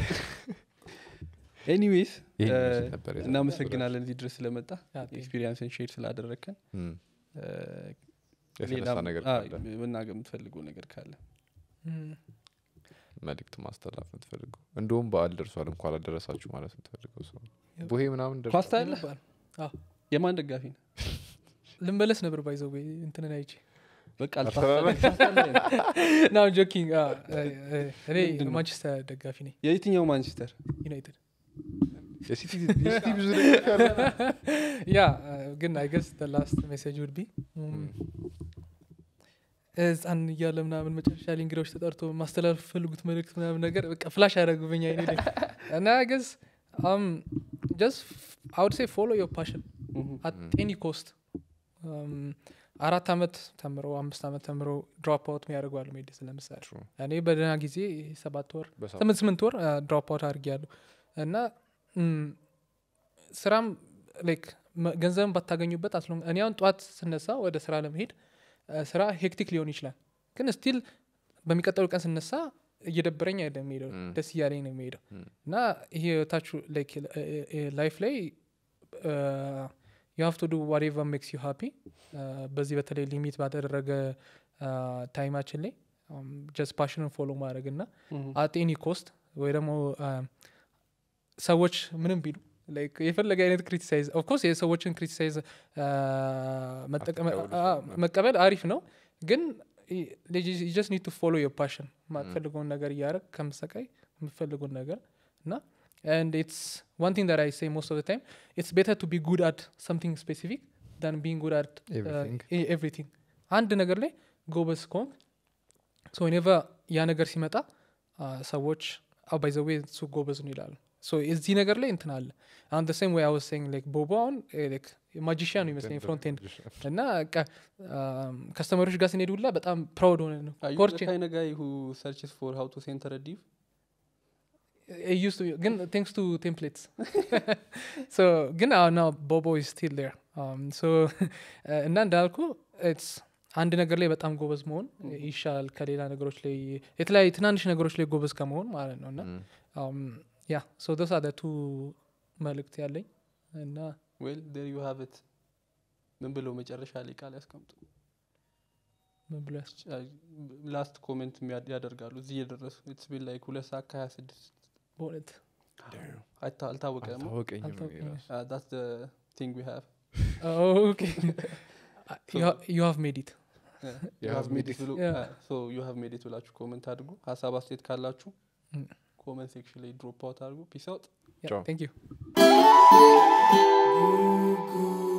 ኤኒዌይስ ይሄን ይመስል ነበር የዛሬው እናመሰግናለን እዚህ ድረስ ስለመጣ ያ፣ thank you። ኤክስፒሪንስን ሼር ስላደረግከን እም፣ እ፣ የተነሳ ሌላም- ነገር አ፣ ካለ መናገር የምትፈልገው ነገር ካለ እም፣ መልእክት ማስተላለፍ የምትፈልገው እንደውም በዓል ደርሷል እንኳ አላደረሳችሁ ማለት የምትፈልገው ሰው ያው። ቡሄ ምናምን ደርሷል ኳስታ ያለ ይባል። አዎ። የማን ደጋፊ ነው ልንበለስ ነበር ባይዘው እንትንን አይቼ በቃ አስተዳዳሪ? አልታሰበም። ናው ጆኪንግ እኔ ምንድን ነው? ማንቸስተር ደጋፊ ነኝ የየትኛው ማንቸስተር ዩናይትድ የሲቲ የሲቲ ብዙ ደጋፊ አለ። ያ ግን አይ ገስ ላስት ሜሴጅ ውድ ቢ ህፃን እያለ ምናምን መጨረሻ ላይ እንግዳዎች ተጠርቶ ማስተላለፍ ፈልጉት መልእክት ምናምን ነገር በቃ ፍላሽ ያደረጉብኝ አይኔ ላይ እና ገስ ጀስት አውድ ሴ ፎሎ ዮር ፓሽን አት ኤኒ ኮስት አራት አመት ተምረው አምስት አመት ተምረው ድሮፕ አውት የሚያደርጉ አሉ ሜዲስን ለምሳሌ True. እኔ በደህና ጊዜ ሰባት ወር በሰዓቱ ስምንት ስምንት ወር ድሮፕ አውት አድርጌያለሁ እና ም፣ ስራም ላይክ ገንዘብን ባታገኙበት አስሎ እኔ አሁን ጠዋት ስነሳ ወደ ስራ ለመሄድ አ፣ ስራ ሄክቲክ ሊሆን ይችላል ግን ስቲል በሚቀጠሉ ቀን ስነሳ እየደበረኝ አይደለም የሚሄደው Mm. ደስ እያለኝ ነው የሚሄደው Mm. እና ይሄ ታች ላይፍ ላይ ዩ ሃቭ ቱ ዱ ዋቴቨር ሜክስ ዩ ሃፒ በዚህ በተለይ ሊሚት ባደረገ ታይማችን ላይ ጀስት ፓሽንን ፎሎ ማድረግ እና አት ኤኒ ኮስት ወይ ደግሞ አ፣ ሰዎች ምንም ቢሉ like የፈለገ አይነት ክሪቲሳይዝ ኦፍኮርስ የሰዎችን ክሪቲሳይዝ አትቀበሉ መቀበል አሪፍ ነው ግን ጀስት ኒድ ቱ ፎሎ ዮር ፓሽን የማትፈልገውን ነገር እያደረግ ከምሰቃይ የምትፈልገውን ነገር እና and it's one thing that i say most of the time it's better to be good at something specific than being good at uh, Everything. e- everything አንድ ነገር ላይ ጎበዝ ከሆንክ ሶ ኔቨር ያ ነገር ሲመጣ አ፣ ሰዎች ባይዘዌ እሱ ጎበዝ ነው ይላሉ ሶ እዚህ ነገር ላይ እንትን አለ አሁን the same way I was saying like ቦቦ አሁን ማጂሽያን ነው ይመስለኝ ፍሮንት ኤንድ እና ከስተመሮች ጋር ስንሄድ ሁላ በጣም ፕራውድ ሆነ ነው ኮርቼ kind of guy who searches for how to center a div it used to be ግን thanks to templates so ግን አሁን now ቦቦ is still there um, so እና እንዳልኩ it's አንድ ነገር ላይ በጣም ጎበዝ መሆን ይሻላል ከሌላ ነገሮች ላይ የተለያዩ ትናንሽ ነገሮች ላይ ጎበዝ ከመሆን ማለት ነው እና ያ ሶ ዶስ አር ቱ መልእክት ያለኝ እና well there you have it ምን ብለው መጨረሻ ላይ ቃል ያስቀምጡ ምን ብሎ ያስ ላስት ኮሜንት ያደርጋሉ እዚህ እየደረሱ ኢትስ ቢን ላይክ ሁለት ሰዓት ከሀያ ስድስት በእውነት አይታ- አልታወቀም አልታወቀኝም እኔ አልታወቀኝም። ራሱ። ዳስ ቲንግ ዊ ሃቭ ኦኬ ዩ ሃቭ ሜድ ኢት You have made it. Yeah. ዩ ሃቭ ሜድ ኢት ብላችሁ ኮመንት አድርጉ ሀሳብ አስተያየት ካላችሁ Mm. ኮመንት ሴክሽን ላይ ድሮፕ አውት አድርጉ ፒስ አውት Ciao. ቴንክ ዩ